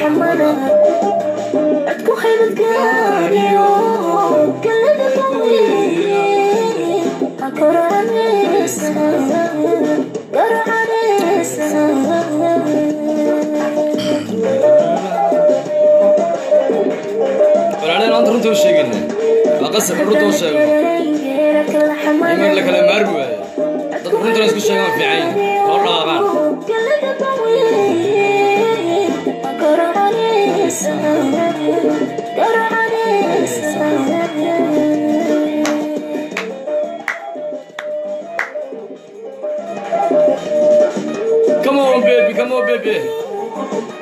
xamada codku haybad gaariyo galada qawiye hakoranaysa garacanaysa walaaleen maanta runta u sheegayna waa qasab in runta u sheego iman la kala maarmi waayo dadku runtana isku sheegaan fiican yihin loo dhaqaaqaan come on baby come on baby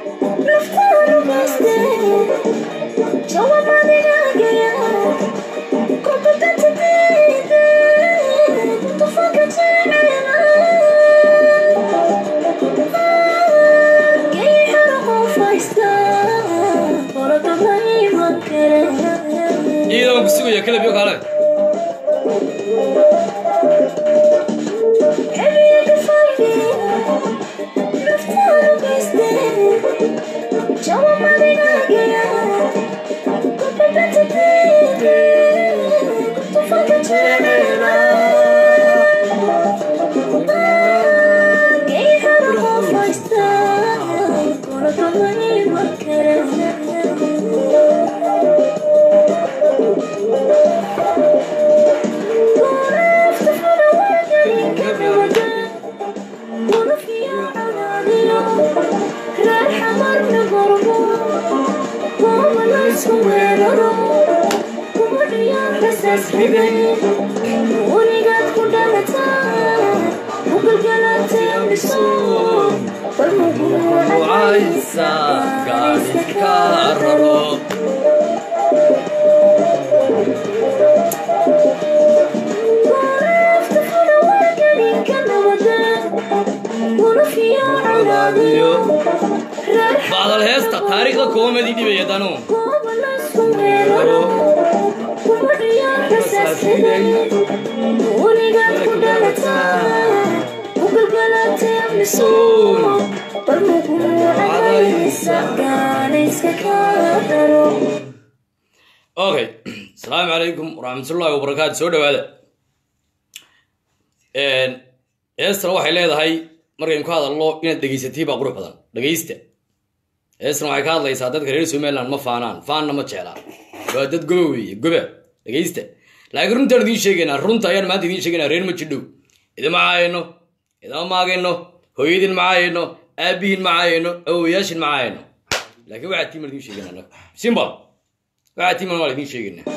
iyadoo ku sugaya kala biyo kaale weligaad ku dhalataa ugalgalaatayso wacaysa gaadhi ka raro bacdal heesta taariikhda koomadi dhibaya danu okay asalaamu calaykum waraxmatullaahi wabarakaatu soo dhawaada heestana waxay leedahay markaynu ka hadalno inaad dhegaysatay baa qurux badan dhegaysta heestana waxay ka hadlaysaa dadka reer somaliland ma faanaan faanna ma jeclaan waa dad goba weeye goba dhegaysta laakiin runtaan idiin sheegaynaa runta ayaan maanta idiin sheegaynaa reer ma jidhow idima caayno idama maagayno hooyadin ma caayno aabihin ma caayno awowayaashin ma caayno laakiin waxaa tiiman idiin sheegaynaa annaga simbal waxaa tiiman waa idiin sheegaynaa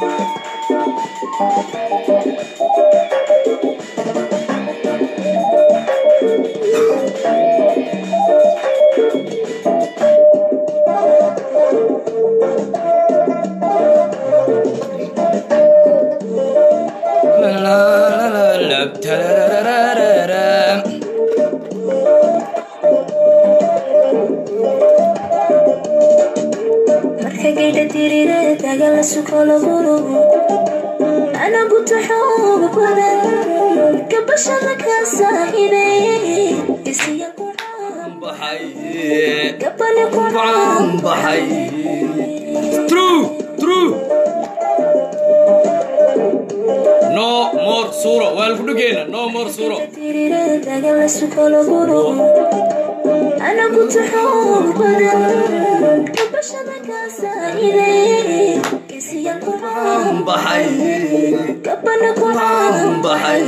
marka gaydha dirire dagala sukolaburo anaguta xoog badan gabashada ka saahine isiya gabane True, true. No more suro. Waa lagu dhageena. No more suro. dirire dagala sukolaburo anaguta xoog badan gabashada ka saahine isiya Baxay. gabane Baxay.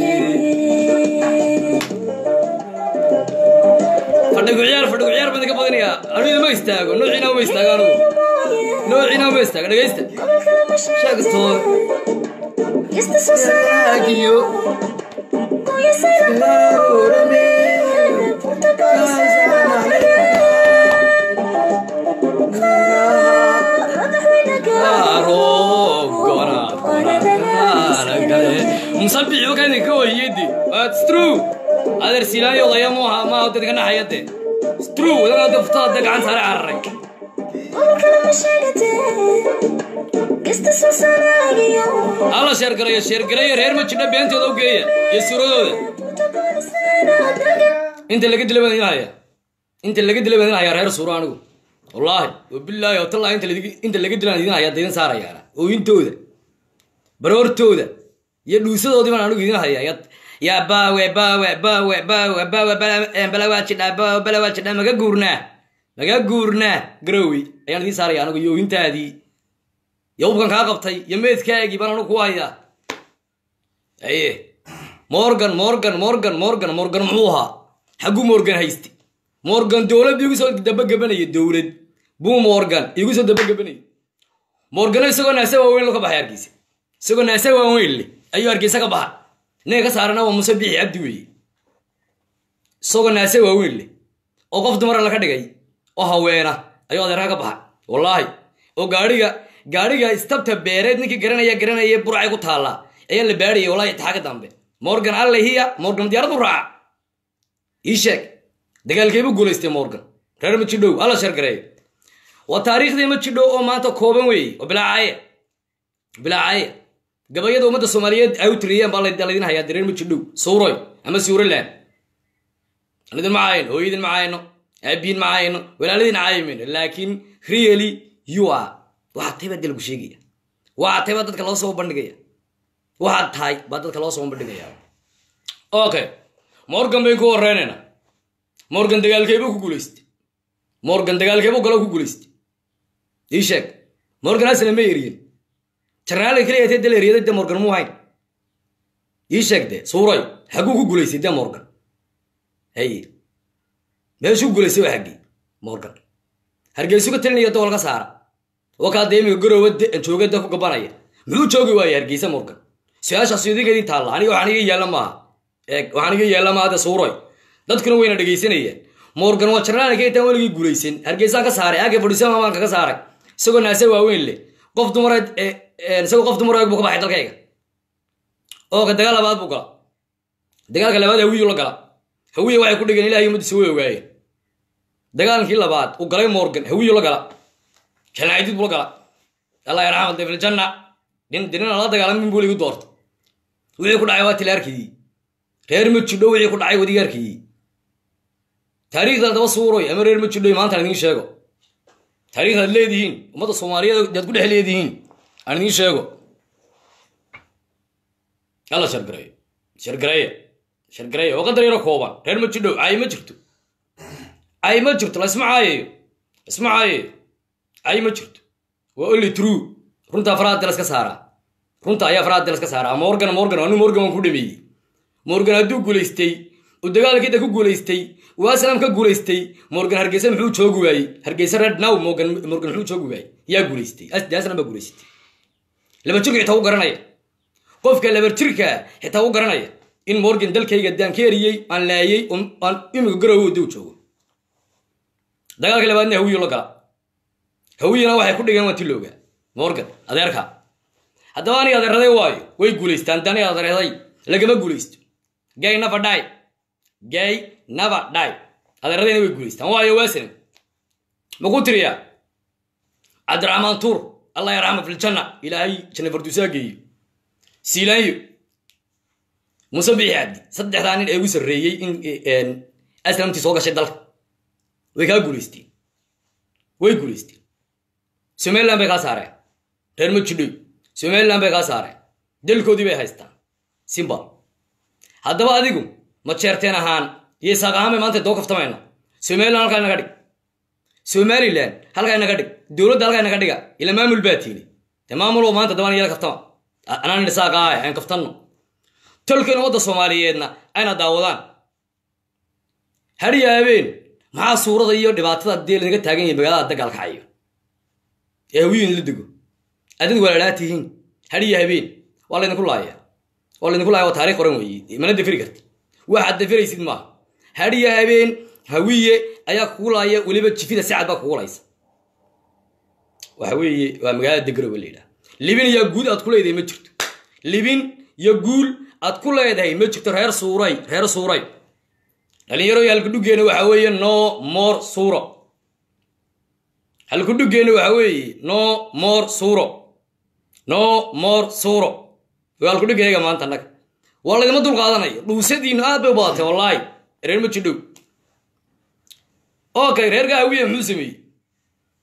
Fadhigu ciyaar, fadhigu ciyaar baan ka badanayaa. Aniga ma istaago. Noociina ma istaago anigu. Noociina ma istaago. Dhagaysta. Sheegtoo. Esta sociedad musabixi wakadi ka wayedi It's true adeer silaayo odaya mu aha ma dadka naxayade It's true wadana daftada gacan sare cararay hala sheergarayo sheergarayo reer ma jidha beentooda u geeya iyo suradooda inta laga dila baan idin haya inta laga dila baan idin haya reer suuro anigu wallaahi wabilaahi watallaahi inta ladigi- inta laga dilaan idin hayaa idin saarayaana ooyintooda baroortooda iyo dhuusadoodii baan anigu idin hayaa ya- yaa baawe baawe baawe baawe baawe bala- eh, balawaajidhaa baawe balawaajidhaa maga guurnaa maga guurnaa garowi ayaan idin saaraya anigu iyo ooyintaadii iyo ubkan kaa qabtay iyo meedkaagii baan anigu ku hayaa aye morgan morgan morgan morgan morgan muxuu ahaa xagguu morgan hayste morgan dowlad igu soo dabagebanaya dowlad buu morgan igu soo dabagebanaya morgano isagoo naase waaweyn lo ka baxay hargeysa isagoo naase waaweyn leh ayuu hargeysa ka baxa ninka ka saarana waa muse bixi cabdi weeye isagoo naase waaweyn leh oo qof dumara laga dhigay oo haweena ayuu adeerka ka baxa wallaahi oo gaadhiga gaadhiga istabta beereed ninkii garanaya garanaya burcay ku taallaa ayaa la baadhayay wallahi itixaa ka dambe morgan alle hiya morgan diyaarad u raaca ii sheeg dagaalkeebu guulaystay morgan reer majidhow alla shargareeyo waa taariikhdii majidhow oo maanta kooban weeye oo bilaacaye bilaacaye gabayada ummadda soomaaliyeed ay u tiriyeen baa la- laydin hayaa reer majidhow suuroy ama suuroland aan idin ma caayno hooyadin ma caayno aabiin ma caayno walaaladiin caayimayno laakiin really you are waxaad tahay baa dee lagu sheegaya waxaad tahay baa dadka loo soo bandhigaya waxaad tahay baa dadka loo soo bandhigaya okay morgan bayn ku horeynaynaa morgan dagaalkeebuu ku guulaystay morgan dagaalkeebuu galo ku guulaystay ii sheeg morgan asna ma eriyin jarnaalka keliya tee dal eriyada de morgan muu hayn ii sheeg de suuray xagguu ku guulaystay de morgan haye meeshuu guulaystay waa xaggii morgan hargeysu ka talinaya dool ka saara oo kaa dee imiga garoowa de- jooga de ku gabanaya muxuu joogi waayey hargeysa morgan su-aashaas idinka idin taalla aniga waxaan iga yaalla maaha eeg waxaan iga yaalla maaha de suuroy dadkuna wayna dhegaysanayeen morgan waa jarnaalka intaan weligii guulaysan hargeysaan ka saaray aagay fadhiisama baan kaga saaray isagoo naase waaweyn leh qof dumareed ee- ee, isagoo qof dumareed buu ka baxay dalkayga oo ka dagaal labaad buu gala dagaalka labaad hawiyu la gala hawiya waxay ku dhigeen ilahay ummaddiisa way ogaayeen dagaalkii labaad uu galay morgan hawiyu la gala janaaidid buu la gala allah yarxamad fil janna nin dinina la dagaalamin buu ligu doorta wixii ku dhacay waa tilaarkii reer majidho wixii ku dhacay wadigaarkii taariikhda daba suuroy ama reer majidho maanta aan idiin sheego taariikhdaad leedihiin ummadda soomaaliyeed daad ku dhex leedihiin aan idiin sheego alla shargareeyo shargareeya shargareeya oo qadar yaro kooban reer majidho caay ma jirto caay ma jirto la isma caayayo isma caayayo caay ma jirto waa only true runta faraha delas ka saaraa runta ayaa faraha delas ka saaraa morgan morgan anu morgan waan ku dhameeyey morgan hadduu guulaystay uu dagaalkiida ku guulaystay uu aslam ka guulaystay morgan hargeysa muxuu joogi waayey hargeysa red now morgan morgan muxuu joogi waayey yaa guulaystay As- dee aslam baa guulaystay laba jirka xitaa u garanaya qofka laba jirka xitaa u garanaya in morgan dalkayga daan ka eriyey aan laayey oo aan imiga garowo duu joogo dagaalka labaadna hawiyo la gala hawiyana waxay ku dhigeen waa tilowga morgan adeerka haddaba aniga adeeraday waayo way guulaystaan dani adeeraday lagama guulaysto gay never die gay never die adeeradayna way guulaystaan waayo waasanin maku tiriyaa cabdiraxmaan tuur allah yarxama fil janna ilaahay janna farduusaa geeyo siilaanyo muuse bixi cabdi saddexdaa nin ee ugu sarreeyey in aslamtii soo gashay dalka way kaa guulaysteen way guulaysteen somaliland bay kaa saareen reer majidhoy somaliland bay kaa saareen dalkoodii bay haystaan simbal haddaba adigu ma jeerteen ahaan iyo isaaq ahaan bay maanta doo kaftamayna somaliland halkaa inaga dhig somaliland halkaa inaga dhig dowladda halkaa inaga dhiga ila maamul baa tiili dee maamul oo maanta dabaan iyada kaftama anaan isaaq ahay aan kaftanno tolkeena wadda soomaaliyeedna ayna daawadaan hadhiya habeen maxaa suurada iyo dhibaatada dee lanaga taagan yahay magaalada dagaalka cayo ee hawiyin la dego adid walaalaa tihiin hadhiya habeen waa laydinku laaya waa laydinku laaya waa taarikh qoran weeye mana dafiri karti waxaad dafiraysid maaha hadhiya habeen hawiye ayaa kugu laaya weliba jifida sacad baa kugu laysa waxa weeye waa magaalada degaroba la yidhaha libin iyo guud aad ku leedahay ma jirto libin iyo guul aad ku leedahay ma jirto reer suuray reer suuray dhalinyaro halkudhuggeena waxa weeye no more suuro halkudhuggeena waxa weeye no more suuro no more suuro waa halkudhuggeega maanta annaga waa laydima dul qaadanayo dhuusadiinu aad bay u badatay wallaahi reer ma jidhow okay reerka hawiye muxuu sameeyey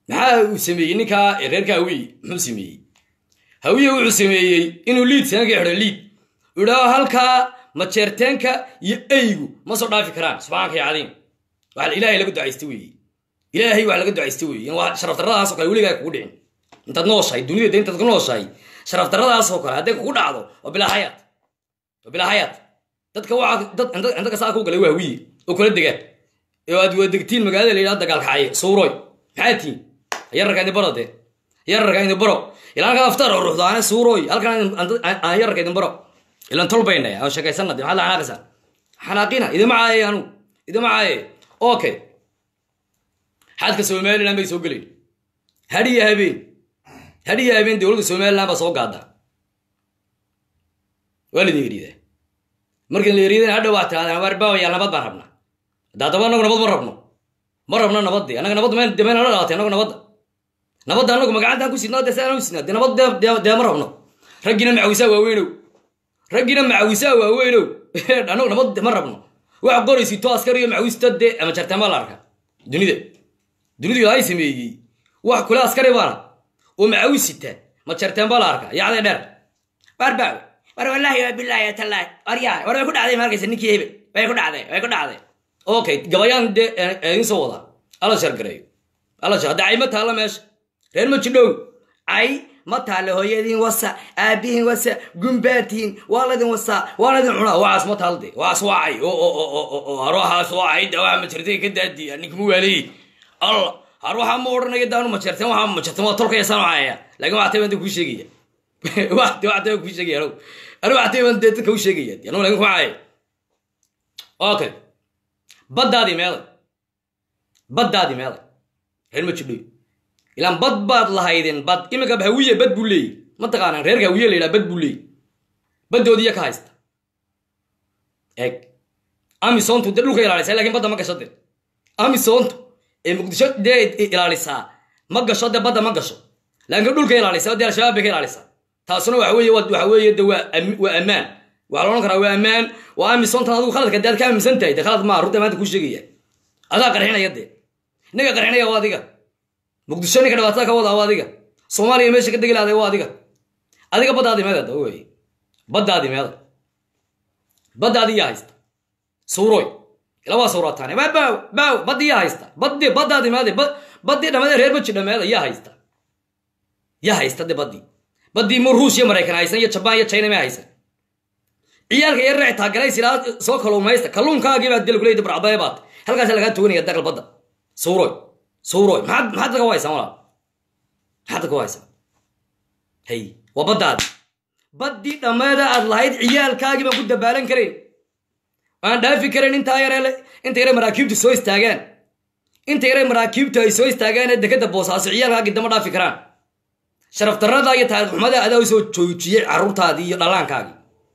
maxaa uu sameeyey ninkaa reerka hawiye muxuu sameeyey hawiye wuxuu sameeyey inuu liid sanka xidho liid uu idhaaho halkaa majeerteenka iyo eygu ma soo dhaafi karaan subxaanka ya cadiim waxa ilaahay laga ducaysta weeye ilaahay wax laga ducaysta weeye in waa sharaf darradaasoo kale weligaa kugu dhicin intaad nooshahay dunida de intaad ku nooshahay sharaf darradaasoo kale hadday kugu dhacdo waa bilaa hayaat waa bilaa hayaat dadka waxaa dad inta kasaa ku galay waa hawiye oo kula degaan oo aad wadegtiin magaalada la yidhahdo dagaalkacaye suuroy maxaa tihiin yararka idin baro dee yararka idin baro ilaa halkaad aftaar oo ruuxdo aane suuroy halkan aan yararka idin baro ilan tolbaynay aan sheekaysana de maxaad la xanaaqaysaa xanaaqina idima caaye anu idima caaye okay xadka somaliland bay soo gelayn hadhiya habeen hadhiya habeen dowladda somaliland baa soo gaada waa laidin yeriidaa markin la yeriidana hadhow waa tiraadaan waarbaawaya nabad baan rabnaa daadaba anagu nabad ma rabno ma rabno nabadde annaga nabad meen de meena la dhalatay annagu nabadda nabadda annagu magacantaan ku sidnaa de sidaan u sidnaa de nabad dee ma rabno raggina macawisaa waaweynow raggina macawisaa waaweynow annagu nabad ma rabno wax qoraysito askariyo macawista de ama jartaan baa la arkaa dunida dunidu ilaahay sameeyey wax kule askari baana oo macawisita ma jartaan baa la arkaa yacday dheer barbaaw war wallaahi waa bilaahi tallaahi waryaa war way ku dhacday ma arkaysa ninkii hebel way ku dhacday way ku dhacday okay gabayaan dee idin soo wadaa alla shargareeyo alla shar hadda cay ma taalla meesha reer ma jidhow cay ma taalla hooyadiin wasa aabihiin wasa gumbaatihiin waa ladin wasaa waa ladin cunaa waxaas ma taalde waxaas waa cay haruuxaas waa cay da waxa majartay ka daadiya ninkama waaleeyey alla har waxaa ma odhanaya daanu majarteen waxaa majarteen waa tolkaya saan cayaya laakiin waxaa tay baan kuu sheegaya waxti waxaa tay baan kuu sheegaya anu anu waxaa tay baan dee dadka u sheegaya anu laakiin kuma cayay okay baddaadii meeday baddaadii meeday reer ma jidhoy ilaan bad baad lahaydeen bad iminka hawiye bad buu leeyey mataqaanaan reerka hawiye la yidhaha bad buu leeyey baddoodiiya ka haysta eeg amisontu dee dhulka ilaalisa lakin badda ma gasho de amisontu ee muqdisho dee ilaalisaa ma gasho dee badda ma gasho laakiin dhulka ilaalisa dee al-shabaab bay ka ilaalisaa taasuna waxa weeye waxa weeye de waa waa ammaan waxaa la odhan karaa waa ammaan waa amisontan adigu khaladka dee aad ka aaminsan tahay de khalad maa runta maanta kuu sheegaya adaa qarxinaya dee ninka qarxinaya waa adiga muqdisho ninka dhibaatada ka wadaa waa adiga soomaaliya meesha ka degi lahday waa adiga adiga baddaadii meeda da wey baddaadii meeda baddaadii yaa haysta suuroy ila waa suurataane waa baaw baaw baddii yaa haysta baddi baddaadii meeda baddii dhammadee reer baji dhameeda yaa haysta yaa haysta de baddii baddii mu ruush iyo maraykan haysan iyo jabaan iyo china may haysan ciyaalka yar raaci taagalays ilaa soo kaluumaysta kalluunkaagii baad dil kuleyda barcabee baad halkaas lagaa toganaya dagal badda suuroy suuroy maxaad maxaad dadka u haysaan walaal maxaad dadka u haysaan hay waa baddaadi baddii dhammeeda aad lahayd ciyaalkaagii baan ku dabaalan karayn aan dhaafi karayn intaa yare inta yare maraakiibtu soo istaagaan inta yare maraakiibtu ay soo istaagaan ee dekadda boosaaso ciyaalkaagii dama dhaafi karaan sharaf darrada iyo taariikh xumada adaa u soo joojiyey carruurtaadii iyo dhallaankaagii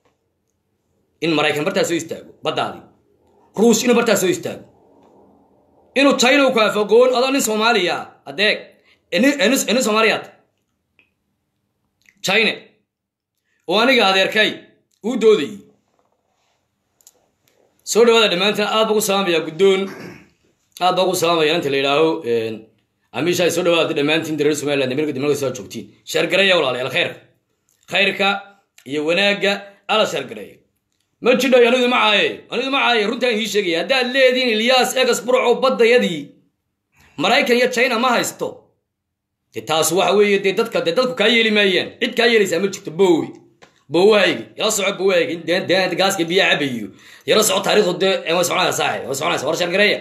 in maraykan bartaa soo istaago baddaadii ruush inuu bartaa soo istaago inuu china ku afogoon adoo nin soomaaliya adeeg nin soomaaliyaad china oo aniga adeerkay uu doodayey soo dhawaada dhammaantiin aad baa ku salaamaya guddoon aad baa ku salaamaya inta la yidhaaho amiisha soo dhawaada dhammaantiin reer somaliland amerika dimalka soo joogtiin sheergareeya walaalayaal khayrka khayrka iyo wanaagga ala sheergareeya ma jidho anidu ma caaye anidu ma caaye runtaan ii sheegaya haddaad leediin ilyaas egas burco baddayadii maraykan iyo china ma haysto de taas waxa weeye dee dadka dee dadku kaa yeeli maayaan cid kaa yeelaysaa ma jirto bowe bowahaygi ila soco bowahaygi dee gaaska biyaa cabayo yala soco taarikhdu dee way soconaysa saaxib way soconaysa war shargareeya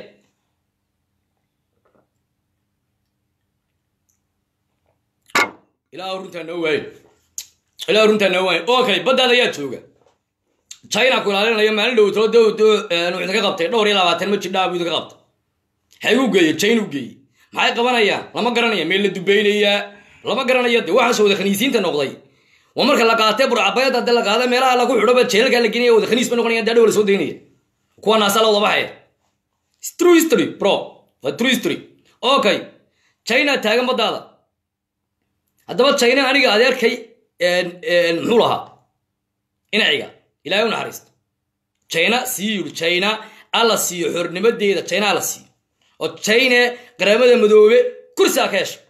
ilaa runtaa noo waayo ilaa runtaa noo waayo okay baddaada ayaa jooga china ku ilaalinayo maalin dhow tolo wuxuu idinka qabtay dhowr iyo labaatan ma jidhaa buu idinka qabtay maxay u geeyey china u geeyey maxay qabanayaan lama garanaya meel la dubeynayaa lama garanayo de waxaas wada khaniisiinta noqday waa marka la qaatay burcabayada de la qaada meelaha lagu xidhoba jeelalka la genaya wada khaniis ba noqonaya dee dhow la soo daynaya kuwa naasa la wada baxaya true history bro waa true history okay china taagan baddaada haddaba china aniga adeerkay muxuu lahaa inaciga ilahay u naxariisto china sii yidhi china alla siiyo xornimadeeda china alla siiyo oo china qaramada madoobe kursiga ka hesho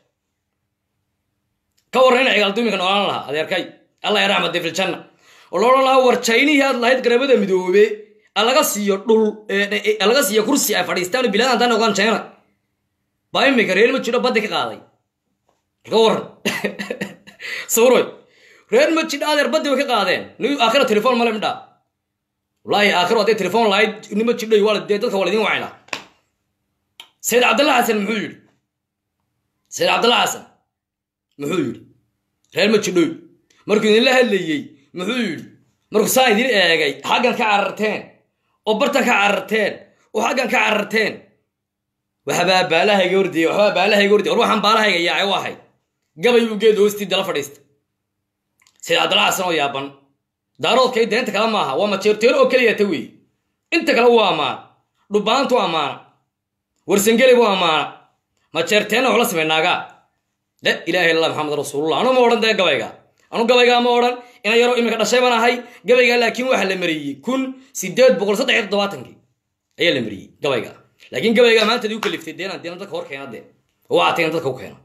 ka warran ina cigaalduminka noolaan lahaa adeerkay allah ya raxmade filjanna oo la odhan lahaa war jaynihii aad lahayd garabada midoobe alaga siiyo dhul alaga siiyo kursi ay fadhiistaan bilaad antaa noqdaan jayna baa imika reer ma jidho baddi ka qaaday ka warran sawroy reer ma jidho adeer baddi way ka qaadeen ni aakhira telefoon male midhaa wallaahi aakhiro hadday telefoon lahayd nima jidhoy waa dee dadka waa laydin wacayna sayid cabdalla xasan muxuu yidhi sayid cabdalla xasan muxuu yidhi reer ma jidhoy markuu idinla hadlayey muxuu yidhi markuu saa idin eegay xaggan ka cararteen oo bartan ka cararteen oo xaggan ka cararteen waxbaa baalahayga ordiyey waxbaa baalahayga ordiyey war waxaan baalahayga yaacay u ahay gabay uu geed hoostii dala fadhiista sayid cabdalla xasan oo yaaban daaroodkay deenta kale maaha waa majeerteero oo keliya ta weeye inta kale wuu ammaana dhubbaantu ammaana warsangeli buu ammaana majeerteenna waxla samaynaagaa la ilaaha illa maxamed rasuulullah anu ma odhan dee gabayga anu gabaygaa ma odhan ina yaroo iminka dhashay baan ahay gabaygaa laakiin waxaa la mariyey kun sideed boqol saddex iyo toddobaatankii ayaa la mariyey gabayga laakiin gabaygaa maanta dii u kaliftay deenan deena dadka hor keena dee oo waxaa tagan dadka u keena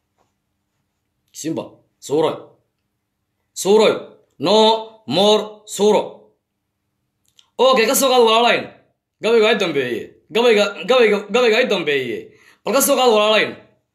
simba suuroy suuroy no more suuro okay ka soo qaad walaalayn gabayga ay dambeeye gabayga gabayga gabayga ay dambeeye bal ka soo qaad walaalayn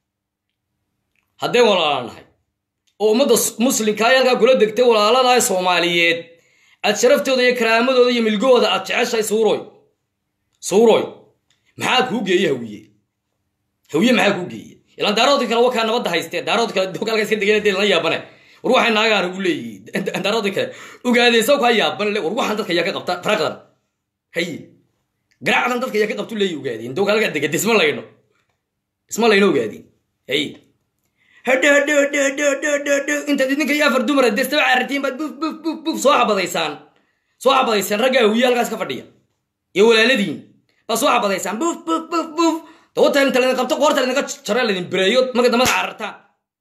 haddeen walaalanahay oo ummadda muslimka ay halkaa kula degtay walaaladaha soomaaliyeed aad sharaftooda iyo karaamadooda iyo milgahooda aad jeceshahay suuroy suuroy maxaa kuu geeye hawiye hawiye maxaa kuu geeye ilaan daaroodka kale wakaa nabadda haystee daarood kale halkaa iska degeen dee lana yaabane war waxay naagaan ugu leeyihi daaroodka kale ogaadeysa kaa yaaban le war waxaan dadka yaa ka qabta faraqdan haye garacdan dadka yaa ka qabtu leeyi ogaadeen dowka halkaa degate isma layno isma layno ogaadeen haye hadho hadho hadho hadho hadho hadho hadho intaad idinka iyo afar dumara destaba carartiin baad buf buf buf buf soo xabadaysaan soo xabadaysaan ragga hawiye halkaas ka fadhiya iyo walaaladiin baa soo xabadaysaan buf buf buf buf dawata inta laydin qabto qoorta laydinka jaro laydin bireeyo marka dambada carartaan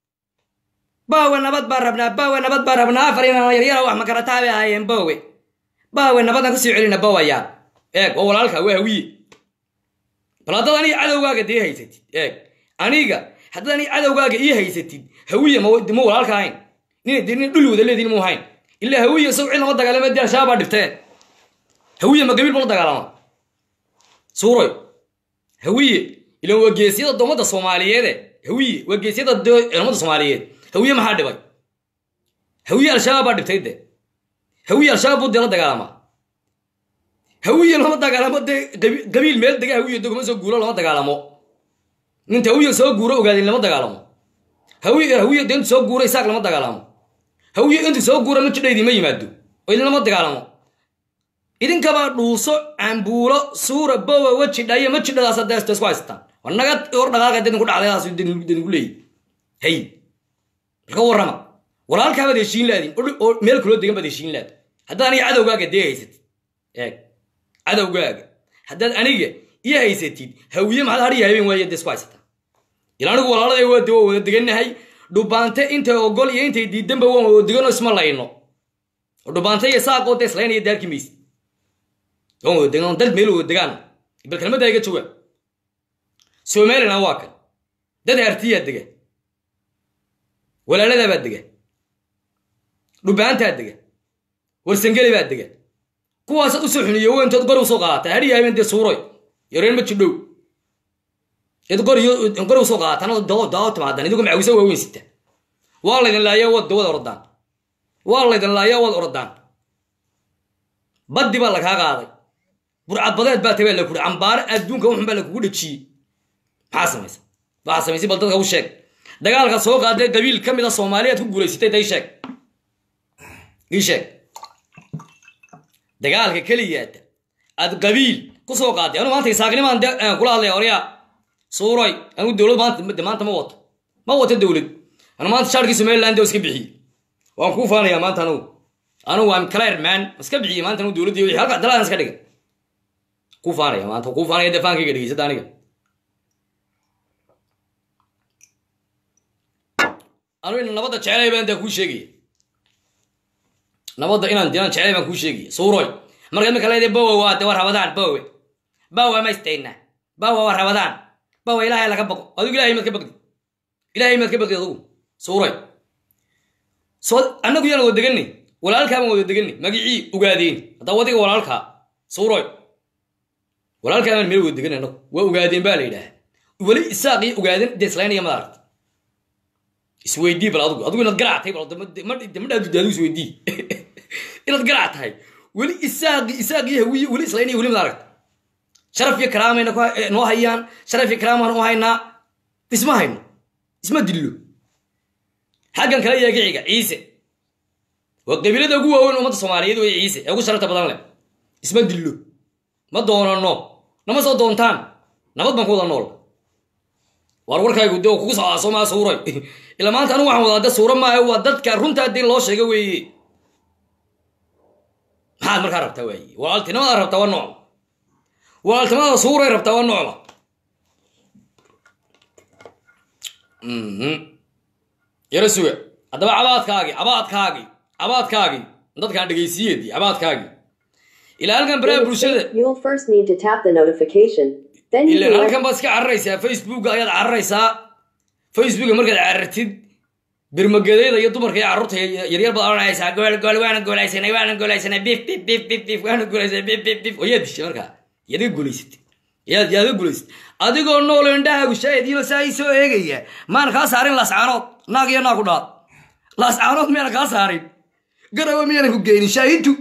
baawe nabad baan rabnaa baawe nabad baan rabnaa afar inaan yaryara wax makarataa bay ahaayeen baawe baawe nabadaan kusii celina bawayaa eeg waa walaalka waa hawiye bal haddaad aniga cadowgaaga dee haysatid eeg aniga haddaad aniga cadowgaaga ii haysatid hawiye ma walaalka ahayn nin de nin dhuli wada leediin mu ahayn ilaa hawiye isagu cid lama dagaalama dee al-shabaab baa dhibtee hawiye ma gabiil bala dagaalama suuroy hawiye ilan waa geesiyada doomadda soomaaliyeede hawiye waa geesiyada ummadda soomaaliyeed hawiye maxaa dhibay hawiye al-shabaab baa dhibtay de hawiye al-shabaab buu dee la dagaalamaa hawiye lama dagaalamo dee qabiil meel dega hawiye dogma soo guuro lama dagaalamo ninta hawiye soo guuro ogaadin lama dagaalamo hawiye hawiye dee intu soo guuro isaaq lama dagaalamo hawiye intu soo guuro ma jidha idinma yimaado oo idin lama dagaalamo idinkabaa dhuuso cambuulo suura bowa weji dhayo ma jidhadaas deesto isku haystaan war naga hor dhaqaaqa dadinku dhacdaydaas dadinku leeyi hay marka warrama walaalkaabaad heshiin laadin oo meel kuloo degan baad heshiin laad haddaad aniga cadowgaaga dee haysatid eeg cadowgaaga haddaad aniga ii haysatid hawiye maxaad hadhiya habeen waaye dee isku haysataan ila anigu walaalada waa de waa wada degannahay dhubaante intay ogol iyo intay diidanba waan wada deganoo isma layno oo dhubaante iyo saaqoo dee islaynaya daarki maysid waan wada degan dad meel wada degaan bal kelmaddaa iga jawaab somalilan waa kan dad hartiyaa dega walaaladaa baa dega dhubaantaa dega warsangeli baa dega kuwaasaad usoo xuniyo wentood gor usoo qaadataa hadhiya habeen dee suuroy yareen ma jidhow id qor usoo qaadataan daawo timaadan idigu macawisa waaweyn sita waa laydin laayaa wad wad orodaan waa laydin laayaa wad orodaan baddi baa lakaa qaaday burcadbadeed baa tabaa la kuri cambaare adduunka wuxun baa lakugu dhejiyey maxaa samaysa waxaa samaysay bal dadka u sheeg dagaalka soo qaaday qabiil ka mid a soomaaliyaad ku guulaysatay day sheeg ii sheeg dagaalka keliyaata aad qabiil ku soo qaaday anu maanta isaaqnimaan kula hadlaya oryaa suuroy anigu dowlad maanta maanta ma wato ma wato dowlad anu maanta shaarkii somaliland oo iska bixiyey waan kuu faanayaa maanta anugu anugu am clear man iska bixiyey maanta anugu dowladdii wixii halka dalaan iska dhigay kuu faanaya maanta kuu faanaya dee faankayga dhegeysada aniga anu ina nabadda jecelay baan daa kuu sheegaya nabadda inaan dinaan jecelay baan kuu sheegaya suuroy marka imika leedahay bowe waa de waa rabadaan bowe bowe ma istayna bowe waa rabadaan bowe ilaahay laga baqo adigu ilahay maad ka baqdi ilaahay maad ka baqi adugu suuray soo annagu yaan wada deganay walaalkaa baan wada deganay magicii ogaadeen haddaa wadiga walaalkaa suuroy walaalkaa baan meel wada deganay annagu waa ogaadeen baa la yidhaah weli isaaq iyo ogaadeen dee islaynaya ma aragta isweydii bal adigu adigu inaad garac tahay bal ma dhaadu daadu isweydii inaad garac tahay weli isaaqi isaaqi hawiye weli islaynaya weli ma aragta sharaf iyo karaamayna noo hayaan sharaf iyo karaamaan u haynaa isma hayno isma dillo xaggan kale yeegiciga ciise waa qabiilada ugu waaweyn ummadda soomaaliyeed wey ciise ee ugu sharafta badan leh isma dillo ma doonano nama soo doontaan nabad baan ku wada nool waar warkaygu de kugu soo aaso maa suuray ilaa maanta anigu waxaan wadaa de suura maaha waa dadka runta haddii loo sheega weeye maxaad markaa rabtaa waaye walaaltinimada rabtaa waa noocma walaaltinimada suuray rabtaa waa noocma yaro suga haddaba cabaadkaagii cabaadkaagii cabaadkaagii dadkaan dhegaysiyeedii cabaadkaagii ilaa halkan baraha bulshada You will first need to tap the notification. Then you ilan will halkan baad iska cararaysaa facebooka ayaad cararaysaa facebooka markaad carartid birmageedayda iyo dumarka iyo carruurta yaryar baad oranaysaa gool gool waana goolaysanay waana goolaysanay bif bif bif bif bif waana goolaysanay bif bif bif oo yaad dishay markaa yaad iga guulaysatay yaad yaad iga guulaysatay adigoo nool indhahaagu shaahidiyoo saa ii soo eegaya maan kaa saarin laascaanood naag iyo naag ku dhaad laascaanood miyana kaa saarin garawa miyana ku geynin shaahidtu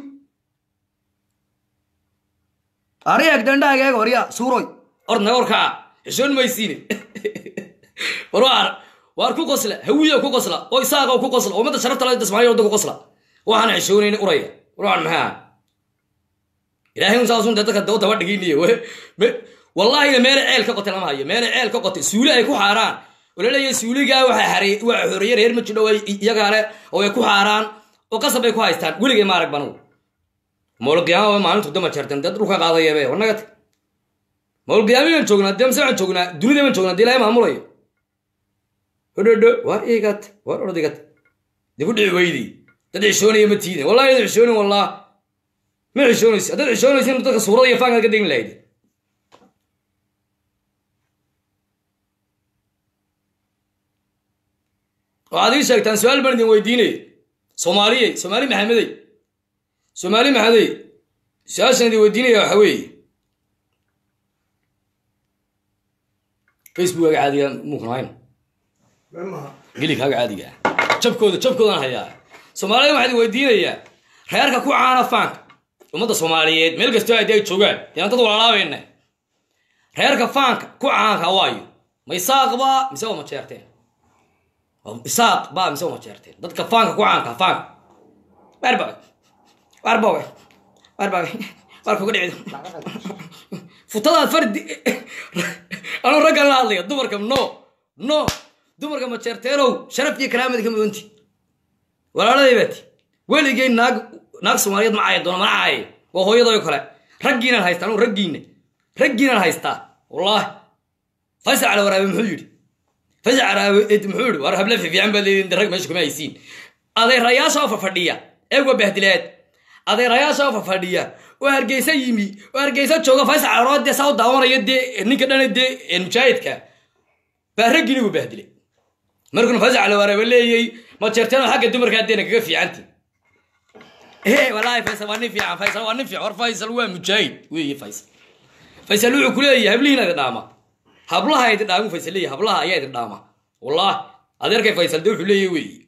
ariyaag dandhaaga eega horya suuroy ord naga warkaca xishoon maysiine war waar waar ku qosla hawiya ku qosla oo isaaqa ku qosla oo ummadda sharafta la dasmaayo wadda ku qosla waxaan xishoonayn uraya war waan maxaa ilaahay un saasun dadka daba daba dhiginiye wallaahi meele ceel ka qotay lama hayo meele ceel ka qotay suuli ay ku xaaraan oo la leeyahay suuligaa waxaa xarey waa xoreeye reer ma jidho iyagaa le oo ay ku xaaraan oo qasab bay ku haystaan weligay ma arag banugu mawlqiyaama maalintu dama jeerteen dad dhulka qaadayabe wanaga tag mawlqiyaamiyan joognaa dee mise waxaan joognaa dunida baan joognaa dee ilaahay maamulayo hodhodho waar igat waar ordigat dee ku dhici weydi dad xishoonaya ma tiidin wallahi dad xishoonin wallah ma xishoonaysi haddaad xishoonaysin dadka suurada iyo faankaad ka degin lahayd waxaad ii sheegtaan su-aal baan idin weydiinaya soomaaliyey soomaali maxamedey soomaali maxamedey su-aashaan idin weydiinaya waxa weeye facebookaga caadiga muukan hayn gelikaaga caadiga ah jabkooda jabkoodaan hayaa soomaalida waxaa idin weydiinayaa reerka ku caana faanka ummadda soomaaliyeed meel kastoo aadi ay joogaan deena dad walaalaabayna reerka faanka ku caanka waayo ma isaaq baa mise waa ma jeerteen isaaq baa mise waa ma jeerteen dadka faanka ku caanka faanka warbaga warbaga warbaga warka uga dhicid futadaad fardi anuu raggan la hadlaya dumarka no no dumarka ma jeerteenow sharaf iyo karaamada ka mudanti walaaladay baati weligay naag naag soomaaliyeed ma caayan doona mana caaye waa hooyadayo kale raggiinaan haystaa anuu raggiina raggiinaan haystaa wallaahi faysal cala waraabe muxuu yidhi faysal caraabe muxuu yidhi war habla fiifiican baa leedin rag meesha kuma haysiin adeerayaasha oo fafadhiya eegwa bahdileed adeerayaasha oo fafadhiya oo hargeysa yimi oo hargeysa jooga faysal calarood dee saa u daawanaya dee ninka dhana dee mujaahidka baa raggiini buu bahdilay markuna faysal cala waraabe leeyey ma jeerteen oo xagga dumarkaa deena kaga fiicanti ee wallaahi faysal waa nin fiican faysal waa nin fiican war faysal waa mujaahid weeye faysal faysal wuxuu ku leeyahay hablihiina idin dhaama hablaha idin dhaamu faysal leeyahay hablaha ayaa idin dhaama wallahi adeerkay faysal dee wuxuu leeyahay weeye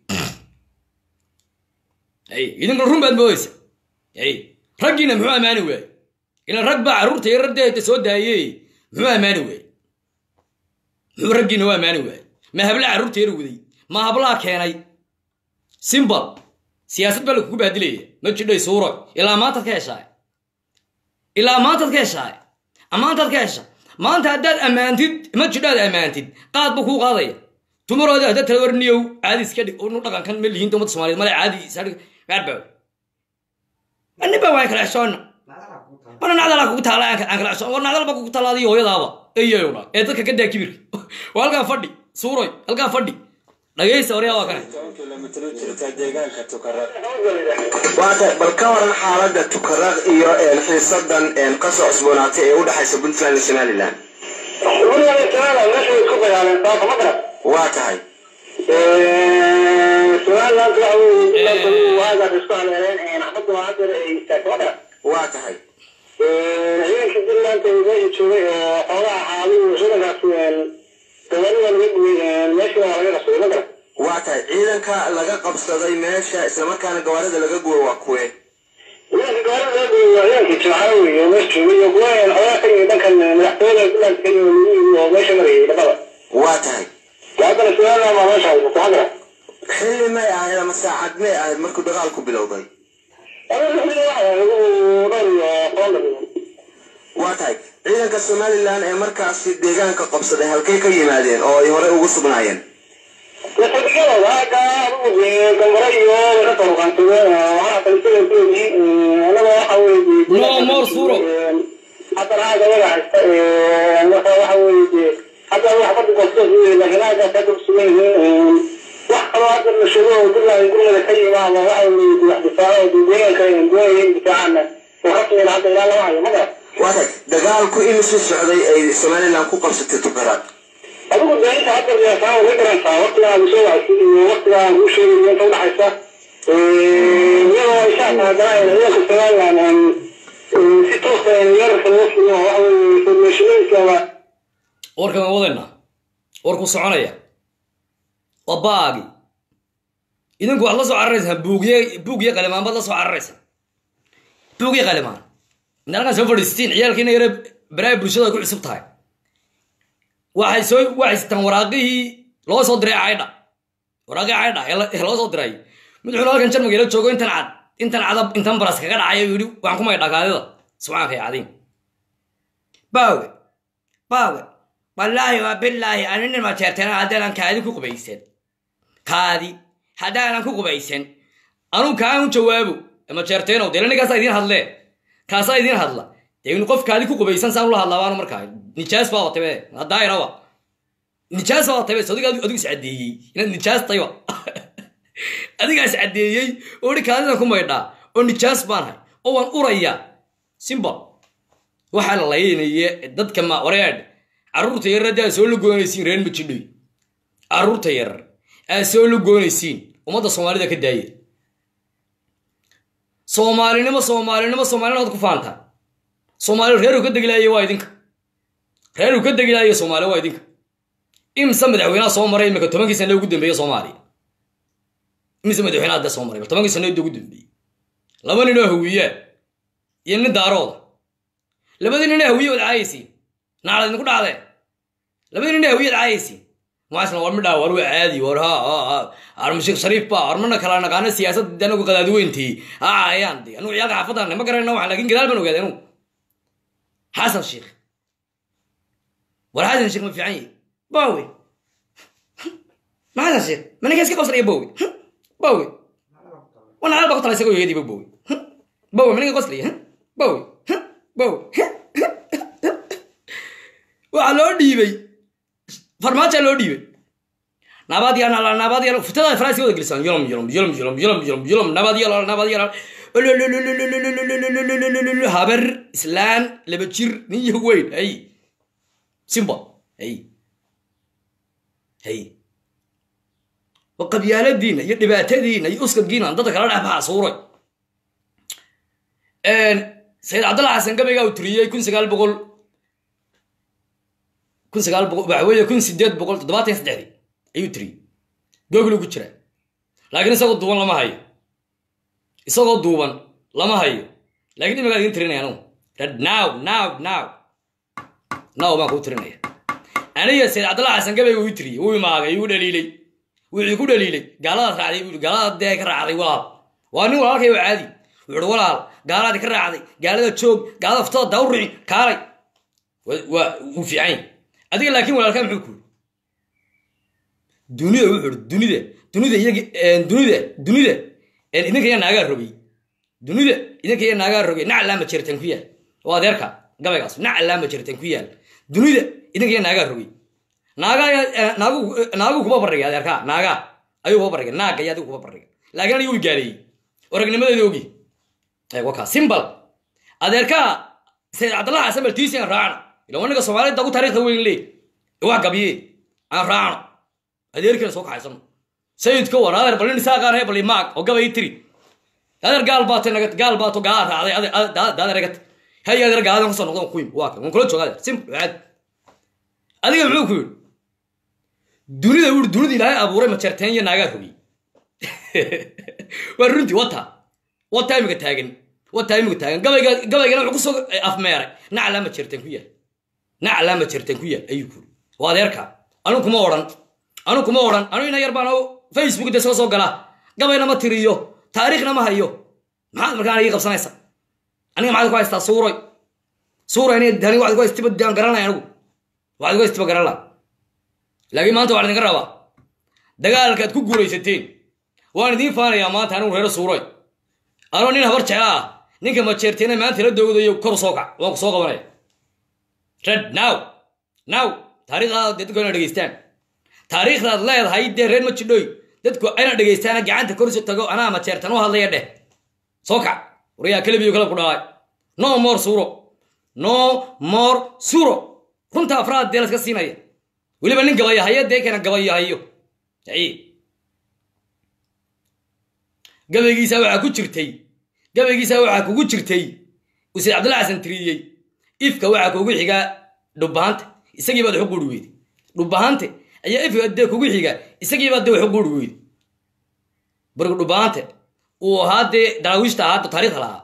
ay idinkuna run baad moodaysa ay raggiina muxuu ammaani waaye ilan rag baa carruurta iyo raddeeda soo daayey muxuu ammaani waaye muxuu raggiina u ammaani waaye ma habla carruurta yar waday ma hablaha keenay simbal siyaasad baa lakugu baadilaya ma jidhay suuro ilaa maantaad ka heshaay ilaa maantaad ka heshaay ammaantaad ka hesha maanta haddaad ammaantid ma jidhaad ammaantid qaad buu kuu qaadaya tumarooda haddaad tala warniyow caadi iska dhig nu dhaqankan ma lihiinta ummadda soomaliyeed male caadi isadhig gaarbaw aniba waan kala xeshoona wana nacdalaa kugu taala aan kala xeshoon war nacdal baa kugu taala adiyo hooyadaaba eyayowna ee dadka ka daa kibirka waa halkaa fadhi suuroy halkaa fadhi dhagaysta waryaa waa kane waata bal ka waran xaaladda tukaraq iyo xiisadan kasoo cusboonaatay ee u dhexaysa puntland iyo somalilan waa tahay somaliland waxa weeye waagaas isku haleeleen axmadu macadir ay istaagmada waa tahay ciidanka puntland ee meesha joogay oo xoogaha xaaluhu ciidankaas gawaarida laga gubay meesha waa laga qabsaday magara waa tahay ciidanka laga qabsaday meesha islamarkaana gawaarida laga gubo waa kuwe ciidanka gawaarida laga gubay waa ciidankii jimcaale wey oo meesha joogay iyo kuwa xoogaa ka yimid dhankan madaxtooyada puntland ka yimid oo meesha marayay dhaqada waa tahay haddana somaliland baa meesha haysata magara xilli may ahayd ama saacad may ahayd markuu dagaalku bilowday waa tahay ciidanka somalilan ee markaasi deegaanka qabsaday halkay ka yimaadeen oo ay horey ugu sugnaayeen No more suro. waa tahay dagaalku imisuu socday ay somalilan ku qabsatay tuqaraad adigu beeninta hadda riyaasaa way garantaa waqtigaa aad soo wacsid iyo waqtigaa aan kuu sheegay inta udhaxaysa iyadoo ay saa tahay ciidanka somaliland si toosa weerarka loo fuliyo waxa weye informationadiiskaba warkan waan wadaynaa warku soconaya waa baagi idinku waxaad la soo cararaysaan buugye buugye qalimaan baad la soo cararaysaan buugye qalimaan inta halkan soo fadhiistiin ciyaalkiina yare baraha bulshada ay ku cusub tahay waxay soo waxay sitaan waraaqihii loo soo diray caydha waraaqihii caydha ee la- ee loo soo diray mid wuxuu halkan jarmaga ila joogo intan cad intan cada intan baras kaga dhacay yidhi waxaan ku maydhaa kaadida subxaanka ya cadiim baawe baawe wallaahi waa bilaahi anina ma jeerteen haddaanan kaadi ku qubaysan kaadi haddaanan ku qubaysan anuu kaan u jawaabo ma jeerteenow dee ninkaasaa idiin hadlee kaasaa idiin hadla dee in qof kaadi ku qubaysan saan ula hadlaa baanu markaa nijaas baa watabe haddaayrawa nijaas baa watabe so adiga adigu is caddeeyey inaad nijaas tayba adigaa is caddeeyey oo hi kaadidan ku maydhaa oo nijaas baan hay oo waan urayaa simbol waxaa la laynaye dadka ma wareedh carruurta yarar haddii aad soo lugoonaysiin reer majidhoy carruurta yarar aad soo lugoonaysiin ummadda soomaalida ka daaya soomaalinimo soomaalinimo soomaalinimo ad ku faantaa soomaali reeruu ka degilaaye waa idinka reeruu ka degilaaye soomaali waa idinka imse madaxweynaha soo maray imika tobankii sane ugu dambeeye soomaaliya imse madaxweynaha hadda soo maray bal tobankii sane ugu dambeeyey laba ninoo hawiyaa iyo nin daarooda labadii nin hawiye wad caayaysiin naclad idinku dhacdeen labadii nin hawiye ad caayaysiin maasna war midhaa war waa caadi war ha ha ha armashiik shariif ba war mana kala naqaano siyaasadda anagu qadaadiweyntii ha caayaan de anugu ciyaalka xaafadaan ma garanayna wax laakiin gadaal baan ogaaday anugu xasan sheikh war xasan sheikh ma fiican yahi bawe ma xasan sheikh ma ninka iska qosnaya bawe bawe wana alba ku tala isagoo yeediba bawe bawe ma ninka qoslaya bawe bawe waxaa loo dhiibay farmaajaa loo dhiibay nabadyal nabadyal futada faransiga wada gelisaan yolom yolom yolom yolom yolom yolom yolom nabadyal nabadyal habar islaan laba jir nin iyo weyn hay simba hay hay wa qabyaaladiina iyo dhibaatadiina iyo uskadgiina dadka kala dhex baxa suuray sayid cabdalla xasan gabaygaa uu tiriyey kun sagaal boqol kun sagaal boqol waxa weeye kun sideed boqol toddobaatan iyo saddexdii ayuu tiriyey googlu ku jiraa laakiin isagoo duuban lama hayo isagoo duuban lama hayo laakiin imagaa idin tirinaya anugu red now now now now baan kuu tirinaya aniga sayid cabdalla xasan gabayga uu tiriyey uu imaagay uu dhaliilay wuxuu ku dhaliilay gaaladaas raacday buu gaalada dee ka raacday walaal waa nin walaalkay waa caadi wuxuu walaal gaalaadi ka raacday gaalada joog gaalada ftada dawrici kaalay waa uu fiican yahay adiga laakiin walaalkaa muxuu ku dunida wuxuu dunida dunida iyaga dunida dunida idinka iya naagaa rogay dunida idinka iya naagaa rogay nac laama jirtan ku yaal oo adeerka gabaygaas nac laama jirtan ku yaal dunida idinka iya naagaa rogay naaga naagu naagu kuma barriga adeerka naaga ayuu kuma barriga naaga iyo adigu kuma barriga laakiin aniga uu gaaleeyey oragnimadeeda ogi waka simbal adeerka sayid cabdallah xasan baltiisi aan raacno ila wanaga soomaalida ugu taariikhda weyn leey wax gabiye aan raacno adeerkeena soo kaxaysano sayidka war adeer bal nin saaqaan he bal maag oo gabay tiri adeer gaal baata naga gaal baato gaal raacday adeer egat hay adeer gaadan kusoo noqdo ku yimi waa kan waan kula jooga adeer simple caadi adiga muxuu ku yidhi dunida wuri dunida ilaahay abuuray majeerteen iyo naagaad hogiyey waa runtii wata wata imika taagan wata imika taagan gabayga gabaygana wuxuu kusoo afmeeray naclaa majeerteen ku yaal naclaa majeerteen ku yaal ayuu ku yidhi waa adeerka anu kuma odhan anu kuma odhan anu ina yar baan facebook de soo soo galaa gabayna ma tiriyo taariikhna ma hayo maxaad markaan ii qabsanaysa aniga maxaad ku haystaa suuroy suuroy aniga dani waxaad ku haystiba daan garanay anigu waxaad ku haystiba garan laha laakiin maanta waxaan idinka rabaa dagaalkaad ku guulaysateen waan idiin faanayaa maanta anigu reero suuroy anoo nin habar jecla ah ninka majeerteena maanta la doogdayo kor soo kac waan ku soo qabanaya red now now taariikhdaada dee dadku ina dhegeystaan taariikhdaad leedahay dee reer ma jidhoy dadku ayna dhegaystaana gacanta korsi tago anaa majeertan u hadlaya dheh soo kac warayaa kalabiyo kala ku dhaay no more suro no more suro runta afraad dee laska siinaya weliba nin gabayahayo dee keena gabayahayo gabaygiisa waxaa ku jirtay gabaygiisa waxaa kugu jirtay usayd cabdullahi xasan tiriyey ifka waxaa kugu xigaa dhubahanta isagii baad waxu guuri weyday dhubahante ayaa ifka dee kugu xiga isagii baad dee waxu guuri weyday barigu dhubahante uu ahaa dee daraawiishta ahaa taariikhda lahaa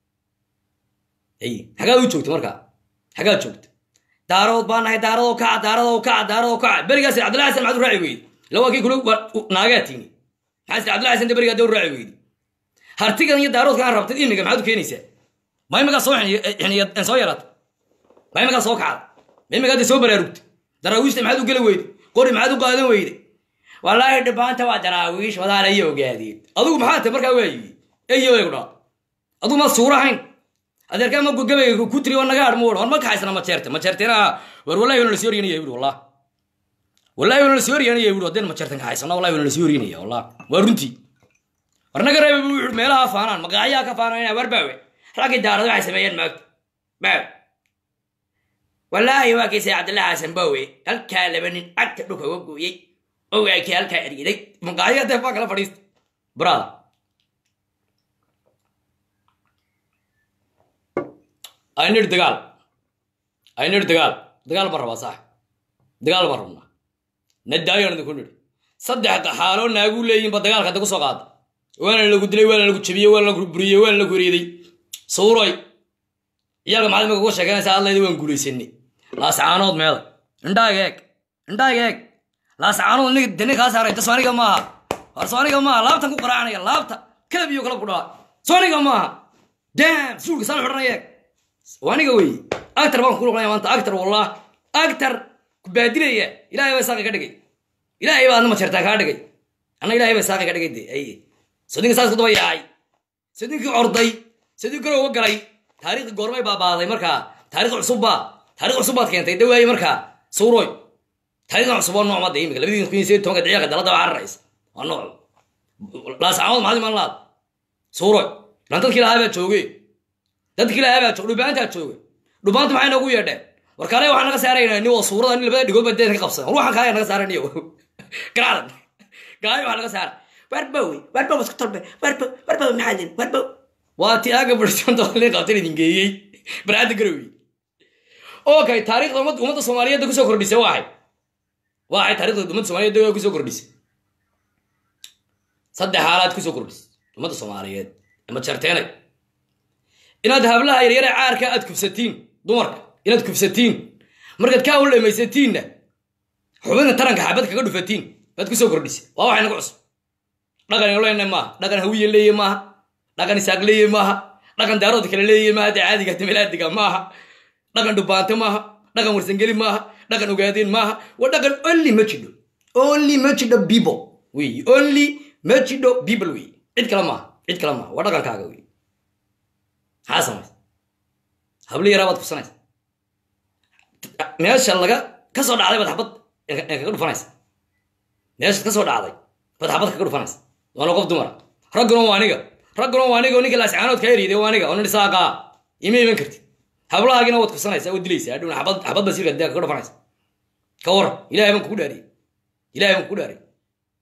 xagaad u joogta markaa xagaad joogta daarood baa nahay daaradoo kaca daaradoo kaca daaradoo kaca berigaas cabdullahi xasan maxaad u raaci weyday lawaa kii kula naagaa tiini maxaa cabdullahi xasan de berigaa dee u raaci weyday hartigan iyo daaroodkaan rabtid imiga maxaad u keenaysaa ma imagaa soo xiniya soo yaraata ma imagaa soo kacda ma imagaa dee soo baraarugta daraawiishta maxaad u geli weyday qori maxaad u qaadan weyday wallaahi dhibaanta waa daraawiish wadaana iyo ogaadeen adigu maxaa tahay markaa waayi eyo eegu dhaa adigu ma suurahayn adeerkaa ma gabayga ku tiri oo naga adhmo war ma kaxaysana majeerte majeerteena war wallahi wana lasii oryanaya buri wallah wallahi wana lasii oryanaya buri haddeen majeertan kaxaysana wallahi wana lasii oryanaya wallah waa runtii war naga reeba buu wuxuu meelaha faanaan magacyaa ka faananaya war baawe raggii daarada waxay sameeyeen maagta baawe wallaahi waa kiisay cabdillahi xasan baawe halkaa laba nin cagta dhulka uga gooyey ogaakii halkaa ergiday magacyaa dee baa kala fadhiista brada aynir dagaal aynir dagaal dagaal ma rabaa saax dagaal ma rabnaa nadaayoan idinku nidhi saddex xaaloo naaguu leeyihinba dagaalka hadda ku soo qaada waana lagu dilay waana lagu jabiyey waana lagu buriyey waana lagu reeday suuroy iyaalka maxaad imika uga sheeganaysaa adlayda waan guulaysanay laascaanood meeda indhaaga eeg indhaaga eeg laascaanood nig dani kaa saaray ta soaniga maaha war soaniga maaha laabtan ku qaraacanaya laabta kalab iyo kala ku dhaa soaniga maaha dam suulka saan xidhanaya eeg waniga wey actar baan ku noqonaya maanta actar wallah actar ku baadilaya ilaahay baa saaqi ka dhigay ilaahay baa adna majeertaa kaa dhigay anna ilaahay baa saaqi ka dhigay de ay sodinka saas ku daba yaacay sodinkii orday sodin kale uga galay taariikhda goormay baabaaday markaa taarikh cusubba taarikh cusubbaad keentay dawaaye markaa suuroy taarikhdan cusub waa nooc madda imika labadii kun iyo sideed tobanka daqiiqa dalada waa cararaysa waa nooc laascamood maxaad iman laad suuroy lan dadkii lahaa baa joogay dadkii lahaa baa joog dhubaantaa jooga dhubaanta maxay noogu yeedheen war kaale waxaan naga saaraynaa nin waa suurada nin labada dhigood baa deedka qabsan war waxaan kaale naga saaran iyo garacdan gaay waxaa naga saara warbowe warbow isku tolbe warbow warbow maxaa lin warbow waa ti aaga bursanta nin qabtan idin geeyey baraada garowi okay taariikhda umad ummadda soomaaliyeed kusoo kordhisay waxay waxay taariikhda ummadda soomaaliyeed kusoo kordhisay saddex xaalaad kusoo kordhisay ummadda soomaaliyeed ama jarteenay inaad hablaha yaryare caarka aad kufsatiin dumarka inaad kufsatiin markaad kaa ul dhamaysatiinna xubinka taranka xabad kaga dhufatiin baad kusoo kordhisay waa waxay nagu cusub dhaqan lena maaha dhaqan hawiye leeye maaha dhaqan isaaq leeye maaha dhaqan daarood kale leeye maaha dee caadiga damilaadiga maaha dhaqan dhubaante maaha dhaqan warsangeli maaha dhaqan ogaadeen maaha waa dhaqan only ma jidho only ma jidho people wey only ma jidho people wey cid kale maaha cid kale maaha waa dhaqankaaga wey maxaa samaysa habli yaraa baad kufsanaysa meesha laga ka soo dhacday baad xabad kaga dhufanaysa meeshaad ka soo dhacday baad xabad kaga dhufanaysa waana qof dumara ragguna waa aniga ragguna waa aniga oo ninka laascaanood kaa eriiday waa aniga oo nin saaqaa ima iman kartid hablahaagina waad kufsanaysaa waad dilaysaa adhowna xabad xabad basiirka dee kaga dhufanaysa ka waran ilahay baan kugu dhaariyey ilahay baan kugu dhaariyey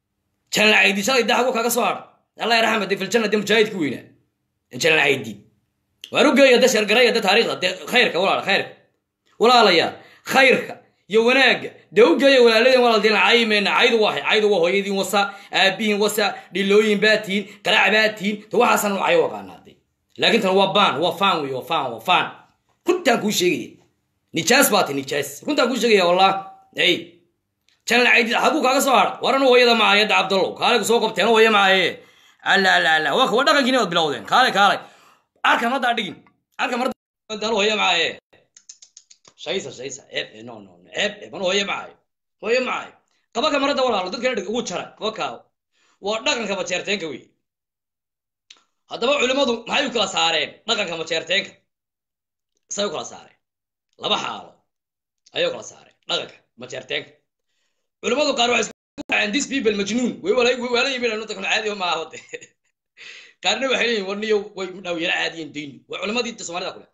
jalan caydi shalay daa xagu kaga soo hadha allah yarxama de filjanna de mujaahidka weynaa jalan caydi waan u geeya de shargaraya de taariikhda de khayrka walaal khayrka walaalaya khayrka iyo wanaagga dee u geeya walaaladeen walaaldiin caymeyna caydu waahay caydu waa hooyadiin wasa aabihiin wasa dhilooyin baa tihiin garaac baa tihiin te waxaasan u cayo aqaanaade laakiin tan waa baan waa faan wey waa faan waa faan runtaan kuu sheegaya nijaas baa ti nijaas runtaan kuu sheegaya wallah ey jalan caydi xaguu kaaga soo hadha waran hooyada macaye da cabdallow kaale ku soo qabteen hooya macaye alla alla alla waa kuwa dhaqankiina waad bilowdeen kaale kaale arka mardaa dhigin arka mardaa hooya macaye shaysa shaysa ceeb eh, no no no, ceeb eh, man hooye macayo hooye macayo qaba kamarada walaalo dadkana dhig ugu jara qaba kaawo waa dhaqanka majeerteenka wey haddaba culimmadu maxay u kala saareen dhaqanka majeerteenka say u kala saareen laba xaalo ayay u kala saareen dhaqanka majeerteenka culimmadu qaar waxay isku raaceen this people majnuun way wala way wala yimid anu takun caadi ma aha wade qaarna waxay leeyihin warniyo way dhaw yara caadiyin diin waa culimmadii inta soomaalida kule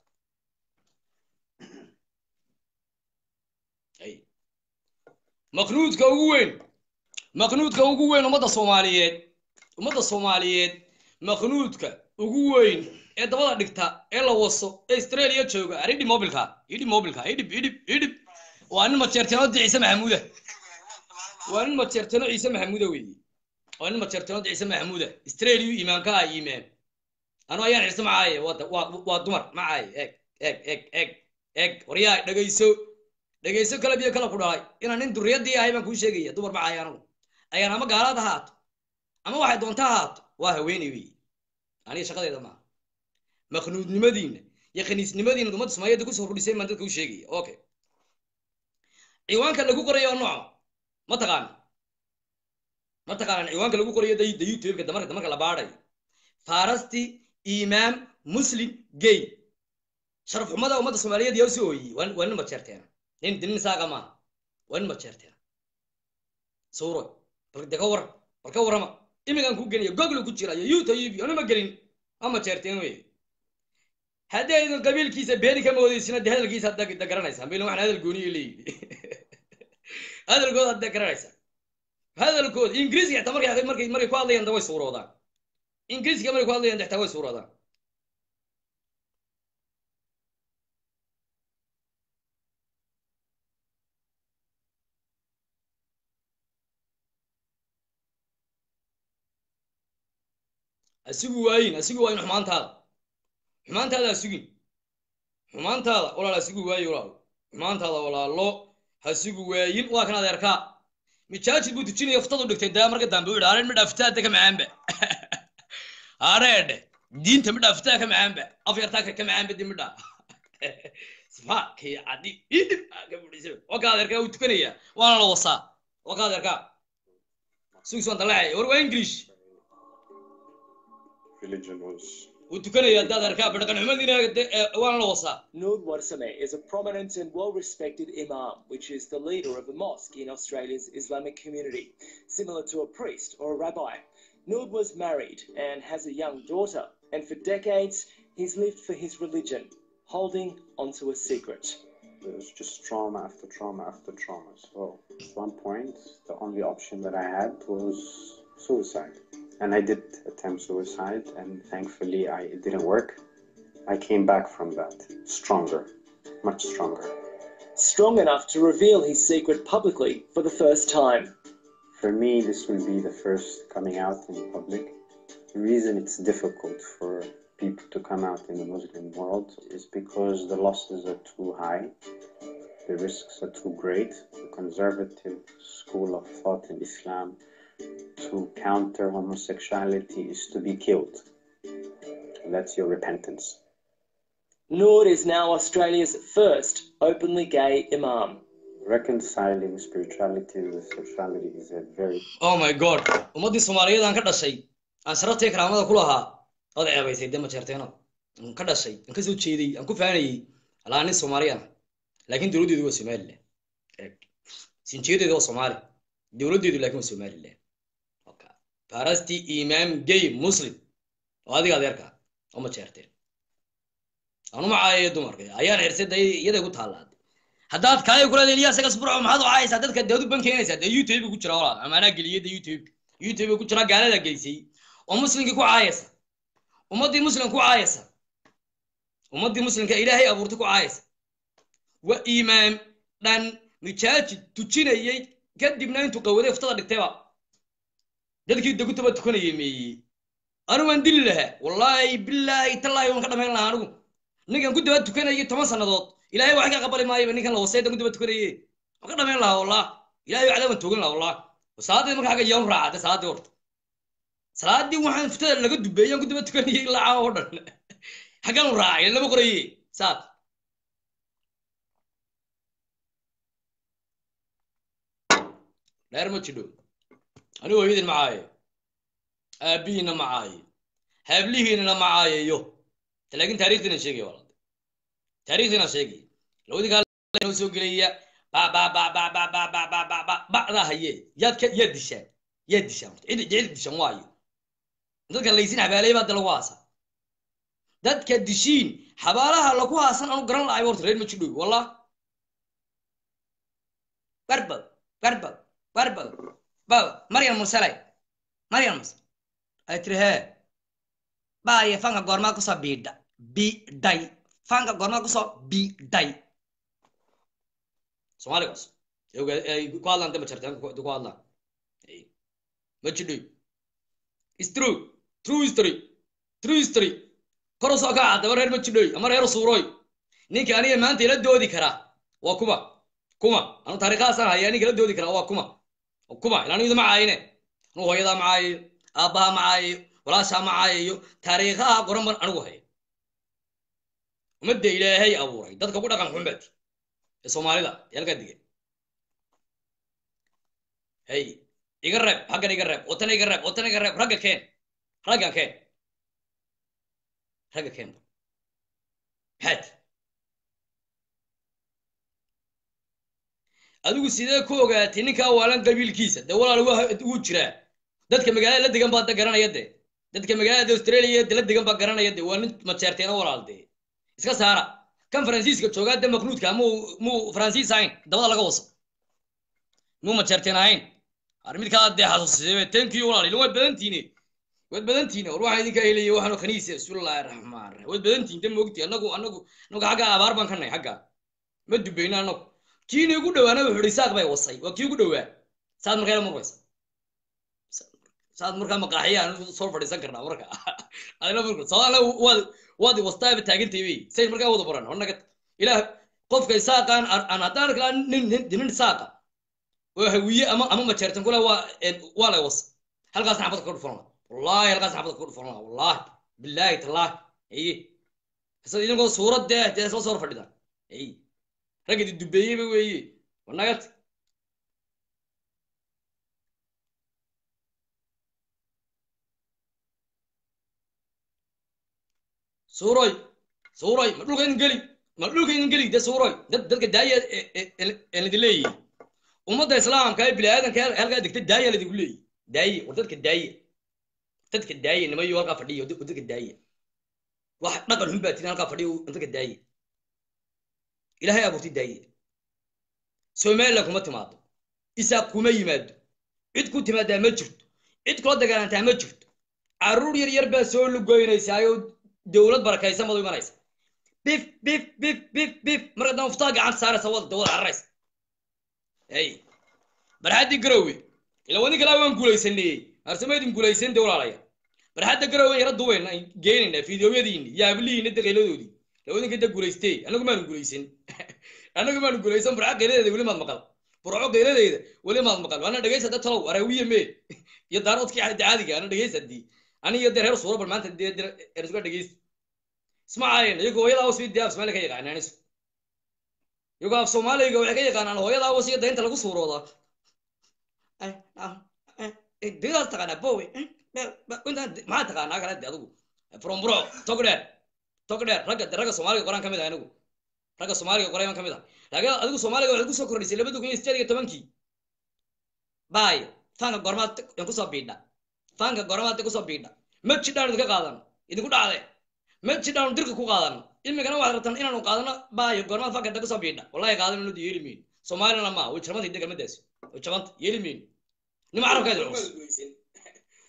ay maqnuudka ugu weyn maqnuudka ugu weyn ummadda soomaaliyeed ummadda soomaaliyeed maqnuudka ugu weyn ee dabada dhigta ee la waso ee australia jooga aridhi mobilka idhib mobilka idhib idhib idhib waa nin majeerteenoo ciise maxamuuda waa nin majeerteeno ciise maxamuuda weeye waa nin majeerteeno ciise maxamuuda australia imaamka ah imaam anu ayaan xirse macaaye waa da- waa waa dumar macaaye eeg eeg eeg eeg eeg waryaa dhegayso dhegayso kala biyo kala ku dhalay inaan nin duriyadii ahay baan kuu sheegaya dumar macaaye anagu ayaan ama gaalaad ahaato ama waxay doonta ahaato waa haweeney weeye aniga shaqadeeda maaha maqnuudnimadiina iyo khaniisnimadiina ummadda soomaaliyeed kusoo kordhisay baan dadka u sheegaya okay ciwaanka lagu qorayo waa nooca ma taqaana ma taqaanaan ciwaanka lagu qorayo da da youtube-ka damarka damarka la baadhayo farasti imaam muslim gay sharaf xumada ummadda soomaaliyeed yaa usoo ooyey waa waa nin majeerteena nin nin saaqa maaha waa nin majeerteena sawro bal de ka war bal ka warrama imigaan ku geliya google ku jira iyo youtube anuma gelin waa majeerteen wey haddii aydan qabiilkiisa beeni ka moodeysina de hadalkiisa hadda da garanaysaa milan waxaan hadal gooniyo leeyihi hadalkooda hadda garanaysaa hadalkooda ingiriiska xitaa markay markay markay ku hadlayaan da way suuroodaan ingiriiska markay ku hadlayaan xitaa way suuroodaan asigu waayin asigu waayin xumaantaada xumaantaada ha sugin xumaantaada walaal hasigu waayi walaal xumaantaada walaalo hasigu waayin waa kan adeerkaa mijaajid buu dujinaya ftadu dhigtay daa marka dambe u idhaaren midha ftaada ka macaanba hareedhe diinta midha ftaa ka macaanba af yartaa ka macaanba di midha sfaakii cadi idib ka budhisa waa ka adeerkaa uu tukanaya waana la wasaa waa ka adeerkaa sugis waan dalaacay war waa english religion was uu tukanaya hadda adeerkaa badhaqan xumadiina waana la wasaa Noor Warsame is a prominent and well-respected imam, which is the leader of a mosque in Australia's Islamic community, similar to a priest or a rabbi. Noor was married and has a young daughter, and for decades he's lived for his religion, holding onto a secret. it was just trauma after trauma after trauma. So at one point, the only option that I had was suicide, and I did attempt suicide, and thankfully, I it didn't work. I came back from that stronger, much stronger. Strong enough to reveal his secret publicly for the first time. For me, this will be the first coming out in public. The reason it's difficult for people to come out in the Muslim world is because the losses are too high, the risks are too great. The conservative school of thought in Islam to counter homosexuality is to be killed. That's your repentance. Noor is now Australia's first openly gay imam. Reconciling spirituality with sexuality is a very oh my god ummaddii soomaaliyeed aan ka dhashay aan sharaftii karaamada ku lahaa ood ceebaysay dee majeerteeno aan ka dhashay aan ka soo jeeday aan ku faanayey alaa nin soomaaliyan ah laakiin dowladdeedu waa somaliland eeg sinjiyadeedu waa soomaali dowladdeedu laakiin waa somaliland okay farasti imaam gay muslim oo adiga adeerka oo majeerteen anu macaaye dumarka ayaan xirsaday dee iyaday ku taallaa haddaad kaaya kula leeliya isaga sburco maxaad u caayaysaa dadka deed u bankeenaysaa dee youtube ku jira walaal ama anaa geliyay dee youtube youtube ku jira gaalada geysay oo muslimkii ku caayaysa ummaddii muslim ku caayaysa ummaddii muslimka ilaahay abuurtay ku caayaysa waa iimaam dhan mijaajid tujinayey kadibna intuu qawaday iftada dhigtayba dadkii degutaba tukanayay meeyey anigu waan dili lahaa wallaahi bilaahi tallaahi waan ka dhamayn lahaa anigu ninkan ku daba tukanayay toban sannadood ilaahay wax ka qabali maayoba ninkan la wasaydan ku daba tukanaye waan ka dhamayn lahaa wallah ilaahay wacdaa waan toogan lahaa wallah salaadii marka xagga yaan raacatay salaadii horta salaadii waxaan iftada laga dubeeyaan ku daba tukanayay ilaa caawa oo dhan xaggaan u raacay lama qoraye saad dheer ma jidho anigu hooyadin macaaye aabihiina macaaye haablihiinana macaayeyo laakiin taarikhdiina sheegaya walaal taarikhdiina sheegaya labadii kaal noo soo gelaya ba ba ba ba ba ba ba ba ba ba bacdaa haye yaad ka yaad dishaan yaad dishaan cid cid dishaan waayo dadka laysin xabaalay baa lagu haasa dadka dishiin xabaalaha lagu haasan anu garan lahay horta reer ma jidhow wallah barbad barbad barbad baba maryam mursalay maryam mursal ay tiri hee baaye fanka goormaa kusoo biidha bidhay fanka goormaa kusoo bidhay soomaaligaas ay ku hadlaan dama jartaan ku hadlaan ma jidhoy is true true history true history kor u soo kaca daba reer ma jidhoy ama reer suurooy ninka aniga maanta ila doodi karaa waa kuma kuma anu taariikhaasaan haya ninka ila doodi karaa waa kuma kuma ilaa anigu ma caayine anu hooyadaa macaayayo aabbaha macaayayo walaashaa macaayayo taariikhaha qoran ban anigu haya ummadda ilaahay abuuray dadka ku dhaqan xunbaati ee soomaalida ee halkaa digan hey iga reeb xaggan iga reeb watan iga reeb watan iga reeb ragga keen ragga keen ragga keen maxaad adigu sidee ku ogaatay ninkaa waalan qabiilkiisa dee walaal wuu jiraa dadka magaalada la degan baa da garanaya de dadka magaalada australia de la degan baa garanaya de waa nin majeerteena walaal de iska saara kan faransiiska joogaa de maknuudka muu muu faransiis ahayn dabada laga waso muu majeerteen ahayn ar mid kaa dee xasuusisay tenkiyo walaal ilin waad badantiine waad badantiine war waxaan idinka helaya waxaanu khaniisa bismillahi raxmaan raxiim waad badantiin de moogti anagu anagu anagu xagga abaar baan ka nahay xagga ma dubayna anagu kiina igu dhawaana wuxuu ihi saaq bay wasay waa kii ugu dhawaa saad markaa murmaysa saad markaa maqaaxiya aan soo fadhiisan karnaa marka adina murka sababna waad waad wastaaba taagantay wey say markaa wada baran hornaga ilaah qofka saaqaan aan haddaan arkaa nin nin saaqa oo hawiye ama ama majeertan kule waa waa lay was halkaas xabad ka dhufan wallahi halkaas xabad ka dhufan wallahi billahi tallahi aye hasad idinkoo suurad dee dee soo soo fadhida aye raggadi dubeeyeyba weeye wanagat suuroy suuroy ma dhulkaynan geli ma dhulkaynan geli de suuroy dad dadka daaya elidi leeyihi ummadda islaamka ee bini aadanka halkaa degta daaya ladigu leeyihi daaye war dadka daaye dadka daaye nimayo halkaa fadhiya dadka daaye wax dhaqan xun baa tirin halkaa fadhiya dadka daaye ilaahay abuurtay daaye somaliland kuma timaado isaaq kuma yimaado cid ku timaadaa ma jirto cid kula dagaalantaa ma jirto carruur yar yar baa soo lugoynaysaayoo dowlad barakaysan baad u imanaysa bif bif bif bif bif marka dama uftaa gacanta saaraysa wada dawada cararaysa hey barxaddii garowe ila wadi kalaa waan guulaysanayey arsamaydin guulaysan de walaalaya barxadda garowe yara duwayna geenayna fideoyadiini iyo hablihiina daqayladoodii lawadinka da guulaystee anagu maanu guulaysan anagu maanu guulaysan burco qayladeeda weli maad maqal burco qayladeeda weli maad maqal ana dhegaysa da talow araawiye mee iyo daaroodkii caadiga ana dhegaysa dii ani iyo dee reer suura bal maanta dee ersuga dhegaysta isma caayan iyago hooyada awas dee af soomaaliya ka yaqaanaan isu iyagoo af soomaaliga waxay ka yaqaanaan hooyada awas iyo daynta lagu suuroodaa didaas taqaanaa bowe maxaa taqaanaa kale de adigu from buro tog dheer tog dheer ragga ragga soomaaliga qoraan ka mid ah anigu ragga soomaaliga qoray baan ka mid ah laakiin adigu soomaaliga waxaad kusoo kordhisay labada kun iyo sideed iyo tobankii baay fanka gormaad kusoo biidha fanka gormaad kusoo biidha ma jidhaan idinka qaadano idinku dhacde ma jidhaan dirka ku qaadano imikana waxaad rabtaan inaanu qaadano baayo gormaad fanka da kusoo biidha wallahi qaadano nudi yeeli mayno soomaalina ma way jabanta hidda kelmadaasi way jabanta yeeli mayno nima carabkeeda culus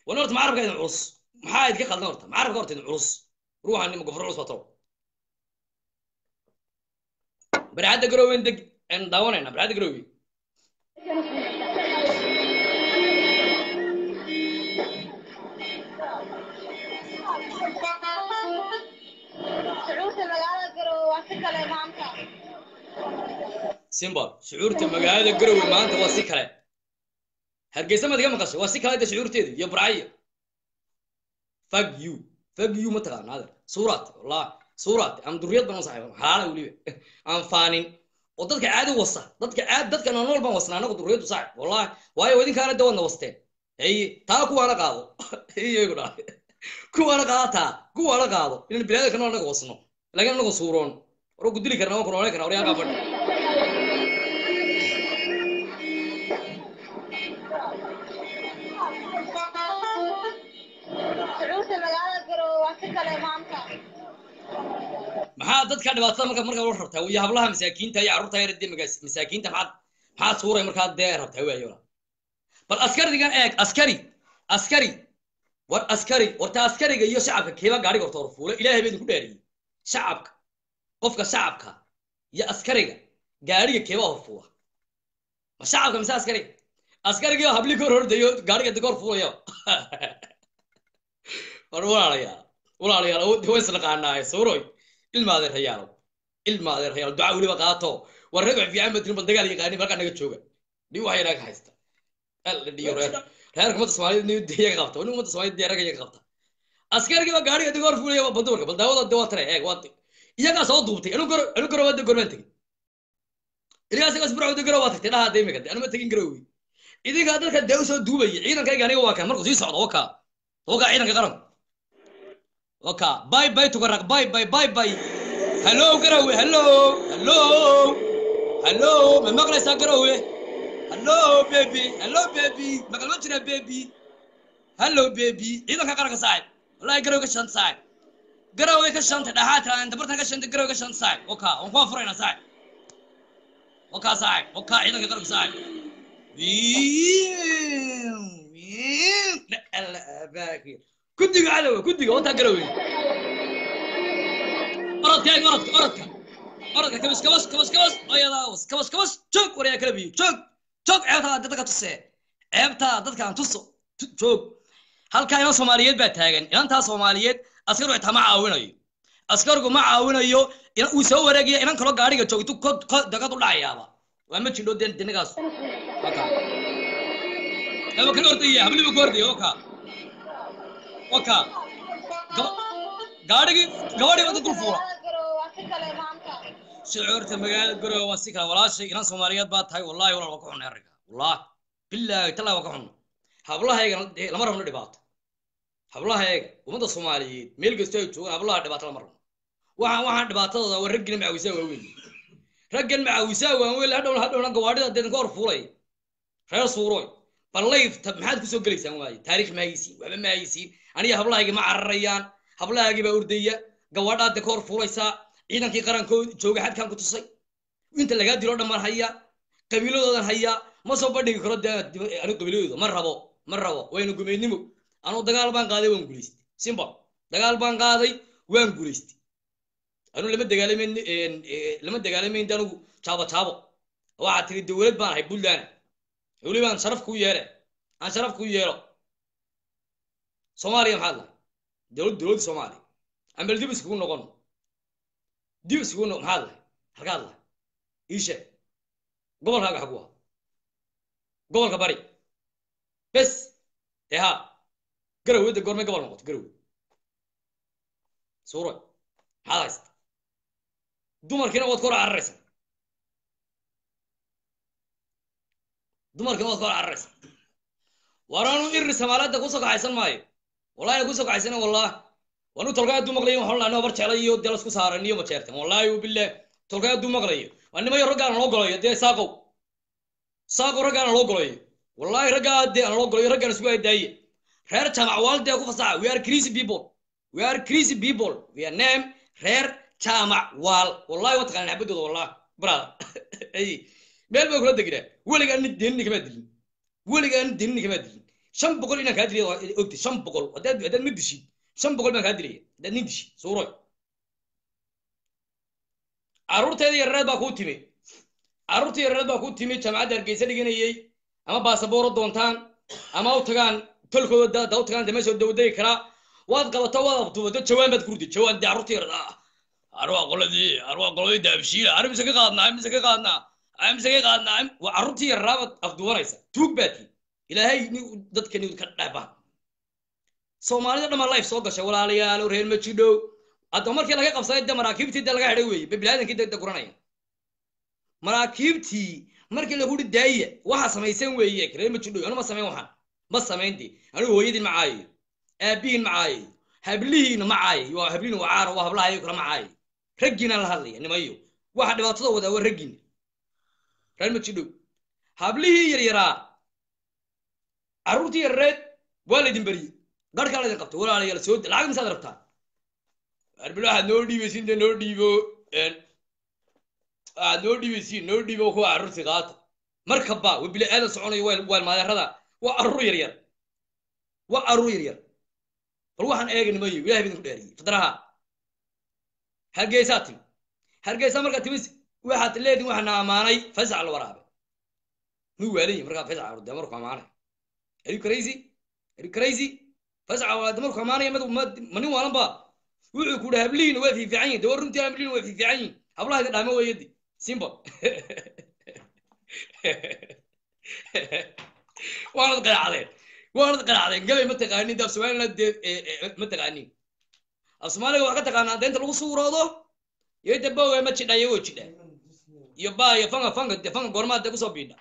wana horta macarabka idin culus maxaa idinka qaldan horta macarabka horta idin culus ruuxan nima gofro culus bato barxadda garoowen deg aan daawanayna barxadda garoowe shucuurta magaalada garowe waa si kale maanta simbol shucuurta magaalada garowe maanta waa si kale hargeysa maad iga maqashay waa si kale de shucuurteedu iyo burcayo fag you fag you ma taqaana adeer suuraad wallahi suuraad aan duriyad baan u saxiiba xalaala weliba aan faanin oo dadka caadi wasa dadka caadi dadka nool baan wasnaa anagu duriyadu saaxib wallahi waayo idinkaana de wadna wasteen haye taa kuwaana qaado iyagu dhaa kuwaana qaada taa kuwaana qaado inaan bilaadka nool anaga wasno laakiin anagu suuroon war ku dili karna waan ku noolan karna waryaaqaa fadhi shucuurta magaalada garowe waa si kale maanta maxaa dadka dhibaatada marka marka la rabtaa iyo hablaha masaakiinta iyo carruurta yar dee magaas masaakiinta maxaad maxaad suuray markaa dee rabtaa waayo wala bal askarigan eeg askari askari war askari warta askariga iyo shacabka keeba gaadhiga horta hor fuula ilaahay baa idinku dheeriyey shacabka qofka shacabka iyo askariga gaadhiga keeba hor fuula ma shacabka mise askariga askarigii habli kor hordayo gaadhiga de kor fuulaya war walaalayaal walaalayaal awoodda way isnaqaanaaye suuroy ilma adeerayaalow ilma adeerayaal duca weliba qaato war reer wax fiican badrin bal dagaal yaqaanin halkaa naga jooga dhi waxay naga haysta alla dhiyo reer reerka ummadda soomaaliyeed ni iyaga qabta nin ummadda soomaaliyeed dee ragga iyaga qabta askarigii baa gaadhiga diga hor fuulaya ba dumarka bal daawada de waa tare eeg waa iyagaa soo duubtay anu garo anu garo waa de gormaan tegin iligaas igaas burcawda garo waa tagtay dhahaa de imika de anuma tegin garowi idinkaa dadka dee usoo duubaya ciidankayga aniga waa kan markuu sii socdo wakaa wakaa ciidanka qaranku wakaa bye bye tukaraq bye bye bye bye hello garowe hello hello hello ma maqlaysaa garowe hello baby hello baby maqal ma jira baby hello baby ciidanka qaranka saaxib wallahi garowe ka shanta saaxib garowe ka shanta dhaxaa tiraan dabartan ka shanta garowe ka shanta saaxib wakaa waan kuwaa furayna saaxib wakaa saaxib wakaa ciidanka qaranka saaxib kudiga cadowa kudiga wataa garowe orodka eeg orodka orodka orodka kabas kabas kabas kabas oyadaas kabas kabas joog waryaa kala biyo joog joog ceebtaa dadka tusee ceebtaa dadkaan tuso joog halkaa inan soomaaliyeed baa taagan inantaa soomaaliyeed askarigu xitaa ma caawinayo askarigu ma caawinayo uu soo wareegaya inan kaloo gaadhiga joogto dagad u dhacayaaba waa ma jindho de dinagaas aba kan ordaya habliba ku ordaya oka oka gaadhigii gabadhii wada dul fuula magaalada garowe waa si kale maanta shucuurta magaalada garowe waa si kale walaashay inan soomaaliyeed baa tahay wallahi walaal waa ka xunay arrinka wallahi bilaahi tallahi waa ka xunna hablahaygana dee lama rabno dhibaato hablahayga ummadda soomaaliyeed meel kastoo ay joogaan hablaha dhibaato lama rabno waxaan waxaan dhibaatadooda waa raggina macawisaa waaweyn raggan macawisaa waaweyn hadhow hadhowna gawaadhida deedan ka hor fuulay reer suuroy bal layfta maxaad kusoo gelaysaan waaye taariikh ma haysiin waxba ma haysiin aniga hablahayga ma cararayaan hablahaagii baa ordaya gawaadhaad de ka hor fuulaysaa ciidankii qarankood jooga xadkaan ku tusay inta lagaa dilo dhan baan hayaa qabiiladoodan hayaa ma soo bandhigi karo de anigu qabiiladooda ma rabo ma rabo wayna gumeydnimo anuu dagaal baan qaaday waan guulaystay simbol dagaal baan qaaday waan guulaystay anuu lama dagaalamayn lama dagaalamayn anigu jaabo jaabo waxaa tiri dowlad baan ahay puntland weli baan sharaf kuu yeele aan sharaf kuu yeelo soomaaliya maxaad lahay dowlad dowladda soomaaliya aan bal dib iskugu noqon dib iskugu noqon maxaad lahay halkaad lahay ii sheeg gobolkaaga xagu ah gobolka bari bes dee haa garowe de goormay gobol noqoto garowe suuro maxaad haysta dumarkiina waad ka hor cararaysa dumarkiina waad ka hor cararaysa waraanu iri samaalada kusoo kaxaysan maayo wallahi na kusoo kaxaysana wallah wanu tolkaa hadduu maqlayo waxaan lahaa bar jeclay iyo dee lasku saaran iyo ma jeertan wallahi billah tolkaa hadduu maqlayo waa nimayo raggaana loo golayo dee saaqow saaqow raggaana loo golayo wallahi raggaa dee aan loo golayo raggaana isku aadaaye reer jaamac waalidee ku fasaxa we are crazy people we are crazy people we are name reer jaamac waal wallahi waa taqaanaan xabadooda wallah brother ay meel baa kula deginaa weligaa nin denini kamaa dilin weligaa nin denini kamaa dilin shan boqol inaan kaa dilay waa ogtay shan boqol haddaad haddaad ma dishid shan boqol baan kaa dilaya haddaad nin dishid suuroy carruurteeda yareed baa kuu timi carruurta yareed baa kuu timi jaamacadda hargeysa dhiganayey ama baasabooro doontaan ama u tagaan tolkooda da u tagaan dameesha dawdegi karaa waad qabato waad abtubato jawaan baad kurdi jawaan dee carruurta yareed ah arwaa qoladii arwaa qoladii daabshiila ar mise ka qaadnaa mise ka qaadnaa mise ka qaadnaa waa carruurtii yarraabaad afduwanaysa tuug baati ilaahay ni dadka ni ka dhaba soomaalida dhammaan life soo gashay walaalayaalo reer ma jidhow hadda markii laga qabsaday de maraakiibtii de laga xidhay weeye biniaadankii de guranaya maraakiibtii markii lagu hi daaya waxa samaysan weeye reer ma jidhow anu ma samayn waxaan ma samayn de anigu hooyadiin ma caayayo aabihiin ma caayayo hablihiina ma caayayo waa hablihiin waa caaro waa hablahayo kala ma caayayo raggiinaan la hadlaya nimayo waxa dhibaatada wadaa waa raggiina reer ma jidhow hablihii yaryaraa carruurtii yarreed waa laydin beriyey garhkaa laydin qabtay walaalayaal soo lacag misaad rabtaa arbilo waxaad noo dhiibaysin de noo dhiibo waxaad noo dhiibaysin noo dhiibo kuwa carruurtii qaata markaba waa bili aadan soconayo waa maadeerada waa carruur yaryar waa carruur yaryar bal waxaan eega nimayo ilahay bidinku dheeriyey fidraha hargeysaa timi hargeysa markaa timis waxaad leedin waxaana ammaanay fasax la waraabe muu waalan markaa fasax de marku ammaanay are you crazy are you crazy fasax de marku ammaanaya mad ma nin waalan ba wuxuu ku dhaha hablihiina waa fiifiican yihin de war runtii hablihiina waa fiifiican yihin hablaha idin dhaama weeyadi simba waanad qanacdeen waanad qanacdeen gabay ma taqaanin af somaliland dee ma taqaanin af soomaaliga wax ka taqaanaa deenta lagu suuroodo iyo de boga ma jidha iyagoo jidha iyo ba iyo fanga fanga de fanga goormaad de kusoo biidha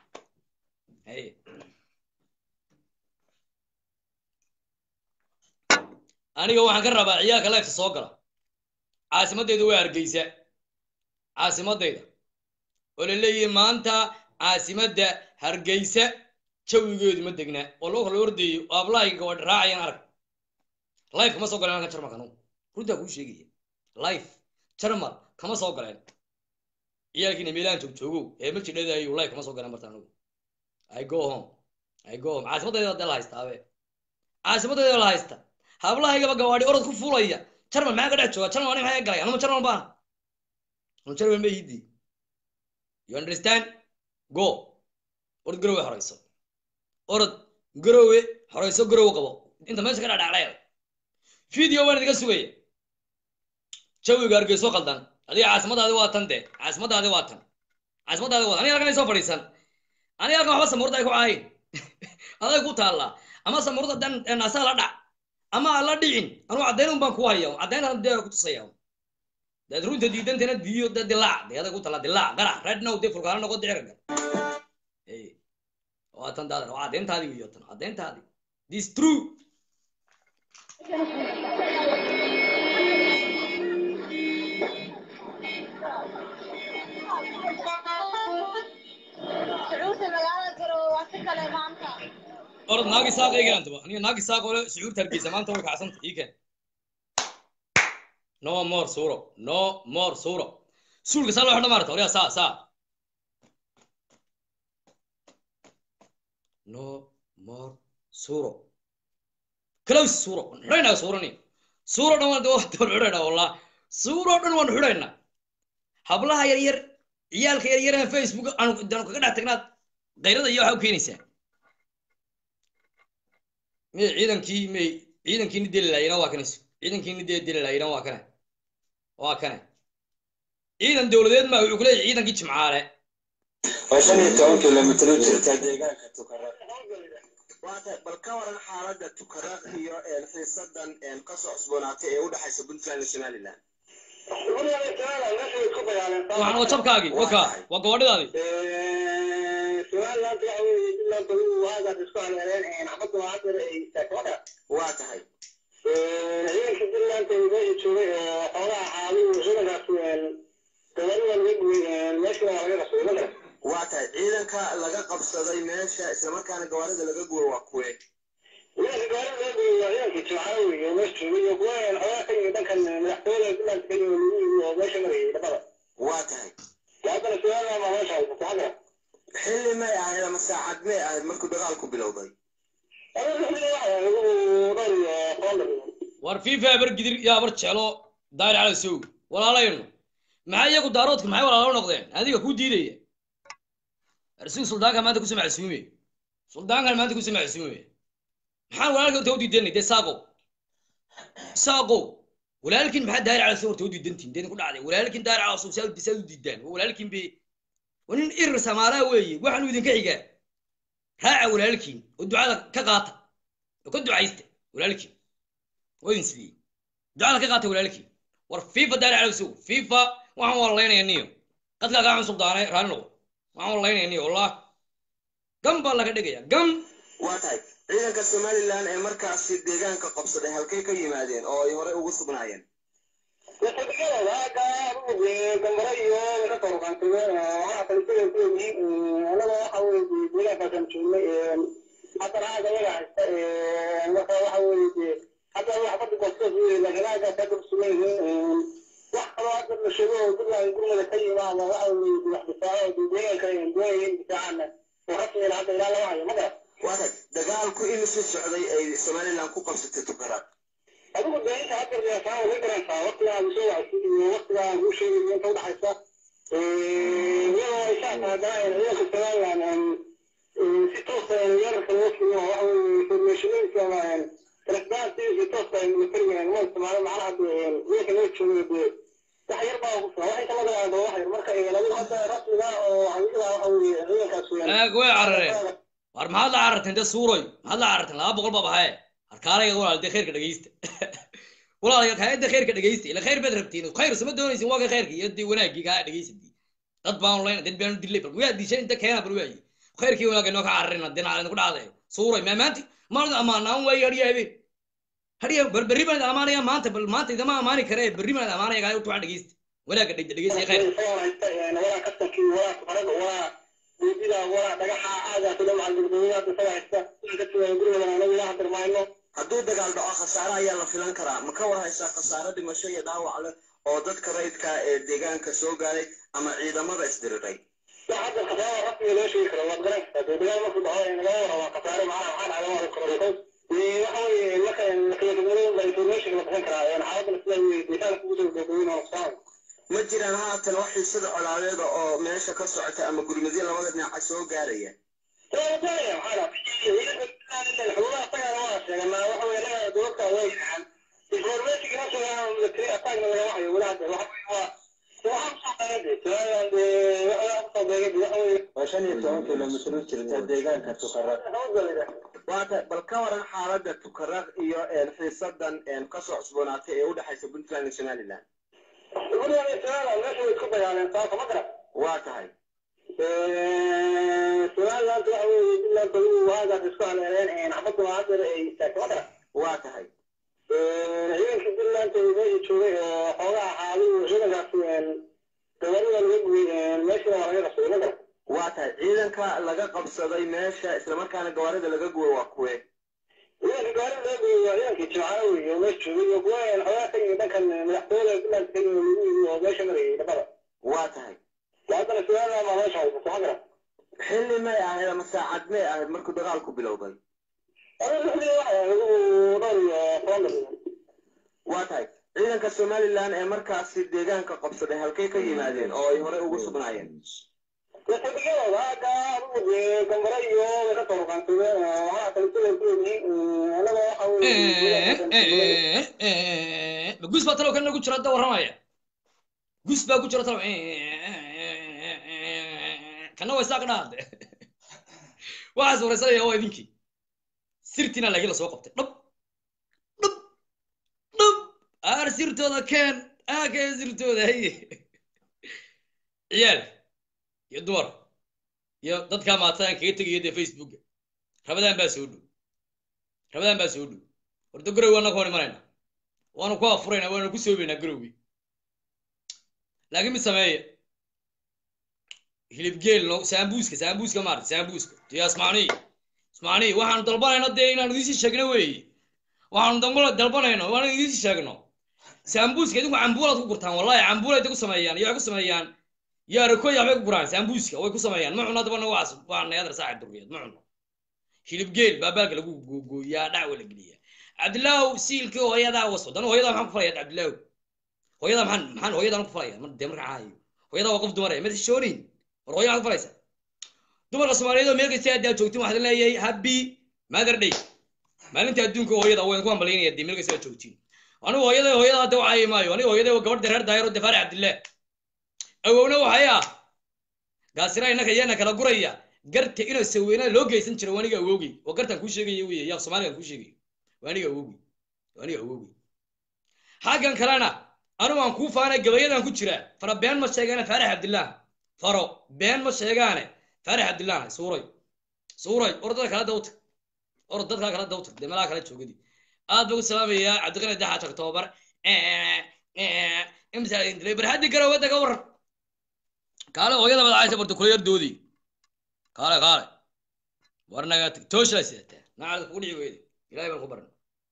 aniga waxaan ka rabaa ciyaalka lifta soo gala caasimadeyda waa hargeysa caasimadeyda oo la leeyahay maanta caasimadda hargeysa jawigeedu ma degna oo loo kala ordayo oo ablahayga gabadh raacayaan arag life kama soo galeen halkan jarmalka anugu runtaa kuu sheegaya life jarmal kama soo galeen ciyaalkiina meelahan joog joogow ee ma jidhadayo life kama soo galeen barta anugu i go home i go home caasimadeyda dee la haystaabe caasimadeyda la haysta hablahaygaba gawaadhi orod ku fulaya jarmal maxaa ka dhex jooga jarmal ani maxaa galay anuma jarmal baana anu jarmal ma yidi you understand go orod garowe horeyso orod garowe horeyso garowe qabo inta meesha ka dhadhaclaya video waan idiga sugaya jawiga hargeyso qaldan adiga caasimadaadi waa tan de caasimadaadi waa tan caasimadaadi waa tan aniga halkan ay soo fadhiisan aniga halkan waxba samurda ay ku caayin aday ku taallaa ama samurda dan naasaha la dhac ama aan la dhicin anuu caddayn un baan ku haya caddayntan dee ku tusaya daad runta diidantana diiyo da dilaac dee aday ku tala dilaac garac right now dee fulkaana noqo diciraga waa tan daadar waa caddayntaadii wiyo tan caddayntaadii this true sacuurta magaalada garowe waa ka kale maanta orod naagi saaq eegaantaba aniga naagi saaq ole sucuurta hargeysa maanta way kacsanta ii keen no more suuro no more suuro suulka saa loo xidha maarata oryaa saa saa no more suuro close suuro waan xidhaynaa suurani suuro dhan waan waan xidhaynaa wallah suuro dhan waan xidhaynaa hablaha yar yar ciyaalka yar yar facebook aanu kaga dhex tagnaad qayrada iyo waxa u keenaysaa may ciidankii may ciidankiini deli laayina waa kanes ciidankiini dee deli laayina waa kane waa kane ciidan dowladeed ma wuxuu kuleeyahay ciidankii jimcaale oo shan iyo toban kilomitr u jirta deegaanka tukaraq waata bal ka waran xaaladda tukaraq iyo xiisadan kasoo cusboonaatay ee u dhexaysa puntland iyo somaliland waxaan waa jabkaagii waka waa gabadhidaadii waa tahay waa tahay ciidanka laga qabsaday meesha islamarkaana gawaarida laga guuro waa kuwe waa tahay xilli may ahayd ama saacad may ahayd markuu dagaalku bilowday war fifa abar gidir iyo abar jeclo daayir cala sow walaalayno maxay iyagu daaroodka maxay walaalo noqdeen adiga ku diidaya arsigu suldaanka maanta kusoo macsuume suldaankan maanta kusoo macsuume maxaan walaalka horta u diidanay dee saaqow saaqow walaalkin maxaa daayir cala sow horta u diidantiin deen ku dhacday walaalkin daayir cala sow saa saa u diidaan waa walaalkin be waa nin irir samaalaa weeye waxaanu idinka xigaa raaca walaalkiin oo ducada ka qaata oo ka ducaysta walaalkiin waa idin sidiyey ducada ka qaata walaalkiin war fifa daari calawsow fifa waxaan walaynaya niyo qadkaa kaa cun suldaanay raali noqo waxaan walaynaya niyo wallah gam baa laga dhigaya gam waa tahay ciidanka somalilan ee markaasi deegaanka qabsaday halkay ka yimaadeen oo ay horey ugu sugnaayeen waa tahay dagaalku imisii socday ay somalilan ku qabsatay tukaraad adigu dee inta hadda reesaa uga garantaa waqtigaa aad soo wacsid iyo waqtigaa aan kuu sheegayo inta udhaxaysa iyadoo ay saas haddana ciidanka somalilan si toosa weerarka loo fuliyo waxa weye informationadiisa ama transparency si toosa ay militariga ma isticmaalo macnaha dee ciidanka loo joogo dee wax yar baa ku filan wax inta laga yaabo wax yar marka adigu hadda rasmiga oo xaqiiqda waxa weye ciidankaas weeyaan aag way carareen war maxaad la cararteen dee suuroy maxaad la cararteen laba boqol baa bahaye harkaalaya walaal dee khayrka dhegeysta walaal kaayada khayrka dhegeysta ila khayr baad rabtiin khayr sama doonaysin waa ka khayrka iyo dee wanaagii kaa dhegeysadii dad baan online dad baan dilay bal waa dishay inta keena bal waayi khayrkii wanaagga noo ka cararina dee nacalin ku dhacday suuroy ma maanta maalin amaanaan waayi hadhiya habeen hadhiya bal berri baan amaanaya maanta bal maanta idama amaani kare berri baan amaanaya kaa tuwaan dhegeysta wanaagga dhegeysta iyo khayrka walaa kastankii walaa kufarada walaa buudida walaa dhagaxa aagaas dhan macal gurgurada isaga haysta ka timaada guriga anagu ilaha dirmayno hadduu dagaal dhaco khasaare ayaa la filan karaa ma ka war haysaa khasaare dhimasho iyo dhaawac leh oo dadka rayidka ee deegaanka soo gaaray ama ciidamada isdiriray wax hadda khasaara rasmiga loo sheegi karo waad garan kartaa dee dagaal markuu dhaco in laga warrabaa khasaare macnaha waxaa dhacda waa karo because waxa weeye marka lakiyadumada information la bixin karaa xaaladda sida weye deegaanka ugu soo gabagabeyn oo nafsaan ma jiraan haatan wax xiisada colaadeeda oo meesha ka socota ama gurmadyo labada dhinaca soo gaaraya waa shan iyo toban kilomitr u jirta deegaanka tukaraq waata bal ka waran xaaladda tukaraq iyo xiisadan kasoo cusboonaatay ee u dhexaysa puntland iyo somaliland waa tahay waa tahay ciidankii puntland meesha joogay oo xoogaha xaalidu ciidankaas gabarida laga gubay meeshana waa laga qabsaday ma garan waa tahay ciidanka laga qabsaday meesha islamarkaana gawaarida laga guway waa kuwe ciidanka gaarida laga gubay waa ciidankii jimcaale wey oo meesha joogay iyo kuwa xoogaha ka yimid dhankan madaxtooyada puntland ka yimid lagu yimi oo meesha marayay dhabada waa tahay haddana su-aal ama meesha haysato ma garan xilli may ahayd ama saacad may ahayd markuu dagaalku bilowday waa tahay ciidanka somalilan ee markaasi deegaanka qabsaday halkay ka yimaadeen oo ay horey ugu sugnaayeen gus baa talow kana ku jira hadda warramaya gus baa ku jira talow kana waa isaaq dhaade waxaas waraysanaya waa idinkii sirtiina laakiin lasoo qabtay dhab dhab dhab aar sirtooda keen aa keen sirtooda haye ciyaal iyo dumar iyo dadka maataan kaga tegaya dee facebooka rabadaan baa soo dhow rabadaan baa soo dhow horta garow waana ku hor imanayna waanu ku afurayna waanu ku soobaynaa garowgi laakiin mid sameeya hilib geel no saambuuska saambuuska maarata saambuuska tiya ismaaniy ismaaniy waxaanu dalbanayno dee inaanu idiin sheegno weeye waxaanu dambala dalbanayno waanu idiin sheegno saambuuska idinku cambuulaad ku gurtaan wallahi cambuulay ku sameeyaan iyo waxay ku sameeyaan yaarakoya waxbay ku guraan saambuuska way ku sameeyaan ma cuno dabana waas waa nayadar saaxib durriyeed ma cuno hilibgeel baa baalka lagu googooyaa dhacwa la geliyaa cabdilaahu siilkii hooyadaa waso dan hooyadaa maxaan ku falaya cabdilaahu hooyadaa maxaan maxaan hooyadan ku falaya mar dee marka caayo hooyadaa waa qof dumar eh mada shoonin war hooya maxaad ku falaysaa dumarka soomaaliyeed oo meel kasta haddaa joogtin waxaad leeyahay happy mother day maalinta adduunka hooyada waan ku hambalyaynaya dee meel kasta aad joogtiin anigu hooyada hooyada hadda wacaayi maayo aniga hooyada waa gabadh reer daayar oo defaari cabdillaah awowna waxay ah gaasira innaka yaana kala guraya garta inuu saweynaa loo geysan jiro waaniga awowgey oo gartaan kuu sheegaya wey yaa soomaaligan kuu sheegayo waaniga awowgey waaniga awowgey xaggan kalena anigu aan kuu faanay gabayadan ku jira fara been ma sheegaane faarax cabdillaah faro been ma sheegaane faarax cabdillaah suuray suuray or dadka kala dawtag or dadkaa kala dawtag dee meelaha kala joogadi aad baa u salaamayaa cabdiqani daxa octoobar imsa barhaddi garow wadda ka waran kaale hooyada madacaysa barta kula yardoodii kaale kaale war naga tag tooshlaa sidataa nacalda kugu dhici weyde ilahay baan ku baran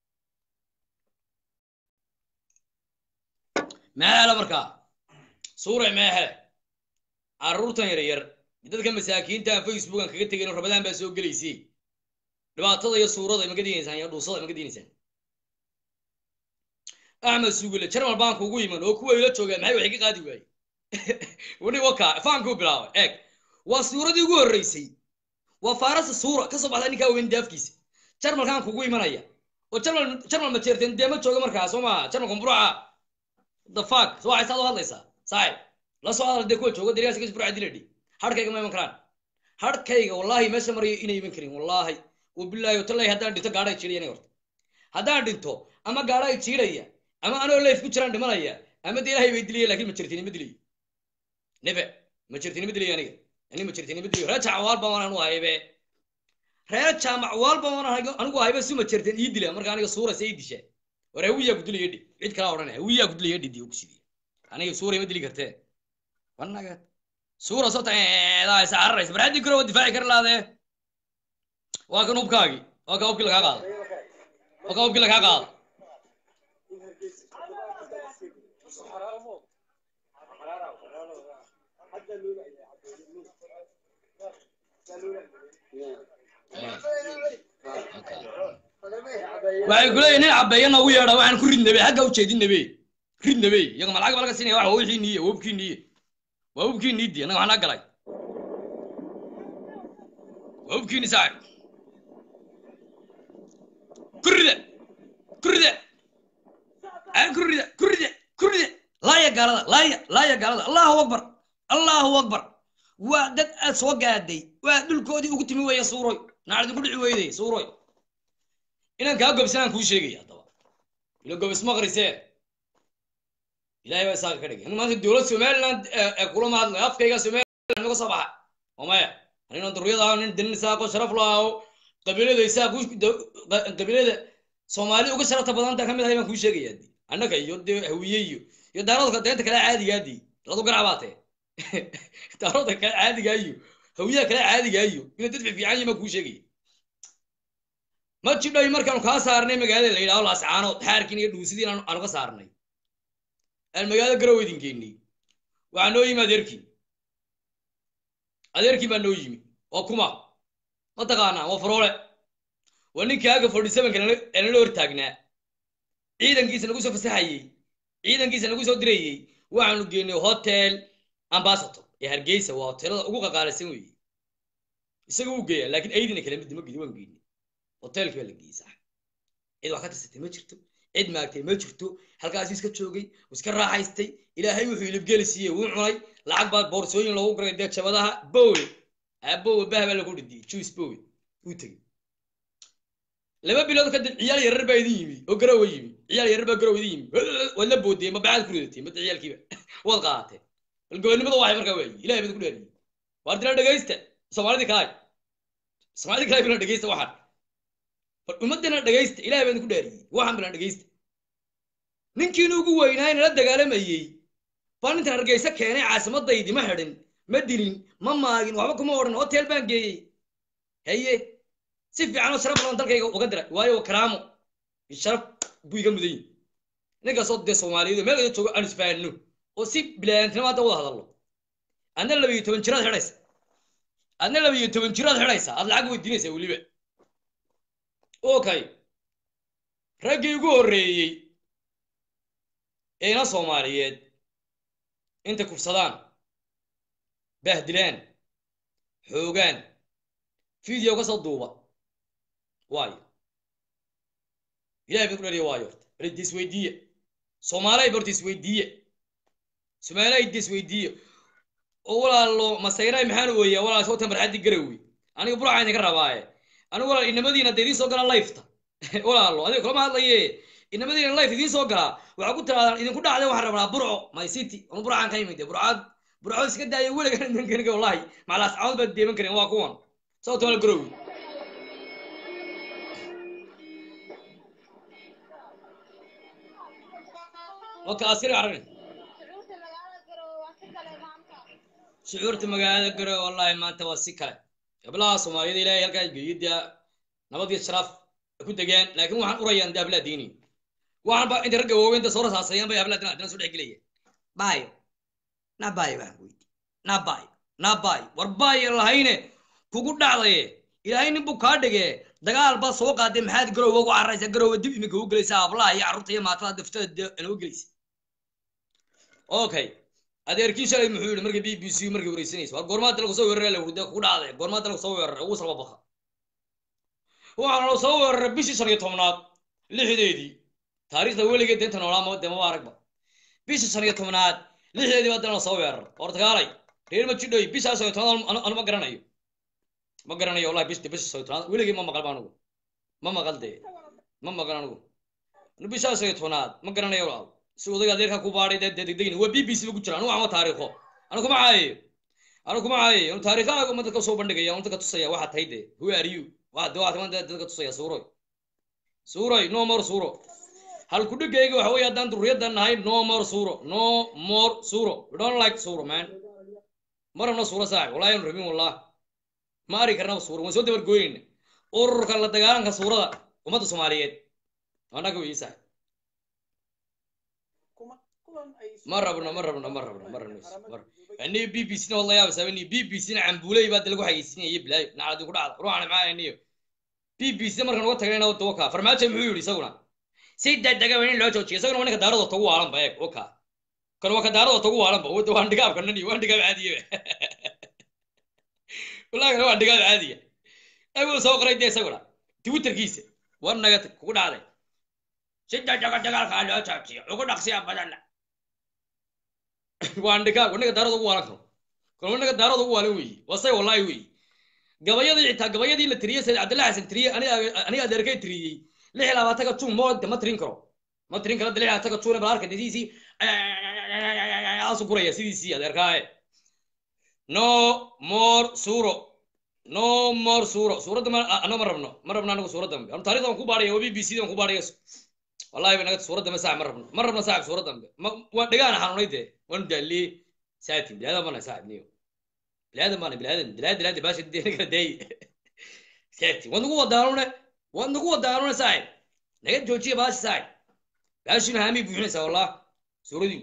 meehele markaa suuray meehele carruurtan yar yar dadka masaakiinta facebook aan kaga tegayn rabadaan baa soo gelaysay dhibaatada iyo suurada maga diinaysaan iyo dhuusada maga diinaysaan axmed sugule jarmal baan kugu iman oo kuwa ila joogaan maxay waxay ka qaadi waaye wani waka faankuu bilaabay eeg waa suuradii ugu horreysay waa faarasa suura ka soo baxda ninkaa weyn daafkiisa jarmalkaan kugu imanaya oo jarmal jarmal ma jeerteen dee ma jooga markaa soo maaha jarmalka mburuca the fuck soo waxay saad u hadlaysaa saaxib la soo hadal dee kuwa jooga dariyaas kas burca diladhi harkayga ma iman karaan harkayga wallaahi meesha marayo inay iman karin wallaahi wabilaahi watallahi haddaan dhinto gaadha ay jiidhaya horta haddaan dhinto ama gaadha ay jiidhaya ama anoo leef ku jiraan dhimanaya ama dee ilaahay bay dilaya lakin ma jirtiin ma dilayo nebe ma jirtiin ma dilayo aniga ani ma jirtiin ma dilayo reer jaamac baan anu haybe reer jaamac waal baan anigu haybe si ma jirtiin ii dila marka aniga suura say disha war hawiyaa ku dilaya dhi cid kala odhan hawiyaa ku dilaya dhidi ku sidiya aniga suura ma dili kartee wanaga suura soo taeedaa isa cararaysa bar haddii karo difaaci kar laadee waa kan hubkaagii waa ka hubkii lagaa qaada waa ka hubkii lagaa qaada waxay kuleeyihin nin cabeeya noogu yeedha waxaan ku ridnabe xagga u jeedinabe ridnabe iyaga malacag baa laga siinaya waxa wixii niye waa hubkii niye waa hubkii niidi annaga waxaa naa galay waa hubkii ni saaxib kurrida kurrida aan kurrida kurrida kurrida laaya gaalada laaya laaya gaalada allahu akbar allahu akbar waa dad aad soo gaaday waa dhulkoodii ugu timi weeye suuroy naacdi ku dhici weyday suuroy inaan kaa gobsanaan kuu sheegaya haddaba ila gobis maqrisee ilahay baa isaaka ka dhigay in maanta dowlad somaliland ee kulama hadlayo afkayga somaliland naga soo baxa oo maya anina duriyada nin dinin isaaqo sharaf lahaao qabiilada isaaq qabiilada soomaali uga sharafta badanta ka mid ahay baan kuu sheegaya di annaga iyo dee hawiye iyo iyo daaradka deenta kale caadigaadi ladu garacbaatee daaradka kale caadigaayo hawiyaha kale caadigayo inay dad fiican yihin baan kuu sheegaya ma jidhay markaanu kaa saarnay magaalada la yidhaho laascaanood xaarkiin iyo dhuusidiin aanu ka saarnay aan magaalada garow idin geynay waxaa noo yimi adeerkii adeerkii baa noo yimi waa kuma ma taqaanaa waa faroole waa ninkii aga forty sevenka nala hor taagnaa ciidankiisa nagu soo fasaxayey ciidankiisa nagu soo dirayey waxaanu geynay hotel ambasator ee hargeysa waa hoteelada ugu qaqaalisan weeye isaga u geeya laakiin aydina kala mid ma gedi waan geynay hotelkii baa la geeyey sax cid wax ka tirsatay ma jirto cid maagtay ma jirto halkaasuu iska joogay uu iska raaxaystay ilaahay wuxuu ilibgeli siiyey wuu cunay lacag baa boorsooyin loogu garay dee jabadaha bowe bowe bah baa lagu dhidiyey juice bowe uu tegey laba bilood kadib ciyaal yarar baa idin yimi oo garowa yimi ciyaal yarar baa garow idin yimi waad la boodiyey ma bacaad ku ridatay mada ciyaalkiiba waad qaadatee bal gobonimada waxay markaa waayi ilahay bad ku dhaariyey waar dila dhegaysta soomaalidii kalaay soomaalidii kalaay bila dhegaysta waxaan bal ummadana dhegaysta ilahay baan ku dhaariyey waxaan bilan dhegaysta ninkiina ugu weynaay nala dagaalamayey baan intaan hargeysa keenay caasimadaydi ma xidhin ma dilin ma maagin waxba kuma odhan hotel baan geeyey haye si fiican oo sharaf badan dalkayga uga diray waayo karaamo sharaf buu iga mudan yihi ninkaasoo dee soomaaliyeed meel kada joogo aan isfahanno oo si bilaantinimo hadda wada hadallo adna laba iyo toban jiraad xidhaysa adna laba iyo toban jiraad xidhaysa aad lacag weydiinaysaa weliba okay raggii ugu horreeyey ee ina soomaaliyeed intay kufsadaan baahdilaan xoogaan video ka soo duuba waayo ilahay baan ku dhaliya waayo horta bal isweydiiye soomaalay horta isweydiiye soomaalay isweydiiye oo walaalo masayray maxaan weeyaa walaal soo tambarxaddi garowi aniga burca idinka rabaaye anigu walaal inamadiina dee idiin soo galaa lifeta walaalo adiga kulama hadlaye inamadiina life idiin soo galaa waxaa ku tiraadaan idinku dhacday waxaan rabnaa burco my city anu burcaan ka imid burcaad burco iska daaya weligan idinkaniga wallahi macalaas caawad baad deeman karin waa kuwan sababta wala garowi waka askari aragni shucuurta magaalada garowe waa si kale maanta shucuurta magaalada garowe wallahi maanta waa si kale gablaha soomaaliyada ilaahay halkaas geeyo dee nabad iyo sharaf ku degaan laakiin waxaan urayaan dee hablaha diini waxaan ba inta ragga waaweynta soo rasaasayaan bay hablaha dina soo dhex gelaya baayo na baayo baan weydi na baayo na baayo war baayo lahayne kugu dhacdaye ilaahay nin buu kaa dhige dagaal baa soo qaaday maxaad garowe ugu cararaysa garowe dib imika u gelaysa hablaha iyo carruurta iyo maatada daftada dee inoo gelaysa okay adeerkii shalay muxuu yidhi markii b b c markii wareysanaysa war goormaad dalku soo weerara la wurda kugu dhacday goormaad dalku soo weerara ugu salba baqa waxaana la soo weeraray bishii shan iyo tobnaad lixdeedii taariikhda weligeed deenta noolaama dee maba aragba bishii shan iyo tobnaad lixdeedii baa dana la soo weeraray hortagaalay reer ma jidhoy bishaa shan iyo tobnaad anu ma garanayo ma garanayo wallahi bish bishii shan iyo tobnaad weligii ma maqal ba anugu ma maqal dee ma maqal anugu bishaa shan iyo tobnaad ma garanayo walaal si odayga adeerka ku baadhay dee dee degdegin waa b b c ba ku jira anu waxma taariikho anu kuma caayayo anu kuma caayayo anu taariikhaha uma dadka soo bandhigaya anu dadka tusaya waxaa tahay dee who are you waa de waxaa taman dadka tusaya suuroy suuroy no more suuro hal ku dhigayga waxa weeye haddaan durriyaddan nahay no more suuro no more suuro we don't like suuro man ma rabno suuro saaxib wallahi aanu rabin wallah ma ari karnaba suuro waan soo dabargooyeyna ururka la dagaalanka suurada ummadda soomaaliyeed annaga weyi saaxib ma rabno ma rabno ma rabno ma rabno aniga b b c na wala yaabasa ni b b c na cambuuley baa dalagu xayeysinaya bilaayo nacadi ku dhacda ruuxana maxaa aniyo b b c markaan uga tagayna wada waka farmaajo muxuu yidhi isaguna si degdega in loo joojiyo isaguna waa ninka daaradoo tagu waalan ba eeg waka kan waa ka daaradoo tagu waalan ba wada waan dhigaab kanan iyo waan dhigaab caadiye wallahi kana waan dhigaab caadiya ayuu soo qoray dee isaguna twitterkiisa war naga kugu dhacday si degdega dagaalkaa loo joojiyo ugu dhaqsiya badanna waan dhigaab wanaga daarada ugu waalan karo kan wanaga daarada ugu waalan weeye wasay wallahi weeye gabayadii xitaa gabayadii la tiriyey sayid cabdillah xasan tiriyey aniga adeerkay tiriyey lix iyo labaatanka jun moode ma tirin karo ma tirin karo lix iyo labaatanka jun bal arka sidiisii asu guraya sidiisii adeerkaaye no more suuro no more suuro suuradda ma ano ma rabno ma rabno anagu suuradda anu taarikhda waan ku baadhaya waa b b c dan ku baadhaya wallahi ba naga suuradda ma saaxib ma rabno ma rabno saaxib suuradda ma waa dhigaana xanuunay dee waanu daaliyey saatin bilaada mana saaxib niyo bilaada mana bilaada bilaada bilaada baasha dee kala daay saatin waad nagu wadaanune waad nagu wadaanune saaxib naga joojiya baashi saaxib baashina haamii buuxinaysaa wallah suuradii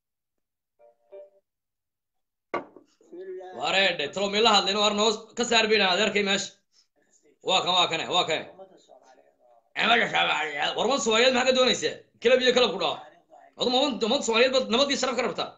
wareedhe talo meela hadlayno war noo ka saar bayna adeerkay meesha waa kan waa kane waa kane ciidamada soomaaliyeed war umad soomaaliyeed maxaa ka doonaysaa kalab iyo kalab ku dhaco adu umad umad soomaaliyeed baad nabadii sharaf ka rabtaa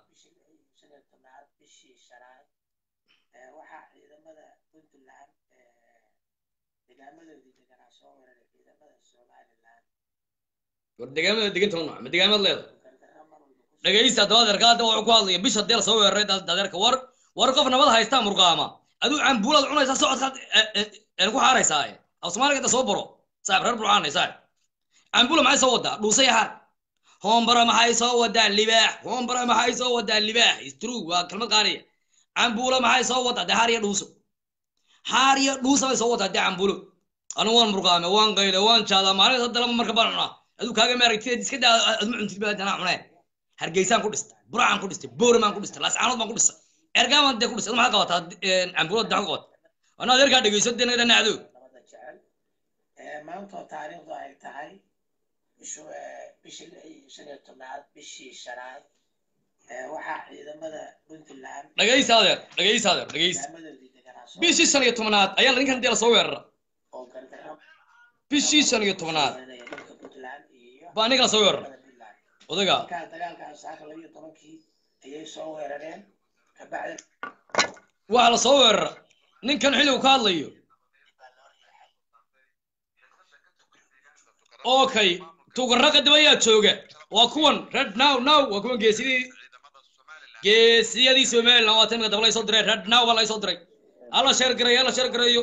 war degaamada deganta ma ma degaamad leeda dhegaysta haddaba adeerka hadda wuxuu ku hadlaya bisha dee lasoo weeraray adeerka war war qof nabad haystaa murqaama aduu cambuulaad cunaysaa socodkaad ku xaaraysaa af soomaaliga inta soo baro saaxib reer burcaanay saaxib cambuula maxay soo wadaa dhuusay xaar hoombara maxay soo wadaa libaax hoombara maxay soo wadaa libaax istru waa kelmad qaaliya cambuula maxay soo wadaa dee xaar iyo dhuuso xaar iyo dhuusa bay soo wadaa dee cambuulo anu waan murqaame waan qayle waan jaadaa maalin hadda lama marka baan cunaa aduu kaaga maaragtid iska daa adma cuntid baa danaa cunee hargeysaan ku dhistay burcaan ku dhistay booramaan ku dhistay laascaanood baan ku dhistay ergaaman dee ku dhistay maxaa qabataa cambuulada daxan qabata anaa adeerkaa dhegeyso dee naga dhanacdo maantoo taariikhdu ay tahay bishu bishii lix iyo shan iyo tobnaad bishii shanaad waxaa ciidamada puntland dhegeysa adeer dhegeysa adeer dhegeysa ciidamadoodii deganaa soo bishii shan iyo tobnaad ayaa ninkan dee lasoo weerara oo gargaro bishii shan iyo tobnaad dhulka puntland iyo baa aniga la soo weeraray puntland odaga markaa dagaalkan saaka laba iyo tobankii ayay soo weerareen kabacdi waxaa la soo weerara ninkan xilligu ka hadlayo okay tugaraqa dib ayaa jooga waa kuwan red now now waa kuwan geesidii geesiyadii somaliland waa timika daba laysoo diray red now baa laysoo diray hala sheer gareeyo hala sheer gareeyo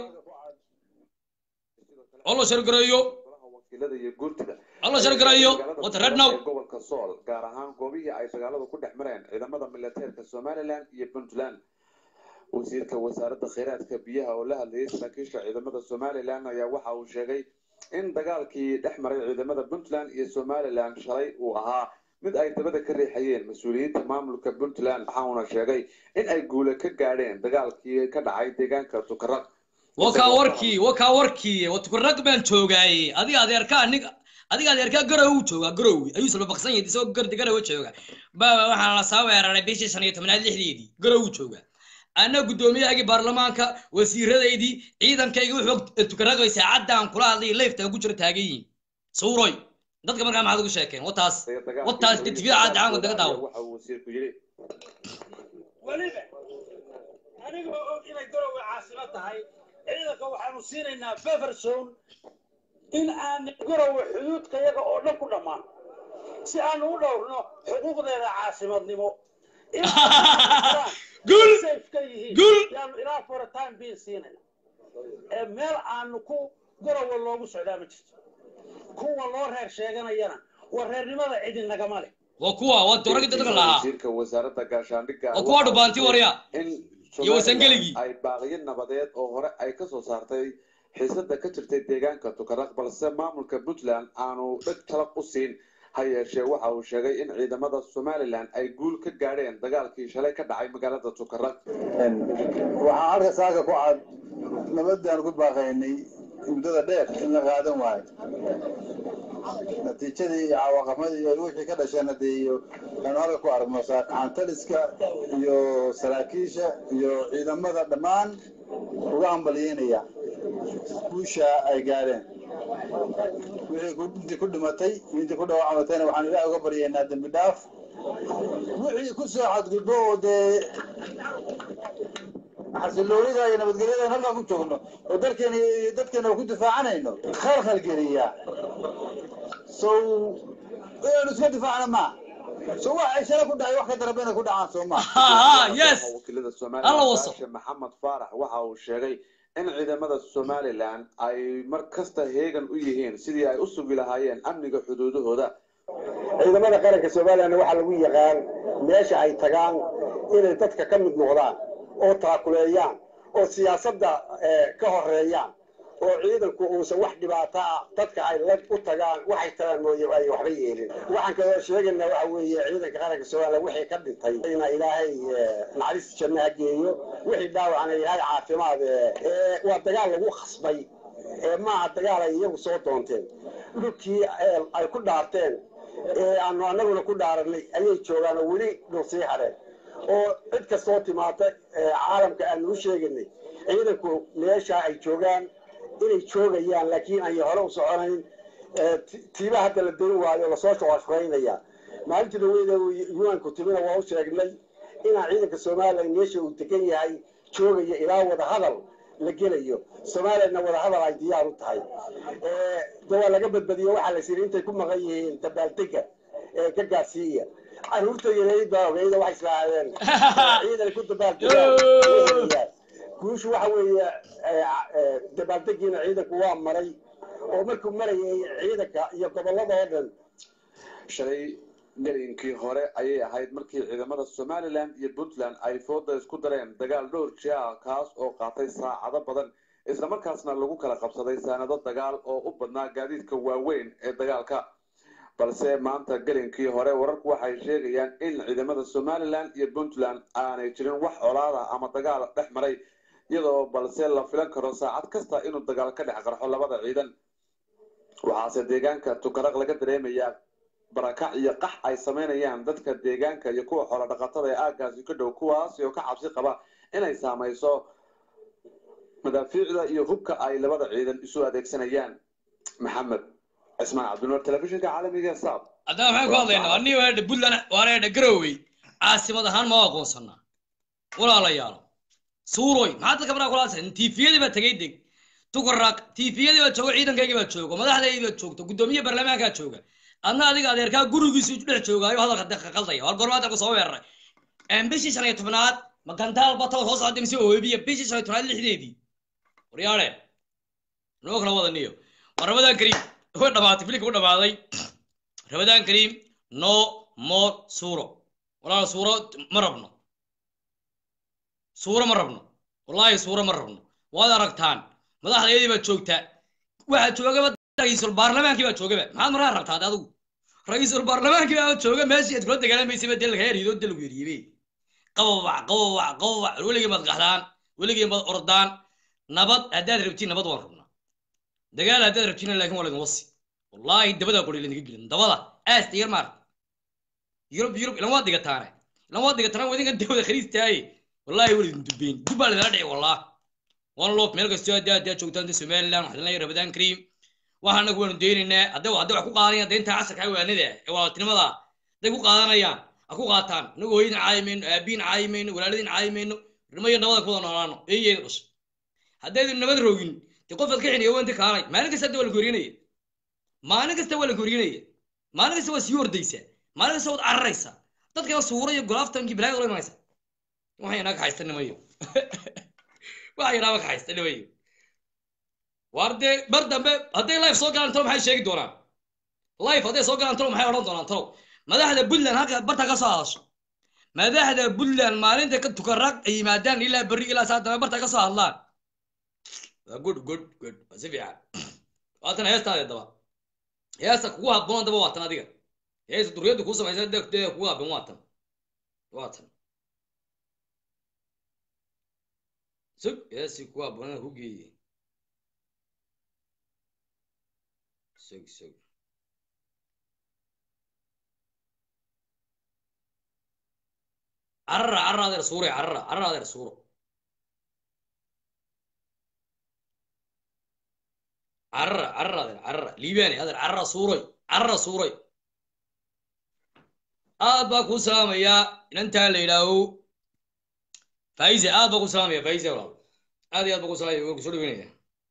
hala sheer gareeyo wakiilada iyo guurtida hala sheer gareeyo wata red now gobolka sool gaar ahaan goobihii ay dagaaladu ku dhex mareen ciidamada militeerka somaliland iyo puntland wasiirka wasaaradda kheyraadka biyaha oo la hadlayay saraakiisha ciidamada somaliland ayaa waxa uu sheegay in dagaalkii dhex maray ciidamada puntland iyo somaliland shalay uu ahaa mid ay dabada ka riixayeen mas-uuliyiinta maamulka puntland waxauna sheegay in ay guule ka gaadheen dagaalkii ka dhacay deegaanka tukaraq wakaa warkii wakaa warkii watukurag baan joogaaye adiga adeerkaa nig adiga adeerkaa garow joogaa garowi ayuu isla baqsan yahay isagoo gardi garowa jooga baaba waxaa la soo weeraray bishii shan iyo tobnaad lixdeedii garow jooga ana guddoomiyahagii baarlamaanka wasiiradaydii ciidankayga wuxuu tukaragay saacadaan kula hadlay leefta ku jira taagan yihiin suuroy dadka markaa maxaad ugu sheekeen wataas wataas tvda caanka daga daawo waxa uu wasiirku yidhi weliba anigoo og inay garowe caasimo tahay ciidanka waxaanu siinaynaa beverson in aan garowe xuduudka yaga oo dhan ku dhammaan si aanu u dhowrno xuquuqdeeda caasimadnimo Gul! ka yihiin Gul! yaanu ilaa foritaan biin siinayna ee meel aanu ku garowe loogu socdaa ma jirto kuwa loo reer sheeganayana waa reernimada cidi nagama leh waa kuwa waa doragi dadka lahaa wasiirka wasaaradda gaashaandhigga waa kuwa dhubaanti warya in iyo wasangeligii ay baaqiyo nabadeed oo hore ay ka soo saartay xiisada ka jirtay deegaanka tukaraq balse maamulka puntland aanu dheg talaq u siin ha yeeshee waxa uu sheegay in ciidamada somalilan ay guul ka gaadheen dagaalkii shalay ka dhacay magaalada tukaraq waxaan halka saaka ku cad nabadaan ku baaqaynay muddada dheer in la qaadan waayo natiijadii iyo cawaaqamadii iyo wixii ka dhasheen hadee iyo aanu halka ku aragno saakacantaliska iyo saraakiisha iyo ciidamada dhammaan uga hambalyeynaya guusha ay gaadheen wixii ku- intii ku dhimatay iyo intii ku dhawacamatayna waxaan ilaah uga baryaynaa dembi dhaaf wixii ku soo xadgudbo oo dee xasiloonida iyo nabadgelyada halkaan ku joogno oo dalkeena iyo dadkeena ku difaacanayno khalkhal geliya so inaynu iska difaacna ma so wax ay shala ku dhacay wax ka daraba inay ku dhacaan soo ma wakiilada Alla somalilan waso. baashe maxamed faarax waxa uu sheegay in ciidamada somalilan ay mar kasta heegan u yihiin sidii ay u sugi lahaayeen amniga xuduudahooda ciidamada qaranka somalilandna waxaa lagu yaqaan meesha ay tagaan inay dadka ka mid noqdaan oo taakuleeyaan oo siyaasadda eh, ka horeeyaan oo ciidanku uusan wax dhibaato ah dadka ay la u tagaan waxay tagaan mooye ay waxba yeelin waxaan kaloo sheegaynaa waxa weeye ciidanka qaranka somaliland wixii ka dhintay ina ilaahay eh, naxariis janno ha geeyo wixii dhaawacna ilaahay caafimaad eh, eh, waa dagaal lagu khasbay ee maaha dagaal ay iyagu soo doonteen dhulkii eh, ay ku dhaarteen ee aanu annaguna ku dhaaranay ayay joogaan oo weli dhul sii hadheen oo cid kastoo timaata ee caalamka aanu u sheeganay ciidanku meesha ay joogaan inay joogayaan laakiin ay hore u soconayn ee ti- tiiba hadda la dayn waayo lasoo shaqashaqaynaya maalintii dhaweyda yuanku timina waa u sheegnay inaan ciidanka somalilan meesha uu degan yahay joogaya ilaa wada hadal la gelayo somalilandna wada hadal ay diyaar u tahay ee de waa laga badbadiyo waxaa la siri intay ku maqan yihiin dabaaldega ee ka gaarsiiya caruurta yareyd baa ogeyda waxay islaahadeen ciidan ku dabaaldegaan guushu waxa weeye ee, ee, dabaaldegiina ciidanku waa maray oo markuu marayay ciidanka iyo gobolada oo dhan shalay gelinkii hore ayay ahayd markii ciidamada somalilan iyo puntland ay fooda isku dareen dagaal dhowr jia kaas oo qaatay saacado badan islamarkaasna lagu kala qabsaday saanado dagaal oo u badnaa gaadiidka waaweyn ee dagaalka balse maanta gelinkii hore wararku waxay sheegayaan in ciidamada somalilan iyo puntland aanay jirin wax colaada ama dagaal dhex maray iyadoo balse la filan karo saacad kasta inuu dagaal ka dhex qarxo labada ciidan waxaase deegaanka tukaraq laga dareemayaa barakac iyo qax ay samaynayaan dadka deegaanka iyo kuwa xoolo dhaqatada ee aagaasi ka dhow kuwaasi oo ka cabsi qaba inay saamayso madaafiicda iyo hubka ay labada ciidan isu adeegsanayaan maxamed cismaan cabdinuur telefishinka caalamiga ee saab haddaba maxaan ku hadlaynaa anii waadha puntland waanadha garowey caasimad ahaan ma aqoonsanaa walaalayaalo suuroy maxaa dadka baraa kulaasa tiifiyadii baa tegay deg tukaraq tiifiyadii baa jooga ciidankaygii baa jooga madaxdaydii baa joogta guddoomiye baarlamaankaa jooga adna adiga adeerkaa gurigiisu dhex joogaayo hadalka de qaldaya war goormaa dalku soo weeraray bishii shan iyo tobnaad magantaal bataw soo socda mise oobiya bishii shan iyo tobnaad lixdeedii waryaale noo kala wadaniyo waa ramadaan kariim way dhamaatay filimka u dhamaaday ramadaan kariim no more suuro walaal suuro ma rabno suuro ma rabno wallaahi suuro ma rabno waad aragtaan madaxdayadii baa joogta waxaa joogaba ra-iisul baarlamaankii baa joogaba maxaad markaa rabtaa ade adigu ra-iisul baarlamaankii baa jooga meeshii aad kula dagaalamaysa ba dee lagaa erido dee lagu eriyibe qababac qababac qababac weligii baad qaxdaan weligii baad ordaan nabad haddaad rabtiin nabad waan rabnaa dagaal haddaad rabtiin laakiin waa laydin wasi wallaahi dabadaa qori laydinka gelin dabada aasta yar maarta yurub yurub ilan waad dhigataane ilan waad dhigataan waa idinkan dawada khariistaaye wallaahi waa laydin dubeyn dub baa laydala dhici wallah one love meel kastoo haddaa haddaa joogtaan somaliland waxaan leeyahay ramadaan kariim waxa anagu waanu daynaynaa hadday hadday wax ku qaadanayaan deynta casarka waanida ee walaaltinimada hadday ku qaadanayaan ha ku qaataan inagu hooyadin caayi mayno aabiin caayi mayno walaaladin caayi mayno rimayo nabada ku wada noolaano eeyeeda dhashay haddaydan nabad rogin dee qofaad ka xiniya wanta kaanay maalin kasta hadda waa la gorinaya maalin kasta waa la gorinaya maalin kasta waa sii ordaysaa maalin kasta waad cararaysaa dadkana suura iyo golaaftankii bilaaya ola imanaysa waxay inaga haysta nimayo waxay inaga haysta nimayo war dee mar dambe hadday life soo galaan talo maxay sheegi doonaan life hadday soo galaan talo maxay odhan doonaan talo madaxda puntland halka barta ka soo hadasho madaxda puntland maalinta ka tukarag ay yimaadaan ilaa berri ilaa saa dambe barta ka soo hadlaan waa good good good waa si fiican waatan heestaade daba heesta kugu habboon daba waatan adiga heesta duriyadda kuu samaysa dee kugu habboon waatan waatan sug heesti kugu habboon ku geeye sug sug carra carra adeer suure carra carra adeer suuro carra carra adeer carra liibaani adeer carra suuroy carra suuroy aad baa kuu salaamayaa inantaa la yidhaaho faise aad baa kuu salaamaya faise walaal aad iyo aad baa kuu salaamaya waa kusoo dhaweynaya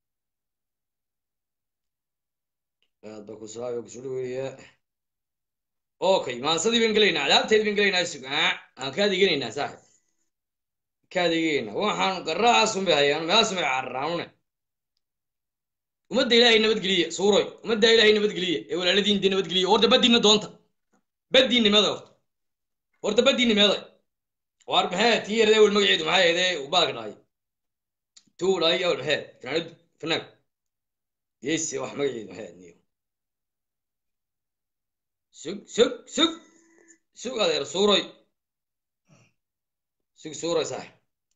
aad baa kuu salaamaya waa kusoo dhaweynaya okay maansadii baan gelaynaa adaabteedii baan gelaynaa sug aan ka adeeganaynaa saaxib ka adeeganaynaa waxaan garaacasun bay hayaan meelaasun bay cararaanune ummadda ilaahay nabadgeliya suuroy ummadda ilaahay nabadgeliya ee walaaladiin dee nabadgeliya horta baddiinna doonta baddiinni meeda horta horta baddiinni meeda waar maxee tii yarade wel magaceedu maxaa yeedee ubaalka dhahay tuu dhahay awel maxee fanaanadu fanaanku yese wax magaceedu maxee niyo sug sug sug sug adeer suuroy sug suuroy saaxib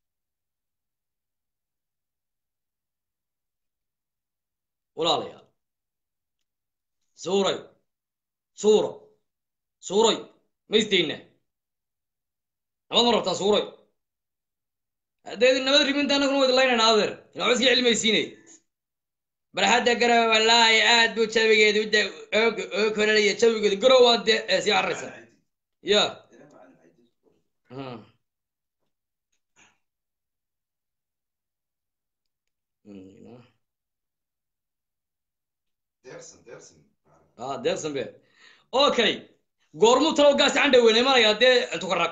walaalayaal suuray suuro suuroy ma isdaynaa nabad ma rabtaa suuroy haddaydin nabad ribinta annaguna wadi laynayna adeer ina waxba iska cilmaysiinay barxadda garowe wallaahi aad buu jawigeedu de oo kololaya jawigeedu garow waa de sii cararaysa ya ah deersan be okay goormuu talow gaasi candha weyne maraya dee tukaraq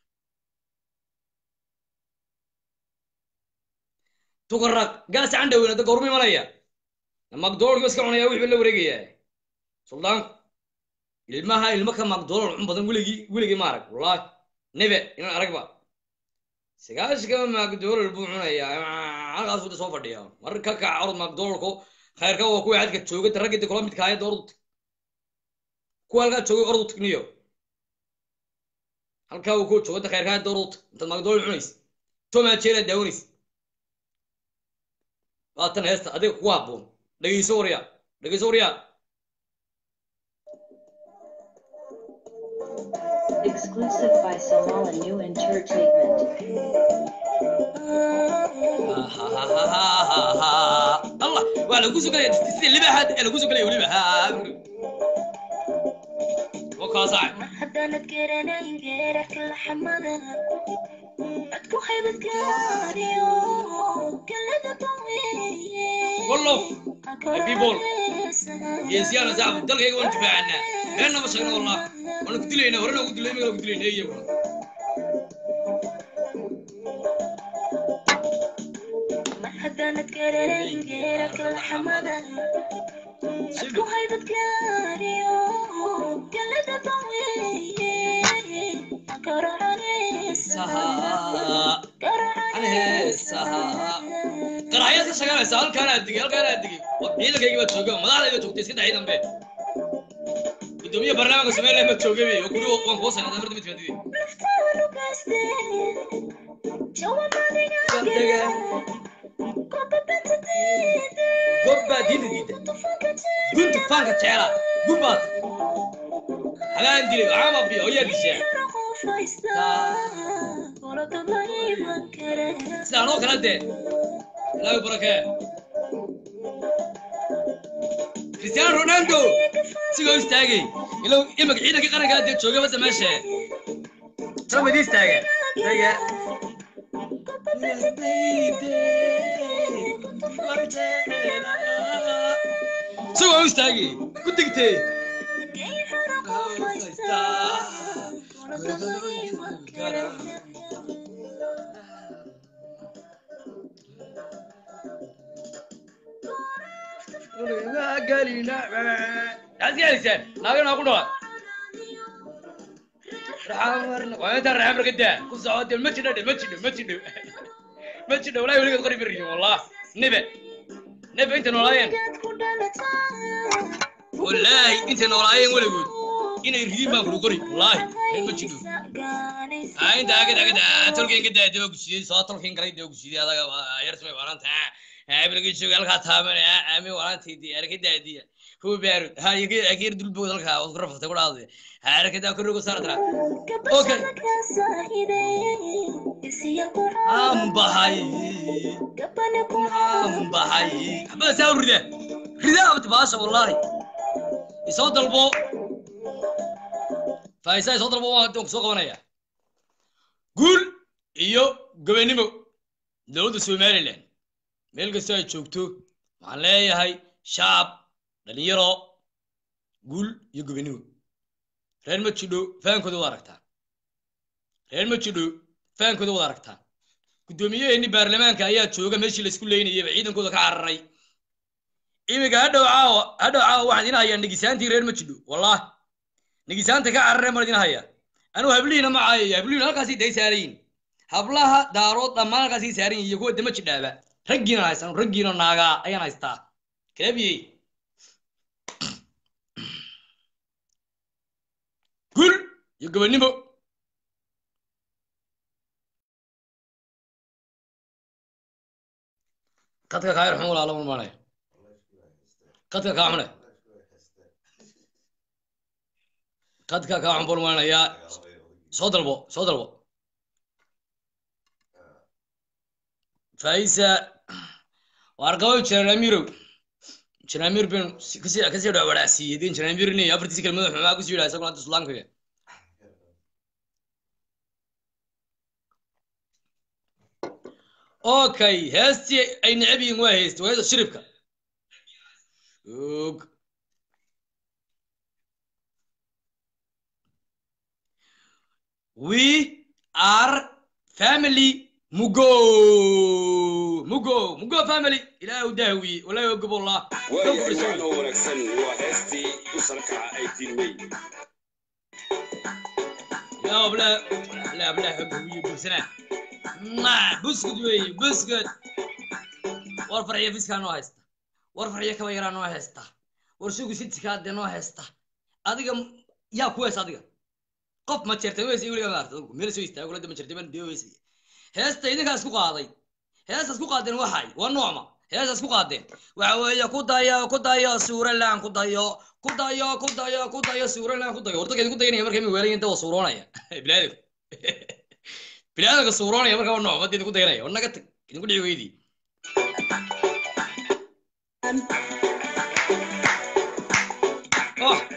tukaraq gaasi candha weyne de goormuu imanaya macdonald iska cunaya wixii la wareegaya suldaanku ilmaha ilmo ka macdonald cun badan weligii weligii ma arag wallahi nebe inaan aragba sagaashka macdonald buu cunayaa halkaas wada soo fadhiya mar ka kaca orod macdonaldko khayrka waa kuwa xadka jooga raggii kula midka ahayd ordu kuwa halkaa joogay ordu tagniyo halkaa waa kuwa jooga khayrka ahayd ordu intaad macdonald cunaysa tomaa jeeraa daawanaysa waatan heesta adiga kugu habboon dhegeyso waryaa dhegeyso waryaa Exclusive by Somala New Entertainment. allah waa lagu sugalaya sida libaxaad ee lagu sugalaya weliba wakaasac haddaanad garanayn geerarka laxamada codku haybad gaariyo galada baweeye wallof people geesiyaana saaxib dalkayga waan difaacana beenna ma sheegna wallah waana ku dilayna horena ugu dilay imagana ku dilayna iyaguna mar haddaanad garanayn geerarka laxamada codku haybad gaariyo galada baweeye qaraxyaad ka shaqaynaysa halkaanaa digay halkaanaa digay ciidankayga baad jooga madaxdayda joogtay iska dhacii dambe gudoomiye barnaamijka somaliland baad joogay wey oo guri waan kuwa sanada marda mid fadidey gobbaa diinta diida gunta faanka jecela gubbaad hagaan dilay waxaan baabiya oo yaa dishaa sidaan oo kale dee ilaahay barakee cristiano ronaldo sigoo istaagay ilow imaka ciidanka qarankaa dee jooga basa meesha trump idii istaaga taga sigoo istaagay ku digtee aasgaalisaan naagana ku dhawa waa intaan raxam ragadaa ku socode ma jidho dhe ma jidho ma jidho ma jidho walahi weligeed qori marihin wallah nebe nebe inta noolaayeen wallaahi intay noolaayeen weligood inay ridiin baan kulu qori wallaahi reer ma jidho aa inta agad agad tolkeen ka daade waa gusidey soo tolkeen galay dee gusidey adaga yar samay waaranta abilga jooga halkaa taaban aami waarantaydi arka daadiya huwa baarud ha ageer dulbood halkaa waad ku rafatay ku dhahday ha arkadaa korrogo saartara okay ambahay ambahay xabada saa u rida rida abta baasha wallaahi isoo dalbo faaisaa isoo dalbo waan kusoo qabanaya guul iyo gobennimo dowladda somaliland meel kastoo ay joogto waxaan leeyahay shacab dhalinyaro guul iyo gobennimo reer ma jidho fahankooda wad aragtaa reer ma jidho fahankooda wad aragtaa guddoomiyaheeni baarlamaanka ayaa jooga meeshii laisku leynayaba ciidankooda ka cararay iminka hadhow caawa hadhow caawa waxaan idin hayaa negisaantii reer ma jidho wallah negisaanta ka carareen baan idin hayaa anugu hablihiina ma caayaya hablihiina halkaasii day saarayin hablaha daarood dhammaan halkaasii saaran yihin iyo kuwa dama jidhaaba raggiina haystaan raggiina naagaa ayaan haystaa kalabiyey gul iyo gobonnimo qadka kaa yarxun walaalo malmaanaya qadka kaa xune qadka kaa xun balmaanayaa soo dalbo soo dalbo faisa waarqabo janamirow janamir ben kasii kasii dhawaraasiiyey den janamirni afartiisi kalmada xumaa kusii yidhaha isaguna hadda islaamkaga okay heestii ay necab yihiin waa heesti waa heesta shiribka og we are family mugo mugo mugo family ilaahay u dahwiye walaahi ogob wallah waayahay oo wanaagsan waa heestii u sarkaca ay dilmay لا بلا لا بلا حبوية بسنا ما بسكت وي بسكت ورفع يا فيسكا نو هيستا ورفع يا كبيرا نو هيستا ورسوق ست كاد نو هيستا adiga yaa ku hees adiga qof ma jirta weys weliga maarta meel soo istaago lada ma jirta ban dee weys heesta idinkaa isku qaaday heesta isku qaadeen waxay waa noocma heesaas ku qaadeen waxa weeye ku dayo ku dayo suuralan ku dayo ku dayo ku dayo ku dayo suuralan ku dayo horta idinku dayanaya marka imi weelayin dawa suuroonaya bilaadanku bilaadanka suuroonaya marka waa nooc madda idinku dayanaya war naga tag idinku dhici weydii oh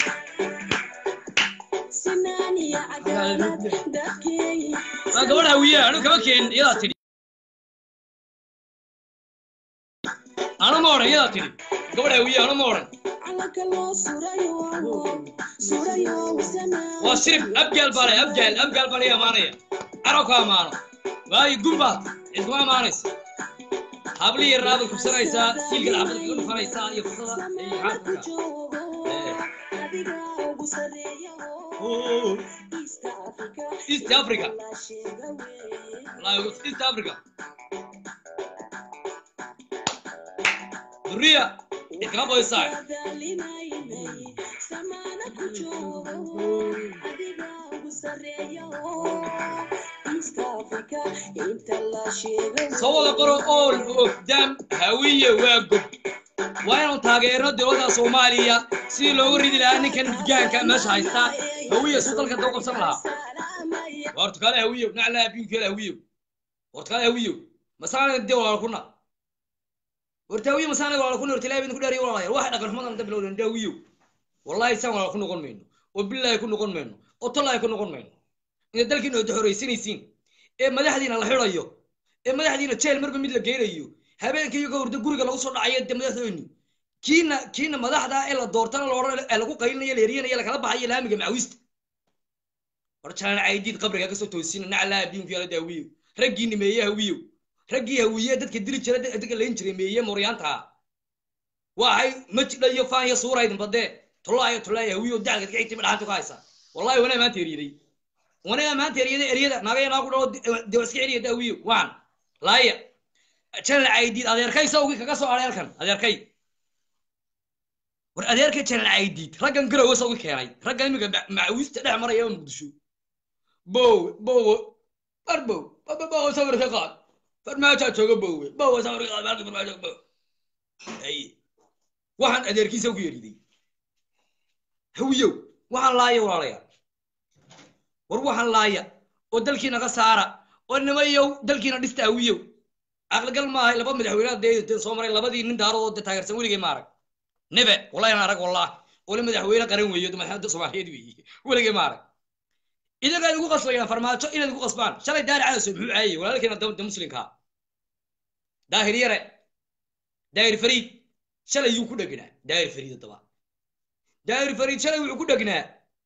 waa gabadh hawiye anu kama keenin iyadaa tidhi anu ma odhan iyadaa tidhi gabadh hawiye anu ma odhan waa shirib abgaal baa leh abgaal abgaal baa laga amaanaya carab ka amaano waayo gumbaad cidkuma amaanaysa habli yarnaa baad kubsanaysaa siilka lacabad kaga dhufanaysaa iyo fusada iyo xaafka east africa wallahi east africa duriya idkama boysaa soo wada qoro ool ogdam hawiye waa gob waa inaan taageerno dowladda soomaaliya sidii loogu ridi lahaa ninkan midgaanka meesha haysta hawiye suu dalka daba qabsan lahaa waa hortukaale hawiyow naclaa biinkeela hawiyow hortukaale hawiyow masaana de walaala kuna horta hawiye masaana walaala kuna horta ilaahay ku dhaariyo walaalayaal waxa dhaqan xumadan da bilowdan de hawiyow wallahi saan walaala ku noqon mayno oo billaahi ku noqon mayno oo tallaahi ku noqon mayno inta dalkiina oda horaysanaysiin ee madaxdiina la xidhayo ee madaxdiina jeel marba mid la geynayo habeenkii iyagoo hurdo guriga lagu soo dhacayo de madaxdooyni kiina kiina madaxda ee la doortana loodhan ee lagu qaylinayo la eryanaya lakala baxayo laamiga macawiista war jalaan caydiid qabriga kasoo toosina naclaa abiinku yaala daawiyo raggii nimeeye hawiyo raggii hawiye dadka dili jira dadka layn jiray meeye mooryaanta waxay majidha iyo faan iyo suura idin badee tullaayo tullaayo hawiyo dacalka dadka xigtima dhaxanta ku haysa wallahi wanaa maanta eryaday wanaa maanta eryada eryada naagaya naagu dhao de iska celiya daawiyo waan laaya jalan caydiid adeerkay sawgii kaga soo aray halkan adeerkay war adeerkay jalan caydiid raggan garowe sawgi keenay raggan imiga macawiista dhex maraya muqdisho bow bow war bow bow sawir ka qaad farmaajaa jooga bowe bow sawir ka qaad halka farmaajo bow ay waxaan adeerkiisa ugu yeriday hawiyow waxaan laaya walaalayaal war waxaan laaya oo dalkiina ka saara oo nimayow dalkiina dhista hawiyow aqligal maahay laba madaxweynaha dee soo maray labadii nin daarood dee taageersan weligay ma arag nebe wallahi aan arag wallah wali madaxweyne qaran weeyo madaxda soomaaliyeed weeye weligay ma arag idaga igu qasbayaan farmaajo inaad igu qasbaan shalay daari cadaso muxuu caayay walaalkeena da muslimka daahir yare daahir fariid shalay yuu ku dhegnaa daahir fariid haddaba daahir fariid shalay wuxuu ku dhegnaa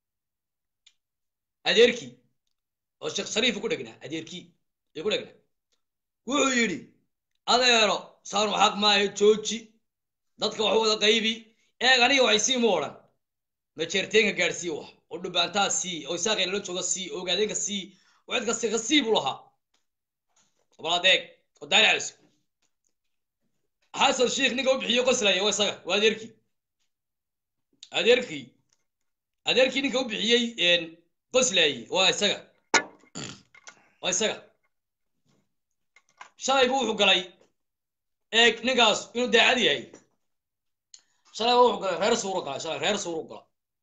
adeerkii oo sheekh shariifu ku dhegnaa adeerkii ayuu ku dhegnaa wuxuu yidhi adeero saanu xaq maayo jooji dadka wax wada qaybi eeg aniga waxay sii mu odhan majeerteenka gaadhsii wax oo dhubaantaa sii oo isaaqay lala jooga sii oo ogaadeenka sii oo cid kasta ka sii buu lahaa bal adeeg oo daari caliso xasan sheikh ninka u bixiyo qoslaya waa isaga waa adeerkii adeerkii adeerkii ninka u bixiyey qoslaye waa isaga waa isaga shalay buu wuxuu galay eeg ninkaas inuu daacad yahay shalay buu wuxuu galay reer suuru galay shalay reer suuru gala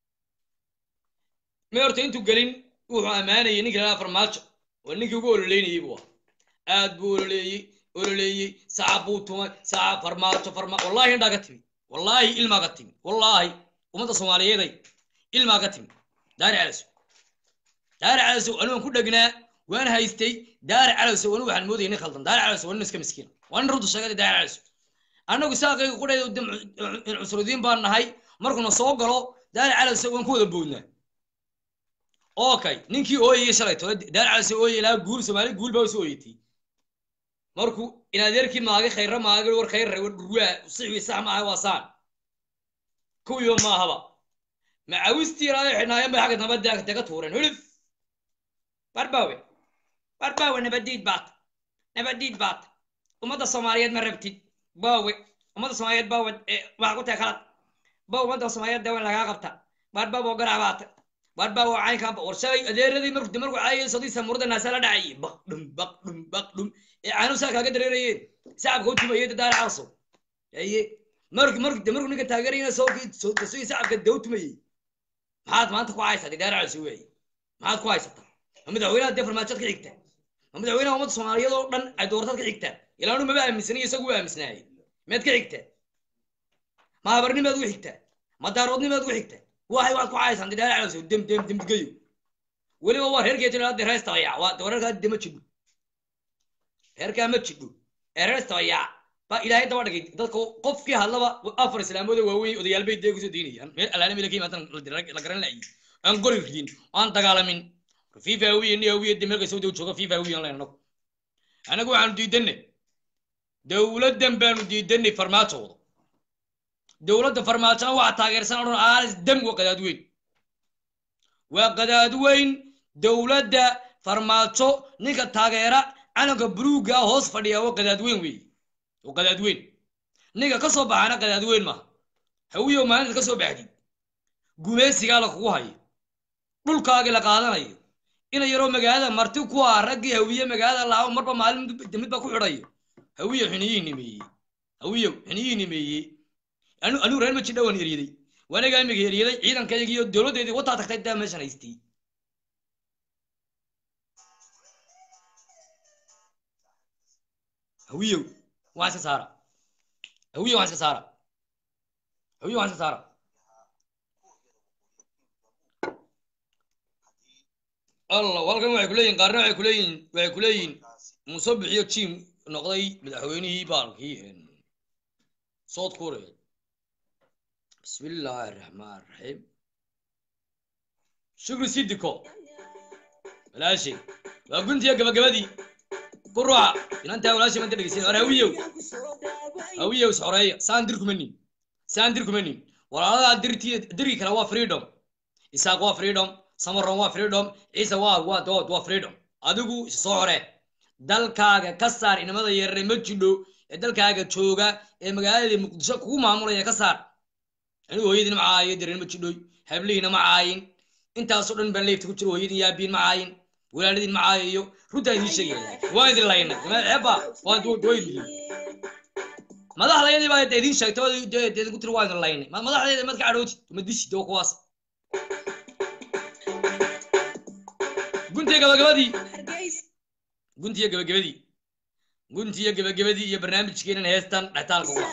ma horta intuu gelin wuxuu ammaanayay ninka lahaa farmaajo oo ninkii ugu ololeynayay buu ah aad buu ololeeyey ololeeyey sacab buu tumay sacab farmaajo farma wallahi indhaa ka timi wallaahi ilmaa ka timi wallaahi ummadda soomaaliyeeday ilmaa ka timi daari calasow daari calasow anigu ku dhegnaa waan haystay daari calasow anigu waxaan moodayay nin khaldan daari calasow waa nin iska miskiina waa nin runta sheegada daari calasow annagu saaqayga qudheeda cusrudiin baan nahay markuuna soo galo daari calasow waan ku wada boodnaa okay ninkii ooyayay shalay tole daari calasow ooyay ilaa guul soomaali guul baa usoo ooyatay markuu in adeerkii maagay khayra maagay war khayra war dhurwaa sixwi sax maaha waa saan kuwiiba maahaba macawistii ilaahay xidhnaayeen bay xagga nabadda daga tuureen hulif barbaawe barbaawe nabadiid baat nabadiid baat ummadda soomaaliyeed ma rabtid baawe ummadda soomaaliyeed baawe waxaa ku tahay khalad baa ummadda soomaaliyeed dawan lagaa qabta barbaawe oo garaabaata barbaawe oo caynkaanba war shalay adeeradii markuu markuu caayay sodii samurada naasa la dhacayay baq dhum baq dhum baq dhum ee caanu saa kaaga dareerayeen sacabka u tumayay dadaara caaso haye mark mark de markuu ninka taageerayna soo soo soo shacabka dawtumayey maxaad maanta ku haysaa didaara cusub wey maxaad ku haysataa ma madaxweynaha dee farmaajood ka xigta ma madaxweynaha ummadda soomaaliyeed oo dhan ay doorataad ka xigta ilaa anu maba aaminsanay isagu waa aaminsanaayay meed ka xigta ma habarnimaad ugu xigta ma daaroodnimaad ugu xigta waxay waxaad ku haysaan didaara cusub dem dem dem digayo weliba waa reerkee jira dee reestabayaa waa reerkaa de ma jidho reerkaa ma jidho ee reestabayaa ba ilaahay daba dhigay dadka qofkii hadlaba afar islaamood oo waaweyn odayaal bay dee kusoo diinayaan meel alaana meel ka yimaadaan la garan la'yi aan gori ridin aan dagaalamin fifa hawiye ni hawiye de meelka sawdi jooga fifa hawiye aan anagu anagu waxaanu diidanay dowladdan baanu diidanay farmaajooda dowladda farmaajona waxa taageersan odhan aalis dam waa qadaad weyn waa qadaad weyn dowladda farmaajo ninka taageera calanka buluugga hoos fadhiya waa qadaad weyn weeye waa qadaad weyn ninka ka soo baxana qadaad weyn maaha hawiyow maalinta ka soo baxdid gumaysigaa la kugu hayo dhulkaagii la qaadanayo ina yaroo magaalada marti ku ah raggii hawiye magaalada lahaa marba maalin midba ku xidhayo hawiyow xiniyihii nimeeyey hawiyow xiniyihii nimeeyey anu anigu reer maji dhawaan eryaday waanagaa imiga eryaday ciidankaygiiyo dowladdeedii wataa tagtay daa meeshan haystay hawiyow waan iska saara hawiyow waan iska saara hawiyow waan iska saara allah halkan waxay kuleeyihin qaarna waxay kuleeyihin waxay kuleeyihin muuse bixiyo jim noqday madaxweynihii baalkii south korea بسم الله الرحمن الرحيم شكرا سيدكو ولا شيء وقلت يا قبل قبدي قروع إن أنت ولا شيء ما أنت لقيسين أنا هويو هويو سعرية ساندركم مني ساندركم مني ولا هذا درتي دري كلا وا فريدوم إساق وا فريدوم سمر وا فريدوم عيسى وا وا دود وا فريدوم أدوكو سعرة dalkaaga ka saar inamada yarre ma jidho ee dalkaaga jooga ee magaalada muqdisho kugu maamulaya ka saar anigu hooyadiina ma caayo dareen ma jidhoy hablihiina ma caayin intaasoo dhan baan leefta ku jiro hooyadiin yaabiin ma caayin walaaladiin ma caayayo runtaa idiin sheegaya waan idin laynay eeba waan duwaydin madaxdayadii baa idiin sheegtay idinku tiri waan idin laynay madaxdayda madka cadhooti ma disid oo kuwaas guntiya gabagabadii guntiya gabagabadii guntiya gabagabadii iyo barnaamijkeenan heestan dhextaalka uga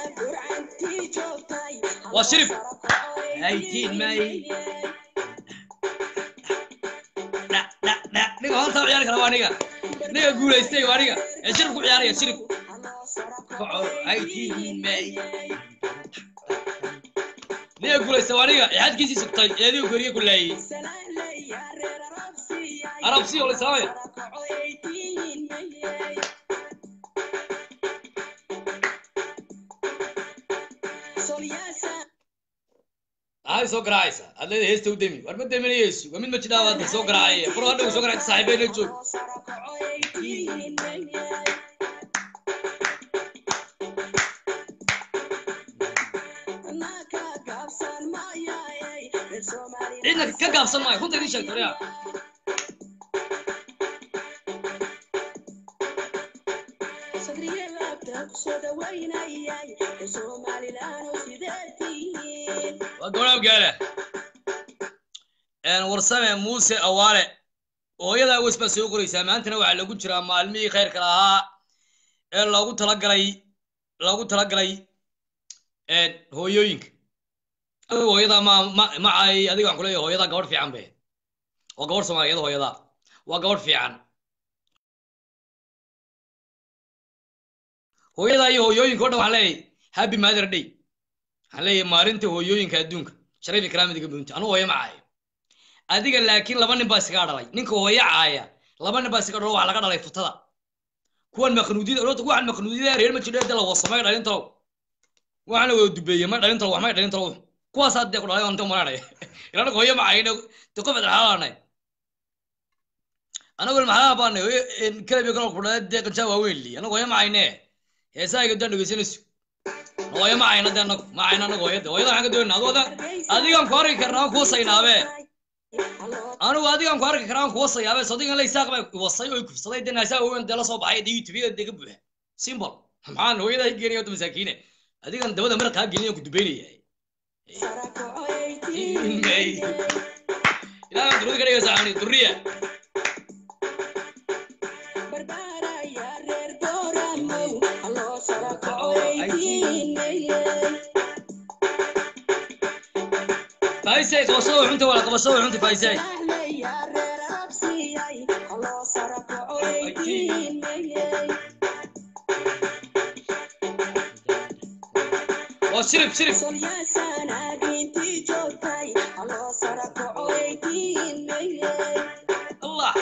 waa shirif haytiin may niga hontaa ciyaari kara waa niga niga guulaystay waa niga ee shirif ku ciyaaraya shirif kaco haytiin may niga guulaystay waa niga xadkiisii sugtay eedigu goriye ku laayey arabsi oo lisaamaya maxay soo garaacaysaa aad leedahay heesta u demi war ma deminayeysu waa mid ma jidhaa hadda soo garaacaya furo hadhow soo garaacta saaxiibeena joog cidna ka gaabsan maayo runta idiin sheegto yaa waa gabadha gaala warsame muuse awaale hooyada aweys baa soo qoraysaa maantana waxaa lagu jiraa maalmihii khayrka lahaa ee loogu talagalay loogu talagalay hooyooyinka hooyada ma ma ma ay adiga waxaan kuleeyahay hooyada gabadh fiican be waa gabadh soomaaliyeed hooyada waa gabadh fiican hooyada iyo hooyooyinka o dhan waxaan leeyahay happy mother day waxaan leeyahay maalinta hooyooyinka adduunka sharaf ikraamadiga bunta anu hooyo ma caayo adiga laakiin laba nin baa iskaga dhalay ninka hooyo caaya laba nin baa iskaga dhalo waxa laga dhalay futada kuwan maqnuudiyada orta waxan maqnuudiyada reer ma jidho de la wasamay dhalin talow waxaan la wada dubeeyey may dhalin talow wax may dhalin talow kuwaas hadde ku dhalay anta maranay ilaa hooyo ma caayin de qof adxaalanay anagu maxaa baanay hooyo kalabi kala ku dhalay dee qanjaa waaweyn li anagu hooyo ma caayine heesaaga daan dhegeysanayso hooyo ma cayna de anagu ma cayna anagu hooyada hooyada waxaan ka doonaa adooda adigaan ku arki karnaa kuwa saynaabe anigu adigaan ku arki karnaa kuwa sayaabe sadigan la isaaq bay wasay oo kufsaday de naasaa weyn dee la soo baxay de youtube de ka buuxa simbol maxaan hooyada geenaya wada masaakiine adigan dabada maraq kaa gelin ku dubeynaya ilaaha durada ka dhigaysa ani duriya faisay qabashada xunta wala qabashada xunta faisay waa shirib shirib allah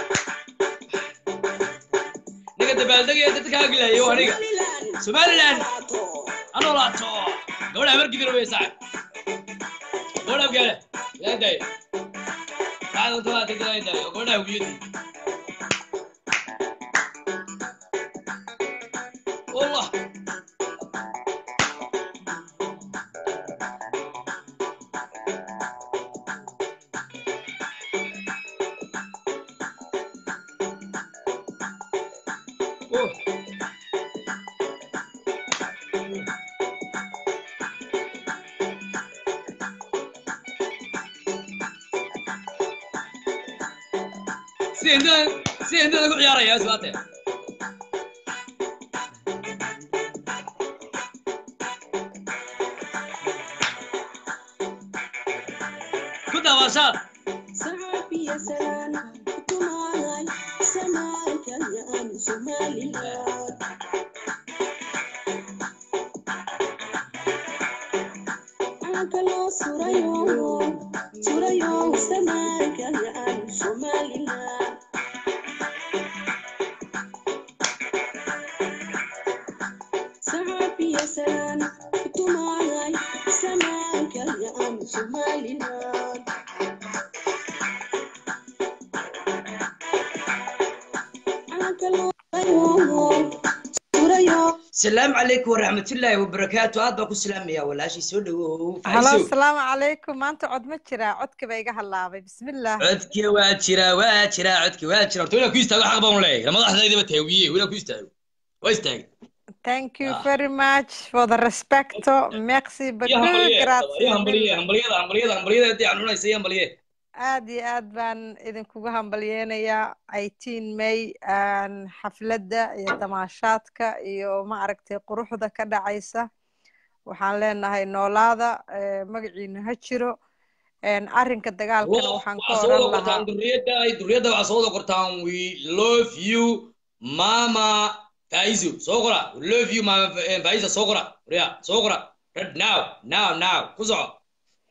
niga dabaaldegaya dadka kaa gilayo waa niga somaliland anoo laato gabadha markidiro wey saaxib gabadha abgaale ilaa daaya saacada unta waa tagda ilaa daaya gabadha hawiyadi wallah Oh. si intada si intada ku ciyaaraya isbaate ku daawashaad السلام عليكم ورحمة الله وبركاته هذا بكو سلام يا ولا شيء سود halo فايسو asalaamu calaykum maanta cod ma jiraa codka ba iga halaabay bismillah عدك واجرا واجرا عدك واجرا قلت لك يستاهل حق بون لي لما ضحنا إذا بتهويه ولا يستاهل ويستاهل thank you very much for the respecto merci يا beaucoup همبلية grazie يا همبلية mille همبلية همبلية همبلية دي عنونا يسيا همبلية aad iyo aad baan idinkuga hambalyeynayaa eighteen may aan xafladda iyo damaashaadka iyo ma aragtay quruxda ka dhacaysa waxaan leenahay noolaada eh, magaciina ha jiro En, arrinka dagaalkana والله waxaan ka وعصوده oran lahaa قرطان درية داي درية داي وعصوده قرطان we love you ماما فايزو صغرى we love you ماما فايزة صغرى ريا صغرى right now now now كوزع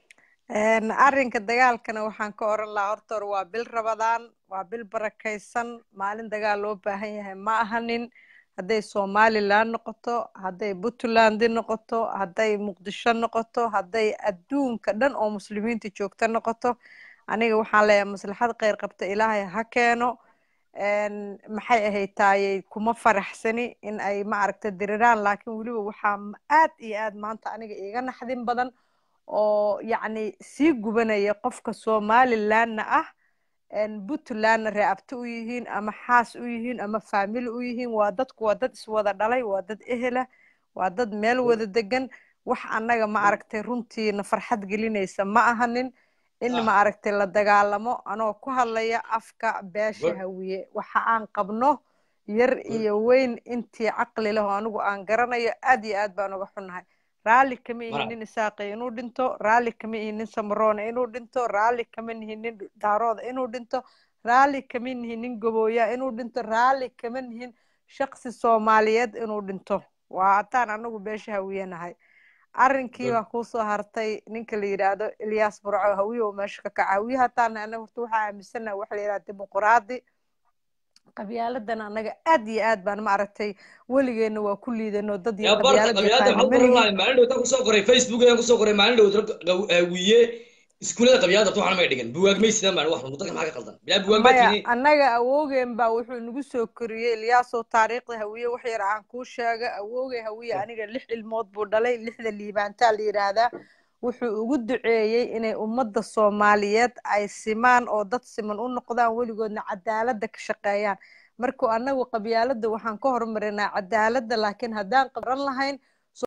En, arrinka dagaalkana waxaan ka oran lahaa horta hore waa bil rabadaan waa bil barakaysan maalin dagaal loo baahan yahay ma ahanin hadday somaliland noqoto hadday puntland noqoto hadday muqdisho noqoto hadday adduunka dhan oo muslimiinta joogta noqoto aniga waxaan leeyahay maslaxad kheyr qabta ilaahay ha keeno En, maxay ahayd taayey kuma faraxsani in ay ma aragta diriraan laakiin weliba waxaa m- aad iyo aad maanta aniga iiga naxdin badan oo yacni sii gubanaya qofka somalilandna ah en puntlandna reabti u yihiin ama xaas u yihiin ama faamili u yihiin waa dadku waa dad iswada dhalay waa dad ehela waa dad meel wada degan wax annaga ma aragtay runtiina farxad gelinaysa ma ahanin in ma aragtay la dagaalamo anoo ku hadlaya afka beesha hawiye waxa aan qabno yar iyo weyn intii caqli leh oo anigu aan garanayo aad iyo aad baan uga xunnahay raalli kama ihi nin isaaqi inuu dhinto raalli kama ihi nin samaroona inuu dhinto raalli kama nihi nin daarooda inuu dhinto raalli kama nihi nin gabooya inuu dhinto raalli kama nihin shaqsi soomaaliyeed inuu dhinto waa haddaan anagu beesha hawiyanahay arrinkii baa kuusoo hartay ninka la yidhaahdo ilyaas burco hawiye oo meesha ka kaca hawiye hataan anaga horta waxaa aaminsanaha waxa la yidhahda dimuquraadi qabyaaladan anaga aad iyo aad baan ma aragtay weligeena waa ku liidano dad iyo يا بركة qabyaalad قبيلات yaqaana محل ma قرن nihin لاي مالين دوتا كسو قري فيسبوك يان كسو قري مالين دوتا ويه iskuulada qabyaalada waxaan ma dhigan buwaag may sidaan baan wax muddo maxaa ka qaldan bilaa buwaag ma maya tiini annaga awoogeen baa wuxuu nagu soo koriyey ilyaasoo taariikhda hawiye wax yar aan kuu sheega awoogay hawiye aniga lix ilmood buu dhalay lixda liibaantaa la yidhaahdaa wuxuu ugu duceeyey inay ummadda soomaaliyeed ay simaan oo dad siman u noqdaan weligoodna cadaaladda ka shaqeeyaan markuu annagu qabyaaladda waxaan ka hormarinaa cadaaladda laakiin haddaan qabran lahayn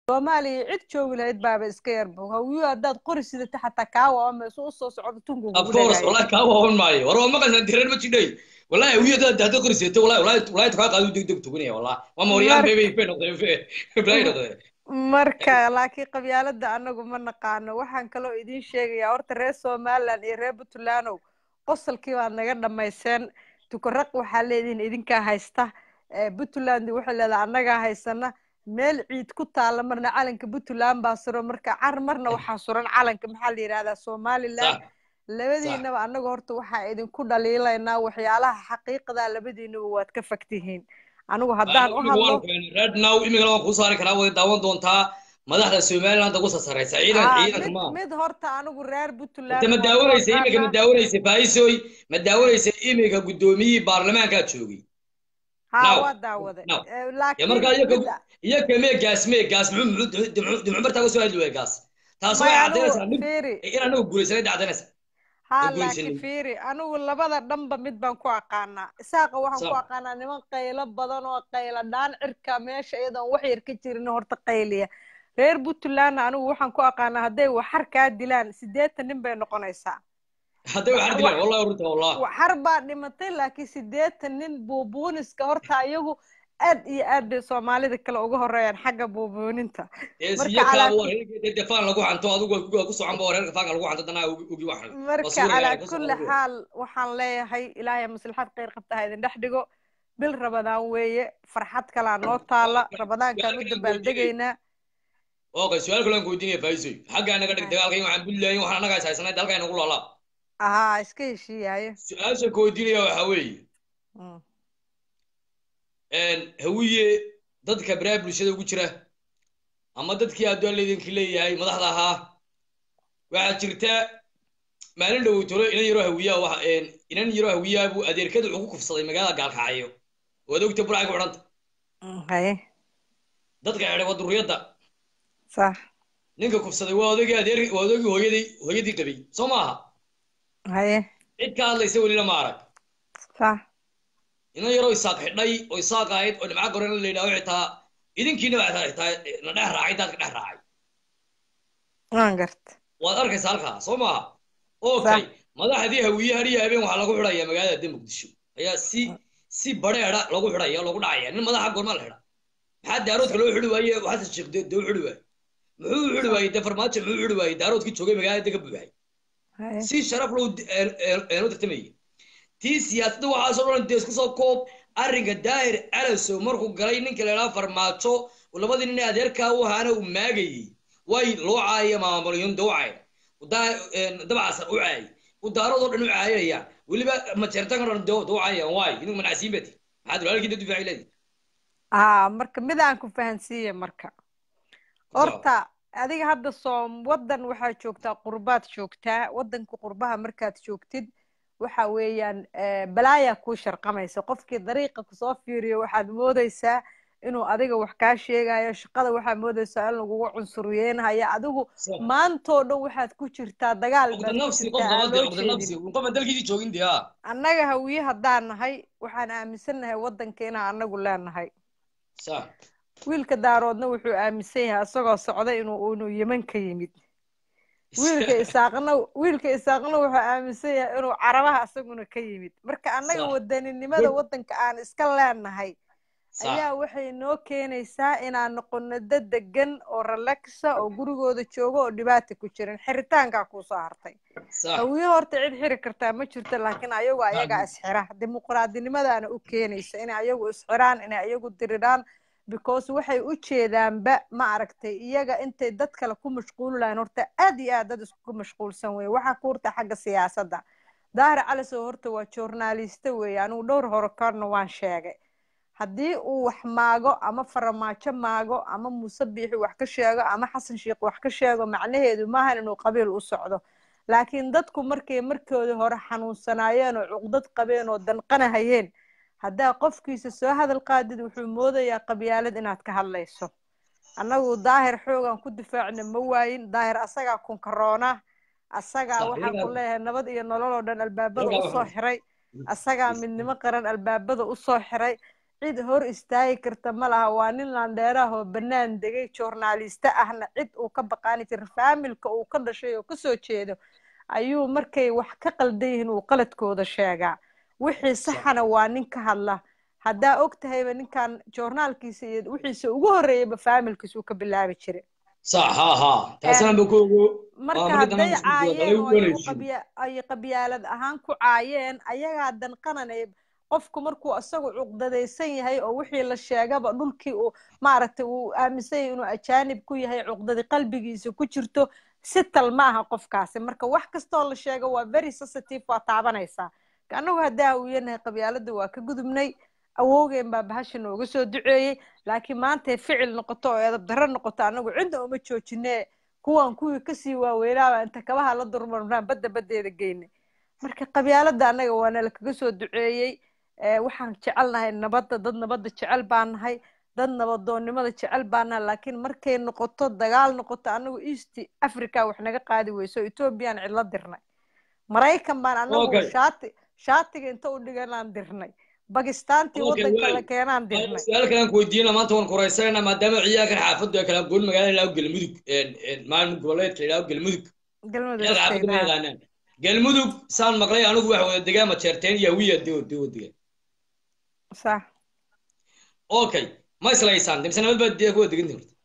soomaaliya cid joogi lahayd baaba iska yarbo hawiyo haddaad qori sidata xataa kaa waamayso usoo socdo tunka of kugu course dhagayo wallahi kaa waawan maayo war waa maqalsan tireen ma jidhay wallahi hawiyo dad hadda qoriseeto wallahi wallahi wallahi kaa qaadu deg deg tugunaya wallahi waa mooryaan Mar- bay bay bay noqdeen bay bay noqdeen marka laakiin qabyaalada anagu ma naqaano waxaan kaloo idiin sheegayaa horta reer somaliland iyo reer puntlandow qosolkii baad naga dhamayseen tukaraq waxaa leedihin idinkaa haysta Eh, puntland waxay leedahay annagaa haysana meel ciid ku taalla marna calanka puntland baa suran marka car marna waxaa suran calanka maxaa la yidhahdaa somaliland labadiinaba annaga horta waxaa idinku dhaliilaynaa waxyaalaha xaqiiqda labadiinaba waad ka fagtihiin anigu haddaan u hadlo red now imikana waan kuu saari karaa way daawan doontaa madaxda somaliland ugu sasaraysa ciidan Haa, ciidanka mid ma mid horta anigu reer puntland Inta ma waan ku daawanaysa imika ma aqaanaa. daawanaysa faisoy ma daawanaysa imika gudoomiyihii baarlamaankaa joogay haa Now, waa daawaday now. Eh, ya laakiin markaa mid iyaga iyaga mee gaas mee gaas muxuu muxuu muxuu muxuu bartaa ka soo hadli waaya gaas taas Maya, waxay anigu caddaynaysaa nin fiiri. in anagu guulaysanay dhacdaynaysa haa ma laakiin guulaysanin fiiri anigu labada dhanba mid baan ku aqaanaa isaaqa waxaan ku Sawa. aqaanaa niman qaylo badan oo qaylo dhaan cirka meesha iyadoon wax yar ka jirin horta qayliya reer puntlandna anigu waxaan ku aqaanaa hadday waxar kaa dilaan siddeetan nin bay noqonaysaa hadday waxar dilaan wallahi runta wallah waxar baa dhimatay laakiin siddeetan nin buubuuniska horta iyagu aad iyo aad bay soomaalida kale uga horeeyaan xagga buubuuninta marka iyakaaba calaa waa reerka dee faan lagu xanto adigu waa ku socon ba waa reerka faanka lagu xanto danaa ugi waxan marka calaa kulli xaal waxaan leeyahay ilaahay maslaxad khayr qabta ha idin dhex dhigo bil rabadaan weeye farxad kalaa noo taala rabadaankaan u dabaaldegaynaa okay su-aal kale aan ku weydiinaya faisoy xaggaa naga dhig dagaalka in waxaan buntland waxaan annaga is haysanay dalka inagu laalaab ahaa iska heshiiyayo su-aasha ku weydiinaya waxaa weeye hawiye dadka baraha bulshada ugu jira ama dadkii adduun laydinki leeyahay madaxda ahaa waxaa jirta maalin dhow tolo inan yaroo hawiyaa wax inan yaroo hawiyaa buu adeerkada wuxuu ku kufsaday magaalada gaalkacyo waad ogta burcay ku xidhanta haye dadka xidhay waa durriyadda sax ninka kufsaday waa odagii adeer waa odagii hooyadii hooyadii qabay soo maaha haye cid ka hadlaysa welina ma arag sax inan yaroo isaaq xidhay oo isaaq ahayd oo dhimca gorena la yidhaho xitaa idinkiina waa xitaa na dhex raacay daadka dhex raacay waan garta waad arkaysa halkaa soo maaha okay madaxdii hawiye hariya habeen waxaa lagu xidhaya magaalada de muqdisho ayaa si si bareera lagu xidhaya lagu dhacaya nin madaxa goorma la xidha maxaa daaroodka loo xidhi waaye xasan sheekh de u xidhi waaye muxuu u xidhi waayey de farmaajo muxuu u xidhi waayey daaroodkii joogay magaalada ka buuxay si sharaf loo eenu tartamayay tii siyaasadda waxaasoo dhan dee isku soo koob arrinka daahir alasow markuu galay ninka la idhaha farmaajo labadii nin ee adeerkaa u ahaana uu maagayey way loo caayaya maamuliyun de u caaya dabcasan u caayay udaaradoo dhan u caayayaan weliba majeertanka dhan de u caayayaan waay idinku manacsiin bati maxaad walaalkii dad difaaci leedi aa marka midaan ku fahansiiye marka horta adiga hadda soom waddan waxaa joogtaa qurbaad joogtaa waddanka qurbaha markaad joogtid waxa weeyaan balaayaa kuu sharqamaysa qofkii dariiqa kusoo fiiriyo waxaad moodaysaa inuu adiga wax kaa sheegayo shaqada waxaad moodaysaa in lagugu cunsuriyeynayo adigu maantoo dhan waxaad ku jirtaa dagaal baad ku jirtaa aan loo jeedin annaga hawiye haddaan nahay waxaan aaminsannahay waddanka inaan annagu leenahay wiilka daaroodna wuxuu aaminsan yahay isagoo socda inuu inuu yeman ka yimid wiilka isaaqna wiilka isaaqna wuxuu aaminsan yahay inuu carabaha isaguna ka yimid marka annaga wadaninimada waddanka aan iska leenahay ayaa waxay noo keenaysaa inaan noqono dad degan oo relaxa oo gurigooda jooga oo dhibaata ku jirin xiritaankaa kuusoo hartay hawiye horta cid xiri kartaa ma jirto laakiin ayagu ayagaa isxira dimuqraadinimadaana u keenaysa inay ayagu isxiraan inay ayagu diriraan because waxay u jeedaanba ma aragtay iyaga intay dad kale ku mashquuli lahayn horta aad iyo aad dad isku mashquulsan weye waxaa ku horta xagga siyaasadda daahir calisow horta waa journalista weeye anigu dhowr hore korna waan sheegay haddii uu wax maago ama faramaajo maago ama muuse biixi wax ka sheego ama xasan sheikh wax ka sheego macnaheedu maahan inuu qabiil u socdo laakiin dadku markay markoodii hore xanuunsanaayeen oo cuqdad qabeen oo danqanahayeen haddaa qofkiisa soo hadal qaadid wuxuu moodayaa qabyaalad inaad ka hadlayso annagu daahir xoogan ku difaacna ma waayin daahir asagaa kunkaroona asagaa waxaan ku leeyahay nabad iyo nolol oo dhan albaabada usoo xiray asagaa midnimo qaran albaabada usoo xiray cid hor istaagi karta ma laha waa nin landheeraah oo bannaan degay journaliste ahna cid uu ka baqaani jira faamilka uu ka dhashay oo kasoo jeedo ayuu markay wax ka qaldan yihiin uu qaladkooda sheegaa wixii saxana waa nin ka hadla haddaa og tahayba ninkan joornaalkiisa iyo wixiisa ugu horreeyaba faamilkiisa uu ka bilaabi jiray sax ha ha taasana ba ku ogo marka hadday caayeen oo ay u qabya- ay qabyaalad ahaan ku caayeen ayagaa danqananay qofku markuu isagu cuqdadaysan yahay oo wixii la sheegaba dhulkii uu maaragtay uu aaminsan yahay inuu ajaanib ku yahay cuqdadi qalbigiisa ku jirto si tal ma aha qofkaasi marka wax kastoo la sheego waa very sensitive waa taabanaysaa annagu haddaa uu yanahay qabyaaladda waa ka gudubnay awowgeen baa bahasha nooga soo duceeyey laakiin maantay ficil noqoto oo edab darro noqoto annagu cidda uma joojinee kuwan kuwii kasii waaweynaaba inta kabaha la durmarnaan badda baddeeda geynay marka qabyaaladda annaga waa nala kaga soo duceeyey Eh, waxaan jecelnahay nabadda dad nabadda jecel baan nahay dad nabadoonnimada jecel baan nahay laakiin markay noqoto dagaal noqoto annagu east africa wax naga qaadi weyso ethoobiyan cidla dirnay maraykan baan annagu Okay. shaati shaatiga inta u dhiganaan dirnay bakistaantii Okay, waddanka waay. la keenaan dirnay su-aal kale aan ku weydiina maanta waan kuraysanayna maadaama ciyaalkan xaafaddu ay kala goon magaalada ilaa galmudug maalin goboleedka ilaa galmudug galmudug ciyaal xaafaddu ma agteeda. yaqaanaan galmudug saan maqlay anigu waxa wada degaan majeerteen iyo wiya dewo dewo degaan sax okay ma islaysaan dimse nabad baad dee kuwa degan horta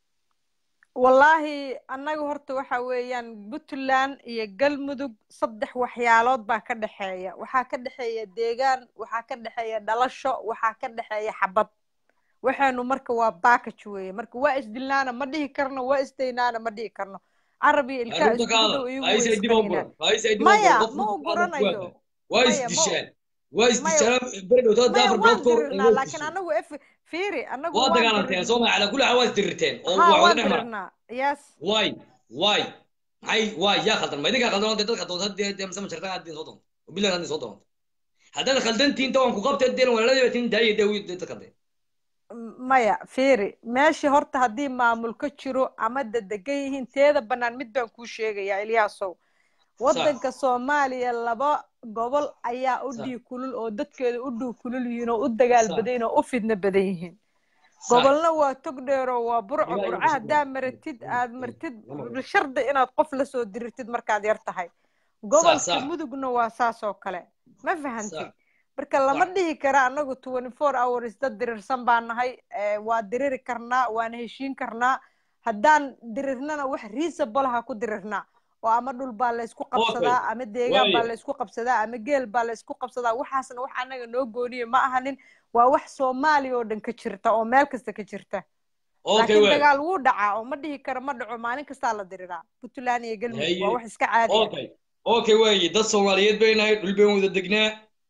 wallaahi annaga horta waxa weeyaan puntland iyo galmudug saddex waxyaalood baa ka dhexeeya waxaa ka dhexeeya deegaan waxaa ka dhexeeya dhalasho waxaa ka dhexeeya xabad waxaanu marka waa package weeye marka waa isdilnaana ma dhihi karno waa isdaynaana ma dhihi karno carab iyo ilkaa arrinta iskugu ka dhow hadal iyagu faais way ay dib u isqaninaan buran faais ay dib u maya buran qof ma u guranayo waa maya ma isdishaan waa maya isdishaan beri dhowtaa maya afar waan bilood ka hor dirirnaa loo laakiin dishay anagu f fiiri anagu waa waan dagaalanteen dirirnaa soo maa calaa kulli xaal waa isdirirteen oo ha wax waan wada dhex mara dirirnaa yes waay waay maxay waay yaa khaldan ma idinkaa khaldan dee dadka doonta dee dee masama jartaan aad soo doonta oo bilan aad soo doonta haddaad khaldantiin ta waan ku qabtay dee walaaladii baa tin daayay dee wiil dadka dee M- maya fiiri meeshii horta haddii maamul ka jiro ama dadegan yihiin teeda bannaan mid baan kuu sheegayaa ilyaasow waddanka soomaaliya laba gobol ayaa u Sax. dhii kulul oo dadkeeda u dhuu kulul yihiin oo u dagaal Sax. badan yihiin oo u fidna badan yihiin Sax. gobolna waa tog dheero waa burco Ilaa iyo burco bisha haddaa gool. maratid aad martid Lama shardi inaad qof la soo dirirtid markaad yar tahay gobolka sax. mudugna waa saas oo kale ma fahantid Sax. marka lama Sax. dhihi kara anagu twenty four hours dad dirirsan baan nahay eh, waa diriri karnaa waana heshiin karnaa haddaan dirirnana wax reasonable ha ku dirirnaa oo ama dhul baa laysku qabsadaa ama deegaan baa Waaya. laysku qabsadaa ama geel baa laysku qabsadaa waxaasna wax anaga noo gooniya ma ahanin waa wax soomaaliya oo dhan ka jirta oo meel kasta ka jirta okay laakiin waay dagaal wuu dhacaa oo ma dhihi karo ma dhaco maalin kastaa la diriraa puntland iyo galmudug waa haye wax iska caadi ah okay okay waaye dad soomaaliyeed bay nahay dhul bayn wada degnaa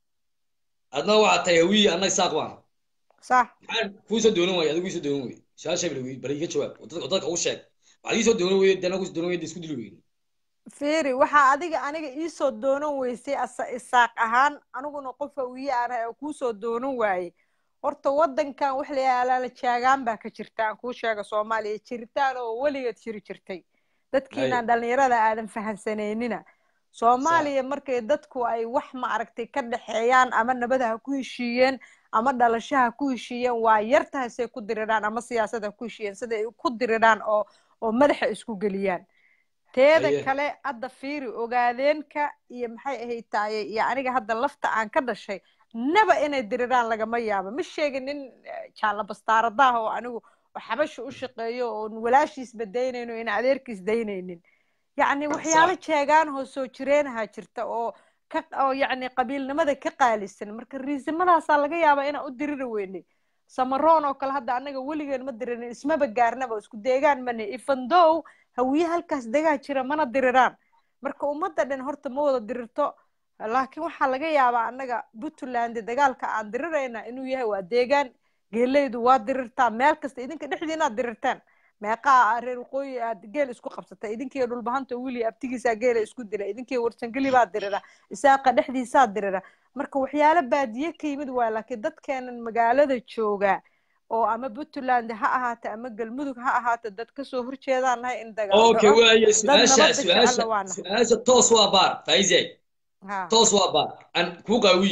adna waxaad tahay hawiye annaga saaq baan sax maxaan kuusoo doonan waaya adigu iisoo doonan weye su-aasha bal wey bal iga jawaab oo dadka oo dadka u sheeg waxaad iisoo doonan weye dee anagu is doonan weye dee isku dili weyne fiiri waxaa adiga aniga iisoo doonan weysay asa isaaq ahaan aniguna qof hawiye aan ahay oo kuusoo doonan waaye horta waddankan wax la yaalaa jaagaan baa ka jirta aan kuu sheega soomaaliya jiritaan oo weligeed jiri jirtay dadkiinaan dhallinyarada aadan fahansaneynina soomaaliya markay dadku ay wax ma aragtay ka dhexeeyaan ama nabada ha ku heshiiyeen ama dhalasho ha ku heshiiyeen waa yartahay say ku diriraan ama siyaasad ha ku heshiiyeen sida ay ku diriraan oo oo madaxa isku geliyaan teeda Haye. kale hadda fiiri ogaadeenka iyo maxay ahayd taaye iyo aniga hadda lafta aan ka dhashay naba inay diriraan lagama yaabo ma sheegin nin eh, jaalla bastaaradaah oo anigu oo xabasha u shaqeeyo oon walaashiisba daynayno in adeerkiis daynaynin yacni waxyaalo jeegaanahoo soo jireenaha jirta oo ka oo yacni qabiilnimada ka qaalisan marka riisamadaasaa laga yaabaa inaan u diriri weynay samaroon oo kale hadda annaga weligeen ma dirinin ismaba gaarnaba isku deegaan mane ifandow hawiye halkaas degaa jira mana diriraan marka ummadda dhan horta ma wada dirirto laakiin waxaa laga yaabaa annaga puntland dagaalka aan dirirayna inuu yahay waa deegaan geeleydu waa dirirtaa meel kasta idinka dhexdiina aad dirirtaan meeqaa reer waqooyi aad geel isku qabsata idinkii dhulbahanta wili abtigiisaa geela isku dila idinkii warsangeli baa dirira isaaqa dhexdiisaa dirira marka waxyaalo baadiye ka yimid waay laakiin dadkeenan magaalada jooga oo ama puntland ha ahaata ama galmudug ha ahaata dad kasoo horjeedaan nahay in dagaal okay dhaco waaye dad su-aasha nabadda jecella su-aasha waa nahay su-aasha toos waa baar faizay ha toos waa baar aan kuu qaawiyo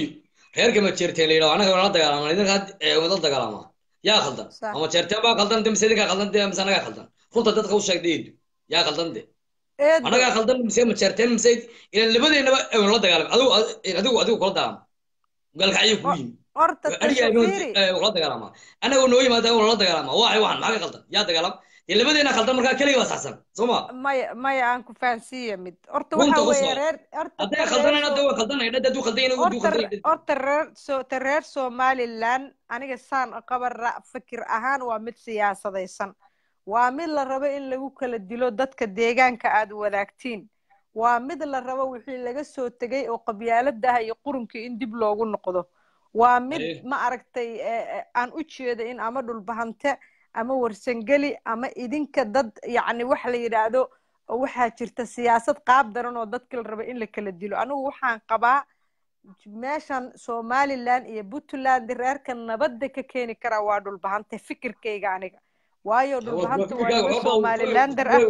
reerka ma jeerteen la yidhaho annaga la dagaalama idinka had ee wada dagaalamaa yaa khaldan Sax. ama jeerteen baa khaldan de mise idinkaa khaldan de mise annagaa khaldan runta dadka u sheeg dheedu yaa khaldan de eedo annagaa khaldan mise ma jeerteen mise ilan labadeennaba ewan la dagaalam adigu adigu adigu kula dagaalama galkacyo ku yimi horta adiga tashafiiri kula dagaalamaa annagoo noo yimaada ewan la dagaalamaa waxay waxan maxaa ka khaldan yaa dagaalam dee labadeena khaldan markaa keliga baa saxsan soo ma maya maya aan ku fahansiiya mid horta runta waxa ku weeye soo reer horta hadday ta reer khaldanayna soo hadda waa khaldanayna hadduu khaldanyana hadduu horta khaldanyna horta reer so ta reer somaliland aniga saan qaban ra fikir ahaan waa mid siyaasadaysan waa mid la rabo in lagu kala dilo dadka deegaanka aad wadaagtiin waa mid la rabo wixii laga soo tegay oo qabyaaladaha iyo qurunkii in dib loogu noqdo waa mid Aye. ma aragtay eh, eh, aan u jeeda in ama dhulbahante ama warsangeli ama idinka dad yacni wax la yidhaahdo waxaa jirta siyaasad qaab daran oo dadka la rabo in la kala dilo anigu waxaan qabaa meeshan somaliland iyo puntland reerka nabadda ka keeni karaa waa dhulbahante fikirkayga aniga waayo dhulbahanta waa niman somalilander ah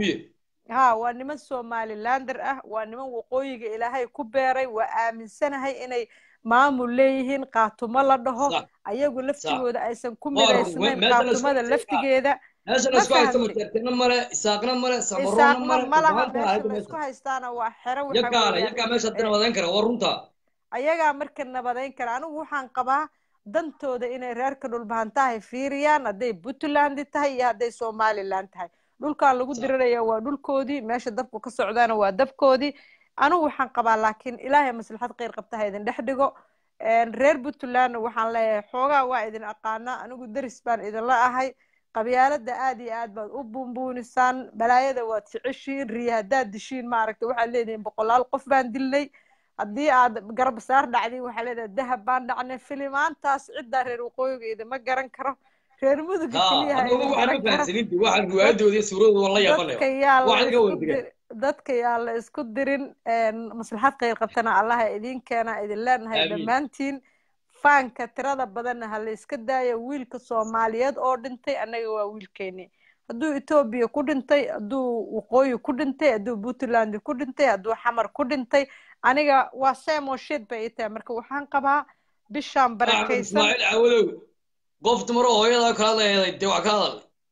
ha waa niman somalilander ah waa niman waqooyiga ilaahay ku beeray waa aaminsanahay inay maamul leeyihiin qaatumo la dhaho Sax. ayagu laftigooda aysan ku Waa run. midaysnayn Meesha la isku qaatumada haystaa. laftigeeda meeshan ma isku haysta fahamtay majeertina male isaaqna male samaroona isaaqna male ma laha dhulbahanta meesha hayda la isku meesha haystaana waa xero waxa yakaana weeyaan yakaa meesha hadda eh, nabadayn kara waa runta ayagaa marka nabadayn kara anigu waxaan qabaa dantooda inay reerka dhulbahantahay fiiriyaan hadday puntland tahay iyo hadday somaliland tahay dhulkan lagu diriraya waa dhulkoodii meesha dabku ka socdaana waa dabkoodii anigu waxaan qabaa laakiin ilaahay maslaxad kheyr qabta ha idin dhex dhigo Een, reer puntlandna waxaan leeyahay xoogaa waa idin aqaanaa anigu deris baan idinla ahay qabyaalada aad iyo aad baad u buunbuunisaan balaayada waad jeceshiin riya haddaad dishiin maaragta waxaad leedihiin boqolaal qof baan dilnay haddii aad garab saar dhacdiin waxaa leedahay dahab baan dhacnay filimaantaas ciddaa reer waqooyiga idima garan karo reer muduga ha keliya ha anigu idin waxaan garan ma karo fahansanin waxaan riwaayadooda iyo suuradooda waan la yaabanayo dadka yaa la waxaan idinka isku wada digan dir dadka yaa la isku dirin een, maslaxad kheyr qabtana allaha idin keena idin leenahay aamiin dhammaantiin faanka tirada badanna ha la iska daayo wiilka soomaaliyeed oo dhintay annaga waa wiilkeeni hadduu etoobiya ku dhintay hadduu waqooyi ku dhintay hadduu puntland ku dhintay hadduu xamar ku dhintay aniga waa same oo shit bay ii tahay marka waxaan qabaa bishaan axmed barakaysan ismaaciil caawadow qof dumaro hooyada kala hadlayday dee wax ka hadal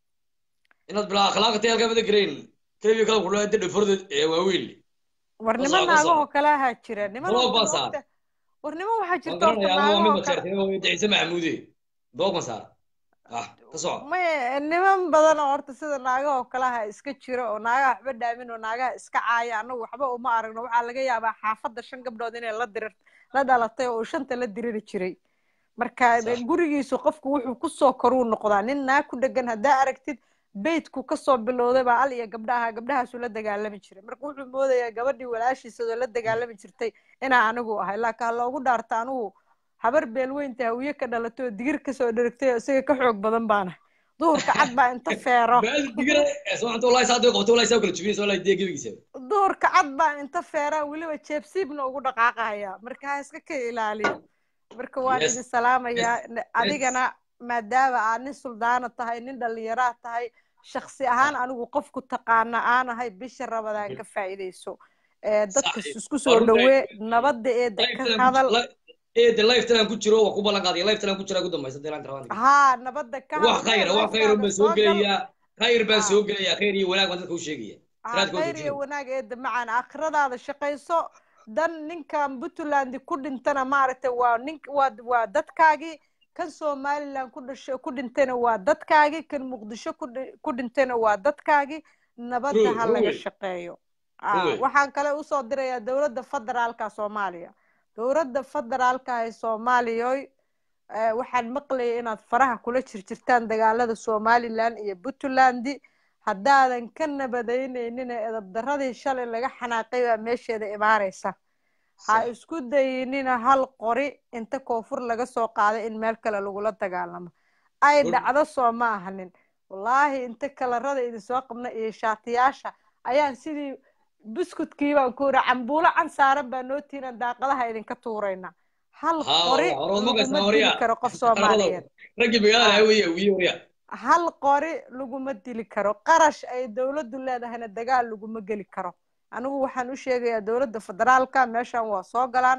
inaad bilaa akhlaaqatay halkaa mada garayn keliya kala kudhaa inta dhaforda ee waaweyn war ka niman soco ka naagahoo soco kale ahaa jira niman blog horta baan ma saar ogta war niman waxaa waan jirta horta garanaya ama waa mid naagahoo kale majeertina waa ciise maxamuude blog baan saar ah ka soco may niman badan oo horta sida naagahoo kalaha iska jira oo naagaha waxba dhaamin oo naagaha iska caaya annagu waxba uma aragno waxaa laga yaabaa xaafadda shan gabdhood inay la dirir la dhalatay oo uu shanta la diriri jiray marka sax gurigiisu qofku wuxuu kusoo koruu noqdaa nin naag ku dhegan haddaa aragtid beydku kasoo bilowday baa al iyo gabdhaha gabdhahaasuu la dagaalami jiray marka wuxuu moodayaa gabadhii walaashiisadoo la dagaalami jirtay inaa anigu ahay laakiin ha loogu dhaarta anigu habar beelweynta hawiye ka dhalatay oo digir kasoo dherigtay oo isaga ka xoog badan baana duhurka cad baa inta feero baadi digira sababta wallahi saa qabto wallahi saa kala jubinaysa wallahi dee gebigiisa duhurka cad baa inta feeraa weliba jeebsiibna ugu dhaqaaqaya marka ha iska ka ilaaliyo marka waan yes idin yes salaamayaa yes adigana maadaama aad nin suldaana tahay nin dhallinyaraa tahay shaksi ahaan sax anigu qofku taqaana aanahay bisha rabadaan ka faa'iidayso ee dadka sax isku waa soo runta dhawee nabadda eeda ka lifetalan hadal eede lifetalan ku jiro waa ku ballan qaadaya lifetalan ku jira ugu dambaysa deelaan rabaan haa nabadda ka wax hadal mee khayra wax khayr lifetaada baan soo soo gal gelayaa khayr baan haa soo gelayaa khayr iyo wanaag baan dadka u sheegaya haa siraadka waa khayr iyo joojinaya wanaag eeda macaan aakhiradaada shaqayso dan ninkan puntland ku dhintana maaragtay waa nin waa waa dadkaagii kan somaliland ku dhashay ku dhintayna waa dadkaagii kan muqdisho ku dhi- ku dhintayna waa dadkaagii nabadda run ha run laga wey shaqeeyo run ah wey waxaan kale usoo dirayaa dowladda federaalka soomaaliya dowladda federaalka ee soomaaliyoy eh, waxaan maqlayay inaad faraha kula jirjirtaan dagaalada somaliland iyo puntland haddaadan ka nabadaynaynin ee edabdaradii shalay laga xanaaqay baa meesheeda imaanaysa ha sax isku dayinina hal qori inta koonfur laga soo qaaday in meel kale lagula dagaalamo ay run dhacdo soo ma ahanin wallaahi inta kalarada idinsoo qabna iyo shaatiyaasha ayaan sidii buskudkii baan ku iri cambuulo can saaran baa noo tiinan daaqadaha idinka tuurayna hal haa qori horood ma laguma qaysnaa dili warya karo qof qarada soomaaliyeed raggii magaalada ah haweye wiye warya hal qori laguma dili karo qarash ay dowladdu leedahayna dagaal laguma geli karo anigu waxaan u sheegayaa dowladda federaalka meeshan waa soo galaan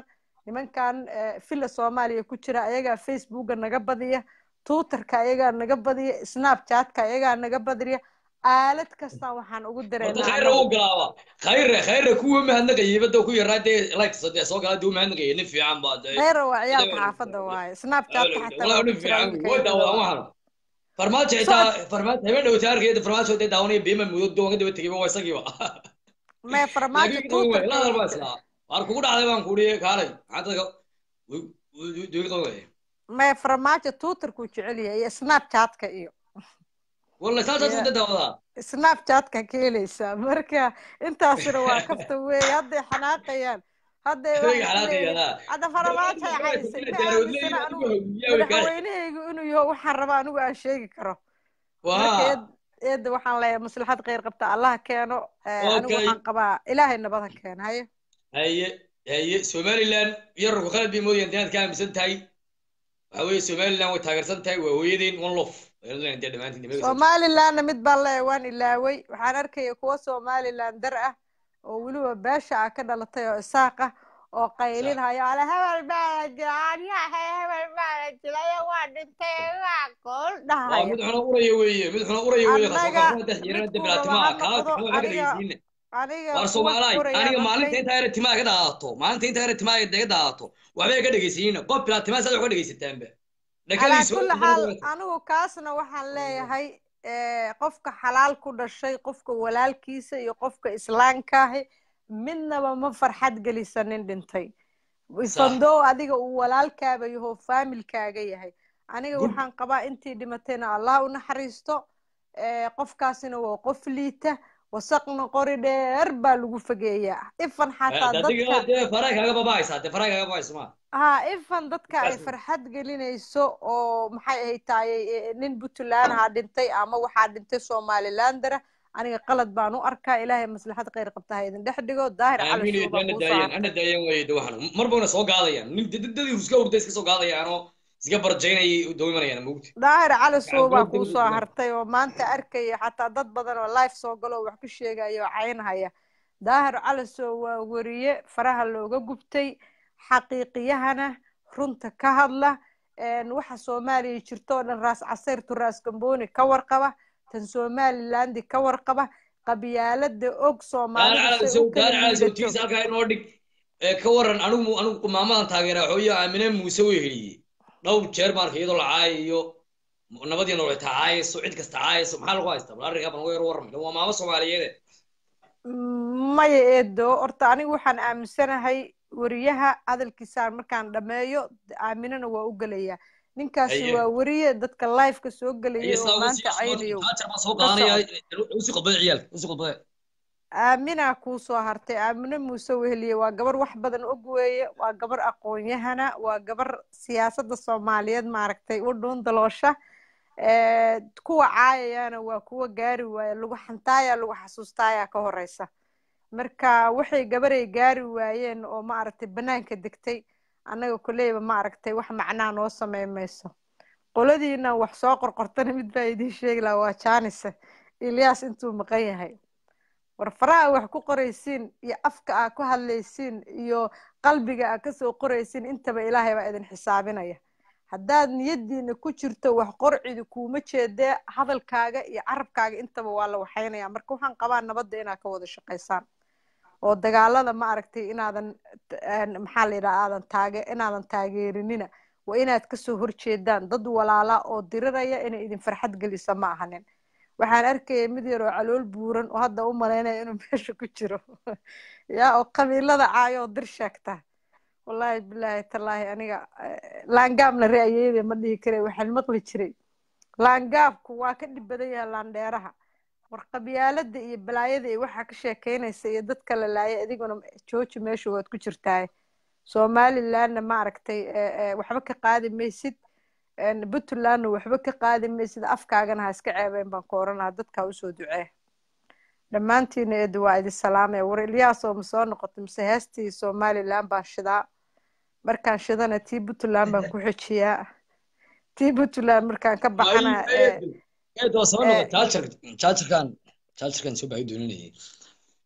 nimankan eh, villa soomaaliya ku jira ayagaa facebooka naga badiya twitterka ayagaa naga badiya snapchatka ayagaa naga badiya aalad kastaan waxaan ugu horta dareennaa khayra anagu u galaaba khayra khayra kuwa mahadnaqayay badda ku yaraa dee likes dee soo gala dee u mahadnaqayay nin fiican baa dee kheyra waa ciyaalka xaafadda waaye snapchatka xataa waa walaa ku nin jira fiican wiilka way yadada daawadaan waa waxaan farmaajo xitaa farmaajo habeen dhowta arkayda farmaajo dee daawanaya biima muddo doonga daba tegay waa isagiiba mee farmaajo laakiin qaban waay la hadal baa twitterka islaa waar kugu dhacday baan kuuhi kaalay maxaa dadka duugi qaban waaya mee farmaajo twitterkuu jecel yahay iyo snapchatka iyo walla saasaas iyo u dadaawadaa snapchatka ka helaysaa marka intaasina waa kafta weeye hadday xanaaqayaan hadday adiga waxay xalaaqayada isleeyihiin hadda farmaajoay caysay ma aaminsana anigu madaxweynahaygu inuu yaho waxaan rabaa anigu aan sheegi karo marka waa eed eedda waxaan leeyahay maslaxad kheyr qabta allah keeno Eh, anigu okay waxaan qabaa ilaahay nabad ha keeno haye haye haye somaliland yararku khalad bay moodayaan inaad ka aaminsan tahay waxa weeye somaliland way taageersan tahay waa hooyadeen one lof ayadoo dee dhammaantiin dee meel soo somalilandna mid baan leeyahay waan ilaaway waxaan arkaya kuwa somaliland dar ah oo weliba beesha ah ka dhalatay oo isaaq ah oo qaylinhayo ale hebel baa la jiraan yahay hebel baa la jilayo waa dhintay waa gool waa dhahaya mid xuna uraya weeye mid xuna uraya weeye kasoo annaga karfuna dex jirana midkuu deblaatimaa raba ha kaa noqdo waxba ka aniga dhagaysiina aniga waar kuwa soomaalaay koraya aniga maalinta markay intaa yara timaa ka daadato maalinta intaa yara timaa ka daadato waxbay ka dhagaysiina qof bilaatimaa saad wax ka dhagaysataanba calaa dhakadiisu kulli xaal anigu kaasna waxaan leeyahay eh, qofka xalaal ku dhashay qofka walaalkiisa iyo qofka islaamkaahi midnaba ma farxad gelisanin dhintay sax fandow adiga uu walaalkaaba yaho faamilkaaga yahay aniga gud waxaan qabaa intii dhimatayna allah u naxariisto eh, qofkaasina waa qof liita wasaqna qori dheer baa lagu fogeeyaa ifan xataa adiga dadka dee faraa kaaga babaaysaa dee faraa kaaga babaaysa ma ها ifan dadka ay kaas farxad gelinayso oo maxay ahayd tahay eh, nin puntland ha dhintay ama waxaa dhintay somalilandera aniga qalad baan u arkaa ilaahay maslaxad kheyr qabta ha idin dhex dhigo daahir cali aamin iyo shuubaa ana kuu soo daayeen hartay ana daayeen waaye de waxan mar bana soo gaadayaan nin dadadii iska hurda iska soo gaadayaan oo iska barjaynayay daba imanayaan mugti daahir cali gacan suubaa goobta kuu u soo dhigmaan hartay oo maanta arkaya xataa dad badan oo live soo galo oo wax ku sheegaya oo caynhaya daahir cali soo waa weriye faraha looga gubtay xaqiiqiyahana runta ka hadla een, waxa soomaaliya jirto oo dhan raas casayrtu raas gambooni ka warqaba tan somalilandi ka warqaba qabyaalada og daar soomaalida cala say sow u kala daar cala sow liidato tiisa halkaa inoo dhig ee ka waran anigu anigu maamadan taageera xooyo aamine muuse way heliyey dhowr jeer baan arkay iyadoo la caayayo nabadii nolol tacaayayso cid kasta caayayso maxaa lagu haystaa bal arrinkaa baan uga yar warramay waa maamo soomaaliyeede maya eedo horta anigu waxaan aaminsanahay weriyaha hadalkiisaan markaan dhameeyo aaminana waa u gelayaa ninkaasi haye waa weriye dadka liveka soo haye gelayay oo saa uga maanta sii caynayo jaajar baan soo ka qaadanaya socod usi qodbada ciyaalka usi qodbada aaminaa kuu soo hartay aamino muuse weheliye waa gabar wax badan og weeye waa gabar aqoon-yahana waa gabar siyaasadda soomaaliyeed maaragtay u dhuun daloosha Eh, kuwa caayayana waa kuwa gaari waaya lagu xantaaya lagu xasuustaayaa ka horeysa marka waxay gabaray gaari waayeen oo maaragtay banaanka degtay annaga koleyba maaragtay wax macnaa noo samey mayso qoladiina wax soo qorqortana mid baa idiin sheegi lahaa waa jaanise ilyaas intuu maqan yahay war faraha wax ku qoraysiin iyo afka aa ku hadlaysiin iyo qalbiga aa kasoo qoraysiin intaba ilaahay baa idin xisaabinaya haddaad niyadiina ku jirto wax qorcidi kuuma jeedee hadalkaaga iyo carabkaaga intaba waa la waxaynaya marka waxaan qabaa nabadda inaad ka wada shaqaysaan oo dagaalada ma aragtay inaadan een, maxaa la yidhaha aadan taage inaadan taageerinina waa inaad kasoo horjeedaan dad walaala oo diriraya inay idin farxad gelisa ma ahanin waxaan arkaya mid yar oo calool buuran oo hadda u malaynaya inuu meesha ku jiro yaa oo qabiilada caayo oo dir sheegta wallaahi bilaahi tallaahi aniga eh, laangaabna ra'ayeede ma dhihi kare waxaan maqli jiray laangaabku waa ka dhib badan yahay laandheeraha war qabyaalada iyo balaayada iyo waxaa ka sheekeynaysa iyo dadka la laaya adiguna jooji meesha waad ku jirtaay somalilandna ma aragtay eh, eh, waxba ka qaadi maysid een, puntlandna waxba ka qaadi maysid afkaagana ha iska ceebeen baan ku oranaha dadka usoo ducee dhammaantiina eedu waa idin salaamaya war ilyaasoo ma soo noqoto mise heestii somaliland baan shidaa markaan shidana tii puntland baan ku xejiyaa tii puntland markaan ka baxana ee eed waa soo ee noqon jaajarka jaajarkan jaajarkan soo baahi dooninayay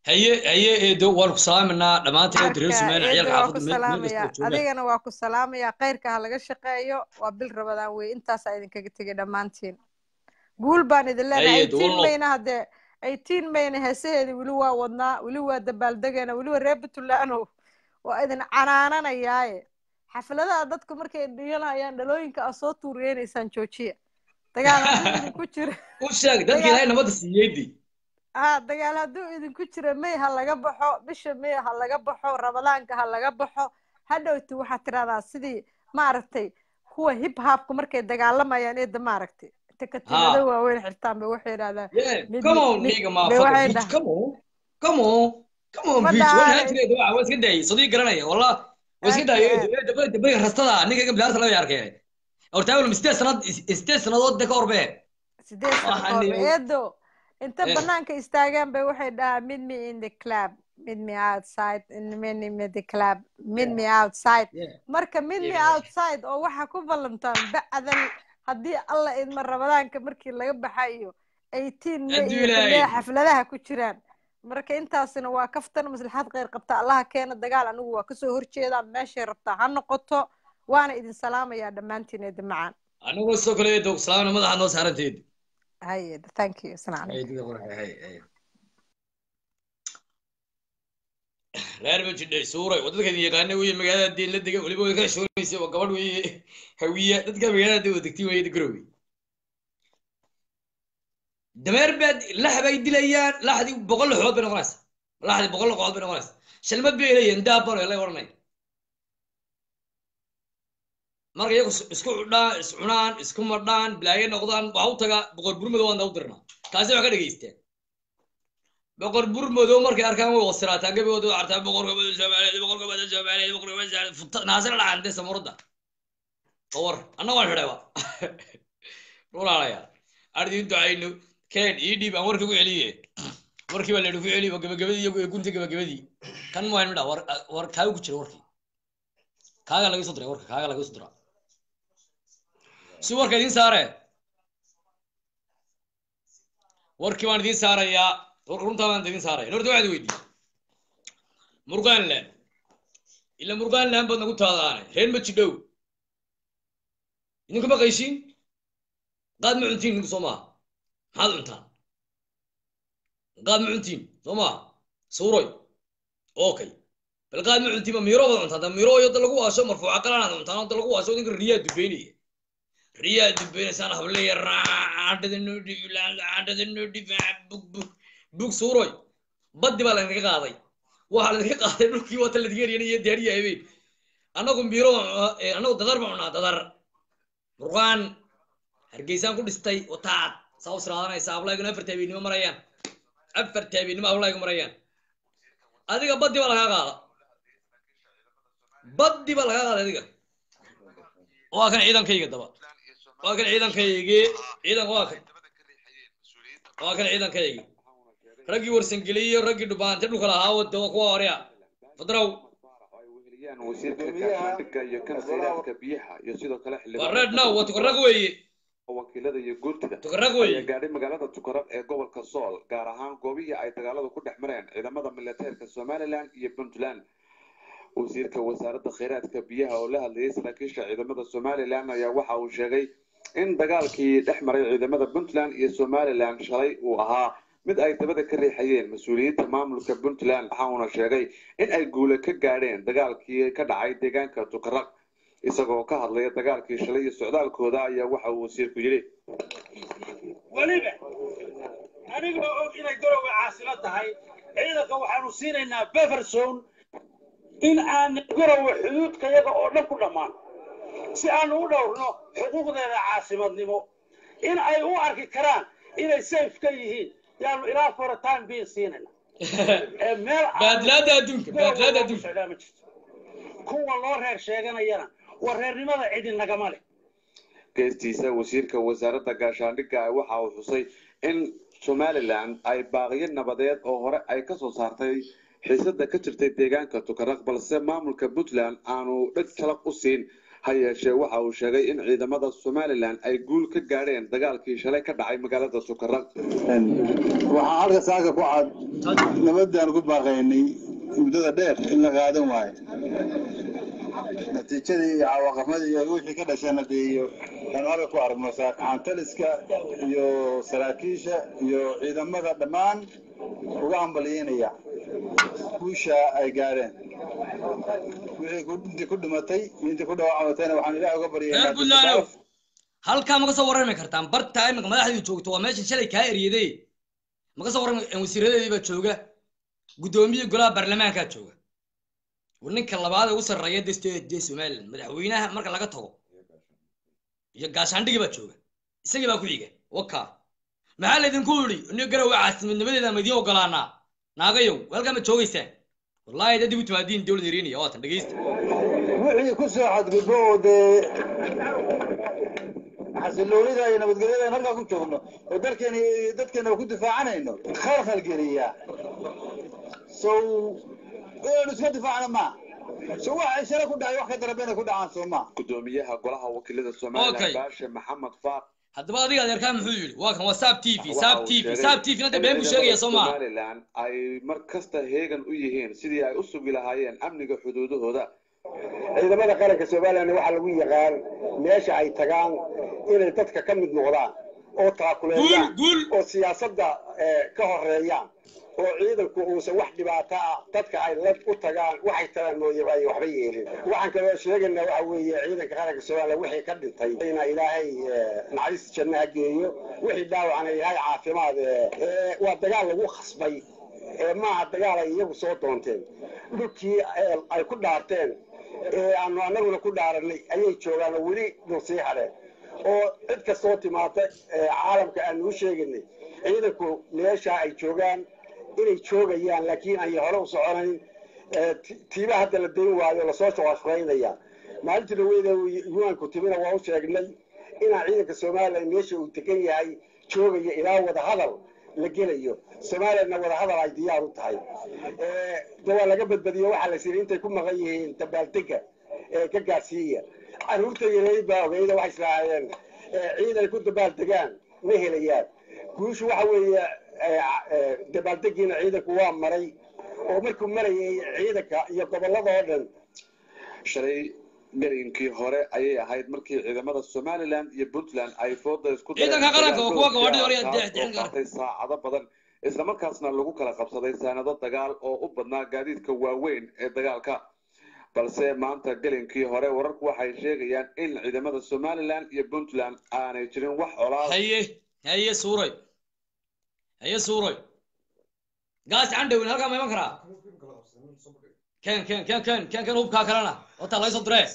haye haye eedo waan ku salaaminaa dhammaanteen reer sumaan eedo ciyaalka waa ku xaafadda meel meel salaamaya kasta oo joogaan adigana waa ku salaamaya khayrka ha laga shaqeeyo waa bil rabadaan wey intaasaa idinkaga tegay dhammaantiin guul baan idin leenahay haye eedo eighteen wallo mayna haddee eighteen mayna heesaheedii weli waa wadnaa weli waa dabaaldegeena weliba reer puntlandow waa idin canaananayaaye xafladaha dadku markay dhiganayaan dhalooyinka aa soo tuuriyeynaysaan joojiya dagaal hadduu idinku jiro u sheeg dadka dagaal ilaahay nabadda siiyeydi ah dagaal hadduu idinku jiro may ha laga baxo bisha may ha laga baxo ramadaanka ha laga baxo hadhowti waxaad tidhahdaa sidii maaragtay kuwa hip hopka markay dagaalamayaan eedda maaragtay inta katiinado ha waaweyn xirtaan bay waxay yidhahdaan yeah mid come mi on mid nigga bay motherfucker waxay bitch dhahaan come on come on come on ma bitch waan dhahaan haan jiray waa waa iska daayay sadii garanaya wallah waa iska aad daayay iyo eedo aad eedo bariga bariga rastada ninka iga bilaarta laga arkay horta awal sideed sanad sideed sanadood de ka horbee sideed sano ka waxaan horba eedo inta eh banaanka istaagaan bay waxay dhahaan meet me in the club meet me outside meet me in the club meet yeah me outside yeah marka meet me yeah outside oo waxaa ku ballantaan bacdan haddii alla idma ramadaanka markii laga baxayo eighteen may hadduu iyo ilaahay xilliya xafladaha ku jiraan marka intaasina waa kaftan maslaxad kheyr qabta allaha keena dagaal anigu waa kasoo horjeedaa meeshay rabtaa ha noqoto waana idin salaamayaa dhammaantiin eeda macaan anagoo sidoo kale eedo salaamna madaxa noo saaranteed haye thank you asalaam hay calaykum dida qurxe hay hay reer ma jidhay suuray waa dadka idin yaqaana weye magaalada deen la dega weliba way kala shoonaysa waa gabadh weye hawiya dadka magaalada dee degtay weye garowe dameer baad lax bay dilayaan laxdii boqol laxood bay noqonaysa laxdii boqol laxood bay noqonaysa shalmad bay leeyihin daabano la odhanay marka iyagu is- isku cudhaan is cunaan isku madhaan bilaaye noqdaan waxa u taga boqor burmado waan u dirnaa kaasi wax ka dhegaysteen boqor burmado markay arkaan way wasiraataan gabigooda way artaan boqorka bada soomaaliyeed boqorka bada soomaaliyeed boqorka bada soomaaliyeed Futa- naasir dhacaan dee samuurada war anna waan xidhayba rulaalayaa ardiin ducayno keen ii dhiib aan warka ku celiye warkii baa la ku celi waa gabagabadii iyo gunta gabagabadii kan muhayn midha war war kaaga ku jira warkii kaaga laga soo diray warka kaaga laga soo diraa si warka idiin saare warkii baan idiin saarayaa runtaa baan idiin saaraya horta waxaad weydiiyey murgaanland ila murgaanland baad nagu taadaane reer ma jidhow idinku ma qayshiin qaad ma cuntiin idinku soo maaha maxaad cuntaan qaad ma cuntiin soo maaha suuroy okay bal qaad ma cuntiin ma miiro baad cuntaan da miiro iyo da lagu waasho marfuuca qalanaad cuntaan da lagu waasho idinka riyaa dubeynaya riyaa dubeynaysaana hableeya raacadhada noo dhibi raacadhada noo dhibi bug bug bug suuroy baddi baa laydinka qaaday waxaa laydinka qaaday dhulkii wata laydinka eryanay iyo diyaariya habeen annagu miiro annagu dadar baan cunaa dadar murqaan hargeysaan ku dhistay wataad saa u siraadanaysa ablayguna afar taabiinimo marayaan afar taabiinimo ablaygu marayaan adiga baddi baa lagaa qaada baddi baa lagaa qaaday adiga waa kan ciidankayga daba waa kan ciidankaygi ciidan waa kan waa kan ciidankaygi raggii warsangeliyo raggii dhubaante dhulka lahaa wada waa kuwa horya fadraw wasiirka gaashaandhigga iyo kan kheyraadka biyaha iyo sidoo kale waa reed now waa tukarag weeye wakiilada iyo guurtida tukarag weeye ayaa gaadhay magaalada tukarag ee gobolka sool gaar ahaan goobihii ay dagaaladu ku dhex mareen ciidamada militeerka somaliland iyo puntland wasiirka wasaaradda kheyraadka biyaha oo la hadlayay saraakiisha ciidamada somaliland ayaa waxa uu sheegay in dagaalkii dhex maray ciidamada puntland iyo somaliland shalay uu ahaa mid ay dabada ka riixayeen mas-uuliyiinta maamulka puntland waxa uuna sheegay in ay guule ka gaadheen dagaalkii ka dhacay deegaanka tukaraq isagoo ka hadlaya dagaalkii shalay iyo socdaalkooda ayaa waxa uu wasiirku yidhi weliba anigoo og inay garowe caasilo tahay ciidanka waxaanu siinaynaa beferson in aan garowe xuduudka yaga oo dhan ku dhammaan si aanu u dhowrno xuquuqdeeda caasimadnimo in ay u arki karaan inay safe ka yihiin yaanu ilaa for time being siinayna ee meel baadlaada adduunka baadlaada adduunka socdaa ma jirto kuwa loo reer sheeganayana waa reernimada cidi nagama leh geestiisa wasiirka wasaaradda gaashaandhigga waxa uu xusay in somaliland ay baaqiyo nabadeed oo hore ay ka soo saartay xiisada ka jirtay deegaanka tukaraq balse maamulka puntland aanu dheg jalaq u siin ha yeeshee waxa uu sheegay in ciidamada somalilan ay guul ka gaadheen dagaalkii shalay ka dhacay magaalada tukaraq waxaan halka saaka ku cad nabadaan ku baaqaynay muddada dheer in la qaadan waayo natiijadii iyo cawaaqamadii iyo wixii ka dhashana dee iyo aan halka ku aragno saakaxaantaliska iyo saraakiisha iyo ciidamada dhammaan uga hambalyeynaya guusha ay gaadheen wixii ku- intii ku dhimatay iyo intii ku dhaawacmatayna waxaan ilaah uga reer baryaynaa buntlandow halkaa ma ka soo warrami kartaan bartaa iminka madaxdii joogto waa meesha shalay kaa eryaday ma ka soo warrami wasiiradeedii baa jooga guddoomiyii golaha baarlamaankaa jooga war ninka labaad ee ugu sarreeya deste dee somaliland madaxweynaha marka laga tago iyo gaashaandhigii baa jooga isagii baa ku xiga waka maxaa laydinku yidhi nin garowe caasimadnimadeeda ma idiin ogolaanaa naagayow halkaa ma joogaysaan wallaahi dad dib u timaadiin dowlad yariinaya waatan dhegeysta wixii ku soo xadgudbo oo dee xasiloonida iyo nabadgelyada aan halkaa ku joogno oo dalkeena iyo dadkeena ku difaacanayno khalkhal geliya so inaynu iska difaacno ma so waxa shale ku dhacay wax ka daraba inay ku dhacaan soo ma gudoomiyaha golaha wakiilada somalilan Okay. baashe maxamed faaq haddaba adiga adeerkaa muxuu yidhi waa kan waa saab t v waxa saab uu t v sheegay saab t v nada in been buu sheegaya soo maa somalilan ay mar kasta heegan u yihiin sidii ay u sugi lahaayeen amniga xuduudahooda ciidamada qaranka somalilan waxaa lagu yaqaan meesha ay tagaan inay dadka ka mid noqdaan oo taakuleeyaan oo siyaasadda eh, ka horeeyaan oo ciidanku uusan wax dhibaato ah dadka ay la u tagaan waxay tagaan mooye ay waxba yeelin waxaan kaloo sheegaynaa waxa weeye ciidanka qaranka somalilan wixii ka dhintay ina ilaahay eh, naxariis janno ha geeyo wixii dhaawacna ilaahay caafimaad eh, eh, waa dagaal lagu khasbay ee maaha dagaal ay iyagu soo doonteen dhulkii eh, ay ku dhaarteen ee aanu annaguna ku dhaaranay ayay joogaan oo weli dul sii hadheen oo cid kastoo timaata ee caalamka aanu u sheegaynay ciidanku meesha ay joogaan inay joogayaan laakiin ay hore u soconayn ee ti- tiiba hadda la dayn waayo lasoo shaqashaqaynaya maalintii dhaweyda yuanku timina waa u sheegnay inaa ciidanka somalilan meesha uu degan yahay joogaya ilaa wadahadal la gelayo somalilandna wadahadal ay diyaar u tahay Eh, de waa laga badbadiyo waxaa la siri intay ku maqan yihiin dabaaldega ee ka gaarsiiya caruurta yareyd baa ogeyda waxay islaahayeen eh, ciidan ay ku dabaaldegaan ma helayaan guushu waxa weeye eh, eh, dabaaldegiina ciidanku waa maray oo markuu marayay ciidanka iyo gobolada oo dhan shalay gelinkii hore ayay ahayd markii ciidamada somalilan iyo puntland ay fooda isku Ciidanka qaranka waa kuwa gawaadhida hore dagaal dee- kaas oo qaatay saacado badan islamarkaasna lagu kala qabsaday saanado dagaal oo u badnaa gaadiidka waaweyn ee dagaalka balse maanta gelinkii hore wararku waxay sheegayaan in ciidamada somalilan iyo puntland aanay jirin wax colaad haye haye suuroy haye suuroy gaas candhowin halkaa ma iman karaa ken ken ken ken ken ken hubkaa kalena wata laga soo diree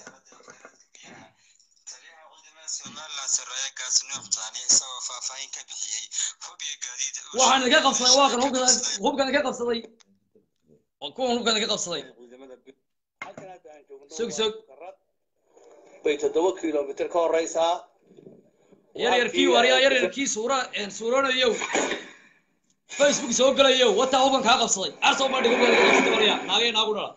waxaan idinka qabsaday waa kan hubkan hubkan idinka qabsaday waa kuwan hubkan idinka qabsaday sug sug bay toddoba kilomitir ka horeysaa yar yarkii waryaa yar yarkii suura suuroonayow facebook soo gelayow wataa hubkan kaa qabsaday arsoo bandhig hubkan idinka qabsaday waryaa naagay naagu dhala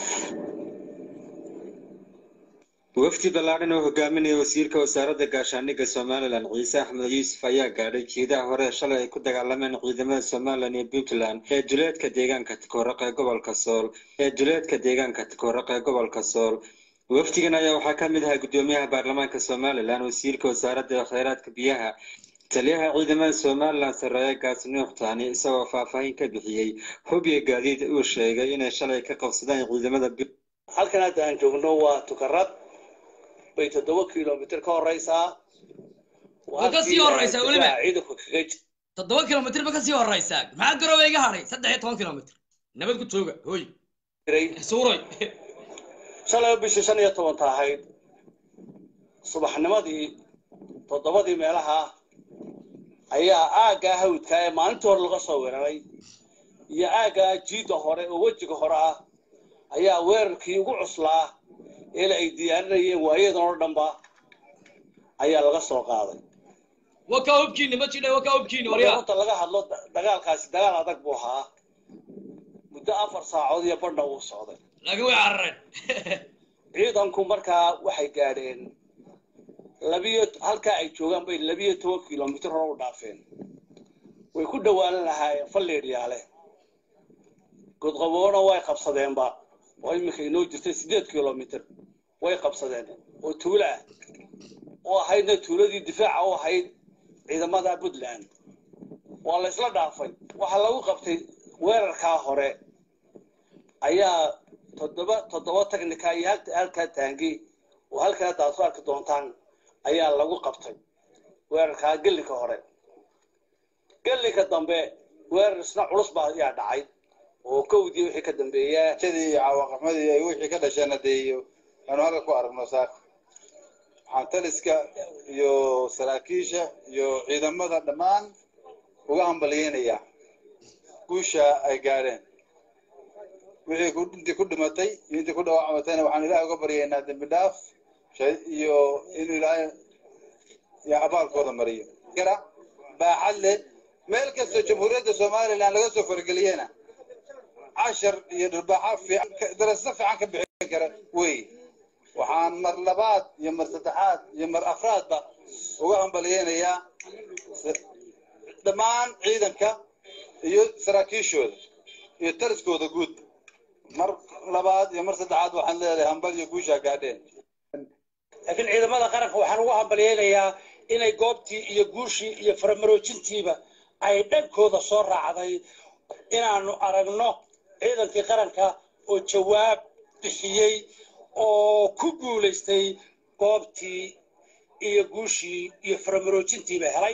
wafdi ballaadhan oo hogaaminaya wasiirka wasaaradda gaashaandhigga somalilan ciise axmed yuusuf ayaa gaadhay jeedaha hore shalay ay ku dagaalameen ciidamada somalilan iyo puntland ee duleedka deegaanka takooraq ee gobolka sool ee duleedka deegaanka takooraq ee gobolka sool wafdigan ayaa waxaa ka mid ahaa guddoomiyaha baarlamaanka somalilan wasiirka wasaaradda kheyraadka biyaha taliyaha ciidamada somalilan sarreeye gaas nuux taani isagoo faahfaahin ka bixiyey hub iyo gaadiid uu sheegay inay shalay ka qabsadeen ciidamada halkan hadda aan joogno waa tukarad bay toddoba kilomitir ka horeysaa Waa ka sii horeysaa weliba. ciidanku kaga jira toddoba kilomitir ba kasii horeysaa maxaa garooba iga hadhay saddex iyo toban kilomitir nabad ku jooga hoy suuroy shalay bishii shan iyo tobanta ahayd subaxnimadii toddobadii meelaha ayaa aaggaa hawdka ee maalintii hore laga soo weeraray iyo aaggaa jiidda hore oo wejiga hore ah ayaa weerarkii ugu cuslaa ee la ay diyaarinayeen waayadan oo dhanba ayaa laga soo qaaday wakaa hubkiini ma jidha wakaa hubkiini marka waryaa horta laga hadlo da- dagaalkaasi dagaal adag buu ahaa muddo afar saacood iyo badha uu socday laakiin way carareen ciidanku markaa waxay gaadheen labiyo halkaa ay joogaan bay labiyo toban kilomitr hore u dhaafeen way ku dhowaanan lahaayeen falleedhyaale godqaboona way qabsadeenba oo iminka inoo jirtay siddeed kilomitr way qabsadeen oo tuulo ah oo ahaydna tuuladii difaaca u ahayd ciidamada puntland waa la isla dhaafay waxaa lagu qabtay weerarkaa hore ayaa toddoba toddoba tagnika iyo halka halkaa taangi oo halkaa daad ku arki doontaan ayaa lagu qabtay weerarkaa gellinka hore gellinka dambe weerar isna culus baa ayaa dhacay oo kowdii wixii ka dambeeya jadii cawaaqamadii ay wixii ka dhasheen hadeeyo aanu halka ku aragno saaka waxaan taliska iyo saraakiisha iyo ciidamada dhammaan uga hambalyeynaya guusha ay gaadheen wixii ku intii ku dhimatay iyo intii ku dhaawacmatayna waxaan ilaahay uga baryaynaa dembi dhaaf shay- iyo inuu ilaahay ya abaalkooda mariyo kara baaxad leh meel kastoo jamhuuriyadda somaliland laga soo fargeliyena cashar iyo dharbaaxa fiican ka- darasado fiican ka bixin kara wey waxaan mar labaad iyo mar saddexaad iyo mar afraadba uga hambalyeynayaa s- dhammaan ciidanka iyo saraakiishooda iyo taliskooda guud mar labaad iyo mar saddexaad waxaan leedahay hambal iyo guushaa gaadheen laakiin ciidamada qaranka waxaan ugu hambalyeynayaa inay goobtii iyo guushii iyo faramaroojintiiba ay dhankooda soo raacday inaanu aragno ciidankii qaranka oo jawaab bixiyey oo ku guulaystay goobtii iyo guushii iyo faramaroojintiiba helay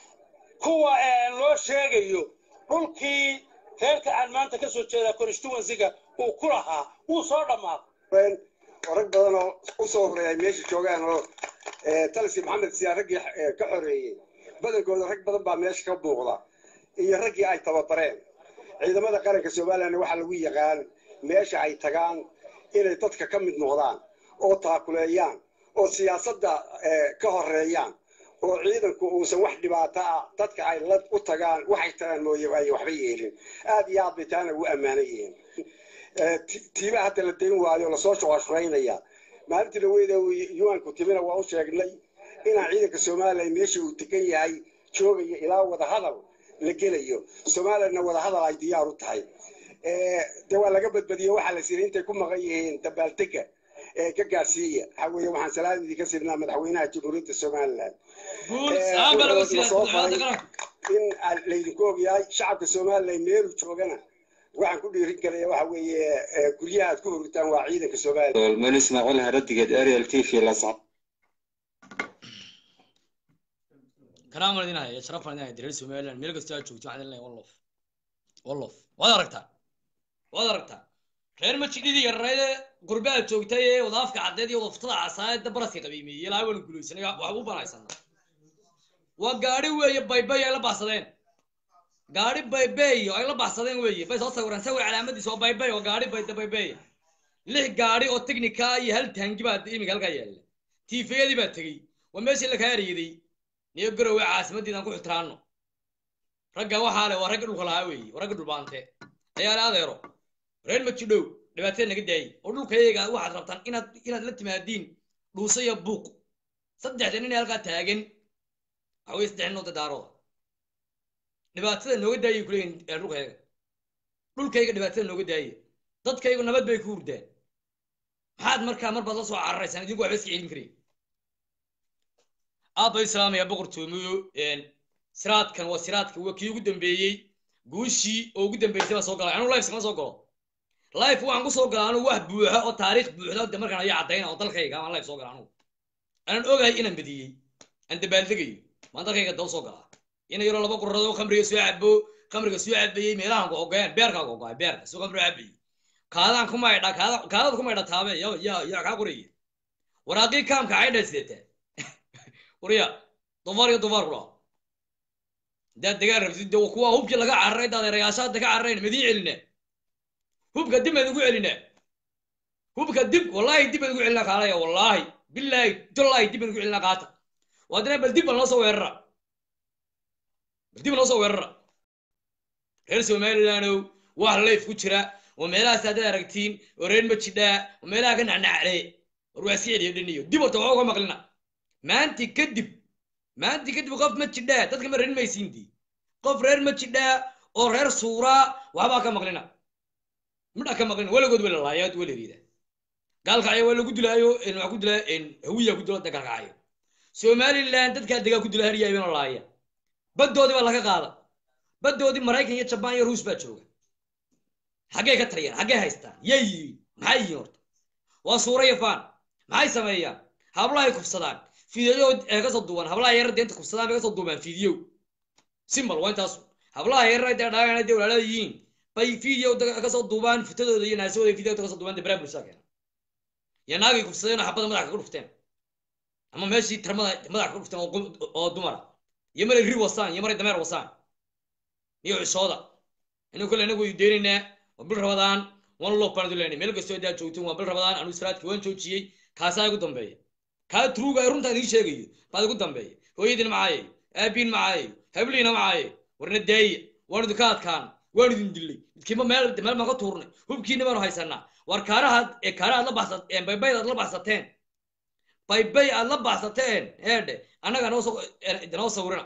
kuwa aan loo sheegayo dhulkii reerka aan maanta ka soo jeeda constituencyga uu ku lahaa wuu soo dhammaaday oo rag badan oo u soo horeeyay meesha joogaan oo eh, talisi maxamed siyaa raggii eh, ka xoreeyey badankooda rag badan baa meesha ka muuqda iyo raggii ay tababareen ciidamada qaranka somaliland waxaa lagu yaqaan meesha ay tagaan inay dadka ka mid noqdaan oo taakuleeyaan oo siyaasadda eh, ka horeeyaan oo ciidanku uusan wax dhibaato ah dadka ay la u tagaan waxay tagaan mooye ay waxba yeelin aad iyo aad bay taana ugu ammaanan yihiin Eh, ti- tiiba hadda la dayn waayo lasoo shuqashuraynaya maalintii laweyda yuanku timina waa u sheegnay inaan ciidanka somalilan meesha uu degan yahay joogayo ilaa wadahadal la gelayo somalilandna wadahadal ay diyaar u tahay Eh, de waa laga badbadiye waxaa la siiyay intay ku maqan yihiin dabaaldega ee ka gaarsiiya waxaa weeye waxaan salaam idinka sirnaa madaxweynaha jamhuuriyadda somaliland Guul, Eh, salaam baa lagu wuxuu siiyay soo madaxweynaha faray in aan laydinku ogyahay shacabka somaliland meelu joogana waxaan ku dhiirin karaya waxa weeye eh, guryaha aad ku hurtaan waa ciidanka somaliland dolman ismaaciil haradigeed ariel t v lascad kanaan waan idin haya sharaf baan idin haya reer somaliland meel kastoo aad joogto waxaan idin leeyahay wallof wallof waad aragtaa waad aragtaa reer majidhidii yararayde qurbe aad joogtay ee wadaafka caddeed iyo wadaftada casaayada baraska qabiimeeyey ilaa waan guulaysanay waxba u banaysana waa gaari weeye baybay ay la baxsadeen gaari baybay ay la baxsadeen weeye bay soo sawireen sawir calaamadiisa oo baybay oo gaari bayda baybay lix gaari oo technica iyo hal taangi baa iminka halkaa yaalla tiifayadii baa tegey waa meeshii lakaa eriyaday niyo garowe caasimaddiidan ku xitiraano ragga waxaa le waa ragga dhulka lahaa weeye waa ragga dhulbaante ayaa le adeero reer majidhow dhibaatada naga daayey oo dhulkayaga waxaad rabtaan inaad inaad la timaadiin dhuusa iyo buuq saddexda nin ee halkaa taagan waxa weye saddex nin oo dadaarooda dhibaatada nooga daayay kuleeyihin ee dhulkayaga dhulkayga dhibaatada nooga daayay dadkaygu nabad bay ku hurdaan maxaad markaa mar baad la soo cararaysaan idinku waxba iska celin karayn aad bay islaamaya boqortoomiyo siraadkan waa siraadka waa kii ugu dambeeyey guushii oo ugu dambeysay baa soo galay anuu life kama soo galo life waxaan ku soo galaa anuu wax buuxa oo taariikh buuxda de markaan ayaa caddayna oo dalkayga aan life soo gala anugu anaan ogahay inaan badiyey aan dabaaldegayo maan dalkayga daba soo galaa ina yaroo laba qurradoo khamriga soo cabo khamriga soo cabayey meelahan ku ogoyaan beerkaa ku ogoay beerka soo khamriga cabayey kaadaan kuma idha kaada kaadad kuma idha taabe ya ya ya kaa qoraya waraaqii kaamka caydha sideetaa wariya dufaar iyo dufaar ku dhaha haddaad degaan rabtid de kuwa hubkii laga cararay dadeerayaashaada ka cararayn madiin celinaa hubka dib baan ugu celinaa hubka dib wallaahi dib baan ugu celinaa kaalaya wallaahi bilaahi dollaahi dib baan ugu celinaa qaata waadina bal dib baan noo soo weerara bal dib noo soo weerara reer somalilandow wax layf ku jira oo meelahaas haddaad aragtiin oo reer majidhaa oo meelaha ka nacnaclee war waa iska celiyo dhiniyo dib horta waxba uga maqlina maanti kadib maanti kadib qof ma jidhaa dadka ma reer maysiintii qof reer ma jidhaa oo reer suuraa waxbaa ka maqlina midha ka maqlina weligood wala laayaad wala riida gaalkacyo waa lagu dilaayo waxaa ku dilaa hawiya ku dilo gaalkacyo somaliland dadkaa degaa ku dila haryaabina laaya baddoodii baa laga qaada baddoodii maraykan iyo jabaan iyo ruus baa jooga xaggee ka taliyaan xaggee haystaan yay yihiin maxay yihiin horta waa suura iyo faan maxay sameeyaan hablahay kufsadaan fiidiyo ee kasoo duuban hablaha yarar deenta kufsadaan bay kasoo duubaan fiidiyo simbal waa intaasu hablaha yarar dee dhaagan dee walaalada yihiin bay fiidiyo kasoo duubaan fitadooda iyo naasooda fiidiyo kasoo duubaan dee baraa bulshada keena iyo naagay kufsadeen oo xabada madaxa kaga dhufteen ama meeshii tarmada madaxa kaga dhufteen oo dumara iyo maray ri wasaan iyo maray dameer wasaan iyo cishooda inuu kale inagu deynaynaa waa bil rabadaan wan loo baan leynay meel kastoo daa joogteen waa bil rabadaan anu israadki waan joojiyey kaasaa igu dambeeya kaa turuga ay runtaa idiin sheegayo baad igu dambeeya hooyadin macaaye aabiin macaaye habliina macaaye warna daaya waan idinka adkaan waan idin dilay midkiiba meel meel maan ka tuurnay hubkiina baanu haysanaa war kaarahaad ee kaarahaad la baxsat baybayd aad la baxsateen baybay aad la baxsateen eedhe annaga noo noo sawirina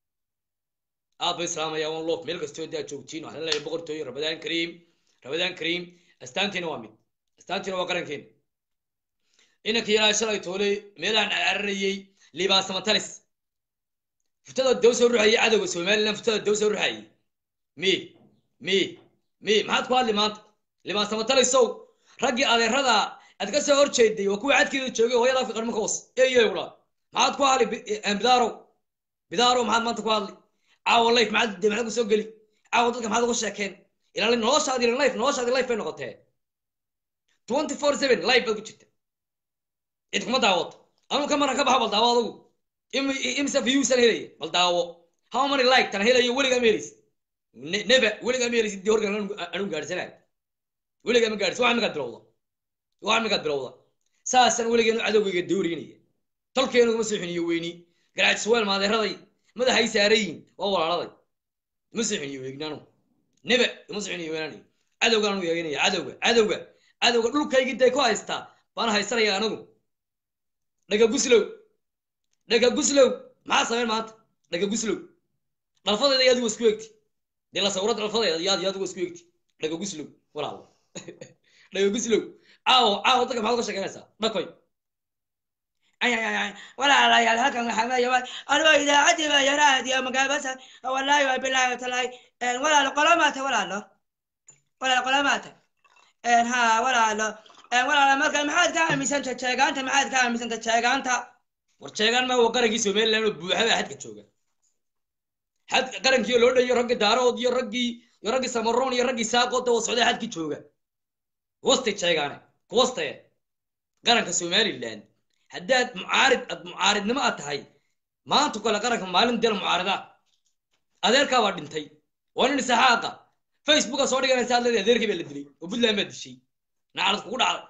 aad bay islaamaya wan loof meel kastoo daa joogtiin waxaan leeyahay boqortooyo rabadaan kariim rabadaan kariim astaantiina waa mid astaantiina waa qarankeena inanka ilaa shalay toolay meelahan cararayey libaasamatalis futada daw soo ruxayay cadowga somaliland futada daw soo ruxayay mi mi mi maxaad ku hadli maanta libaasamatalisow raggii adeerada aad ka soo horjeeday waa kuwii cadkeeda joogay hooyada afka qarmanka was eeyo kula maxaad ku hadli bidaarow bidaarow maxaad maanta ku hadli caawa life maxaad de maxaad ku soo geli caawa dadka maxaad uga sheekeen ilaalin noloshaadi life noloshaadi life bay noqotee twenty four seven life baad ku jirta cid kuma daawato anuu ka maran ka baxa bal daawo adugu imse viewsan helaya bal daawo how many like tan helayo weligaa ma helaysid neba weligaa ma helaysid dee horgan anu gaadhsanayo weligaa ma gaadhis wax imikaad bilowda wax imikaad bilowda saasaan weligeenu cadowgayga doorinaya tolkeenu kuma soo xiniyo weyni garaajis weel maadeeraday madaxay saarayiin waa walaaladay ima soo xiniyo weegnanu neba ima soo xiniyo weynani cadowgaan anu eeganaya cadowga cadowga cadowga dhulkaygii day ku haystaa baan haysanaya anagu dhaga guslow dhaga guslow maxaa sameen maanta dhaga guslow dhalfadeeda yaad waa isku egti dee la sawirada dhalfadeeda yaad yaad waa isku egti dhaga guslow walaalo dhaga guslow caawo caawo dadka maxaad uga sheekeynaysaa dhakoy walaalayaal halkan waxaa weeye anigoo idaacaddii baa yaraadiyo magaabasa wallaahi waa bilaahi talahay walaalo qolo maata walaalo walaalo qolo maata ha walaalo walaalo marka maxaad ka aaminsanta jeegaanta maxaad ka aaminsanta jeegaanta war jeegaan ma waa qarankii somaliland oo buuxa baa xadka jooga xad qarankii loo dhayo raggii daarood iyo raggii iyo raggii samaroon iyo raggii saaqooda oo socday xadkii jooga kuwastay jeegaane kuwastaye qaranka somaliland haddaad mucaarid ad mucaaridnimo aad tahay maanta kale qaranka maalin deel mucaarida adeerkaa baa dhintay waa nin isaxaaqa facebooka soo dhiganaysa ad leedahay adeerkii baa la dilay oo puntland baa dishay nacalad kugu dhacday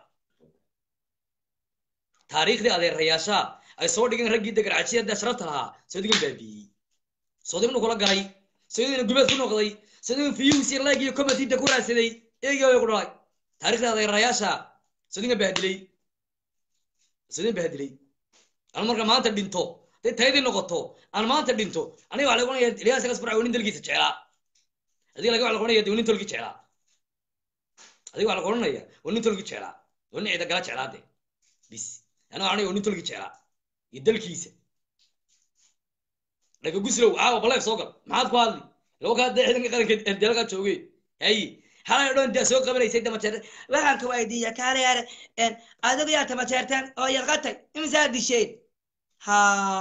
taariikhdii adeerayaashaa ay soo dhigeen raggii degarcajiyada sharafta lahaa sodigan baabiiyey sodigan kula galay sodigan gubeed ku noqday sodigan fiyuusi leg iyo comitiinta ku raadsaday eegii ku dhalay taariikhdii adeerayaashaa sodigan bahdilay sodigan bahdilay aan marka maanta dhinto day taydii noqoto aan maanta dhinto aniga waxa lagu oranaya ilyaas gas farca nin dalkiisa jeclaa adiga laga waxa lagu oranaya nin tolki jeclaa adiga waxa lagu oranaya nin tolki jeclaa nin ciida gala jeclaa de bis ana waxaan nin tolki jeclaa iyo dalkiisa dhaga guslow caawa baleef soo gal maxaad ku hadli laba kaa dee ciidanka qaranka deelkaa joogay hay halay dhan daa soo qabanaysay damajeer waxaan ka weydiiya kaalayaare adigu yaa tamajeerteen oo yarqatay imisaa disheen ha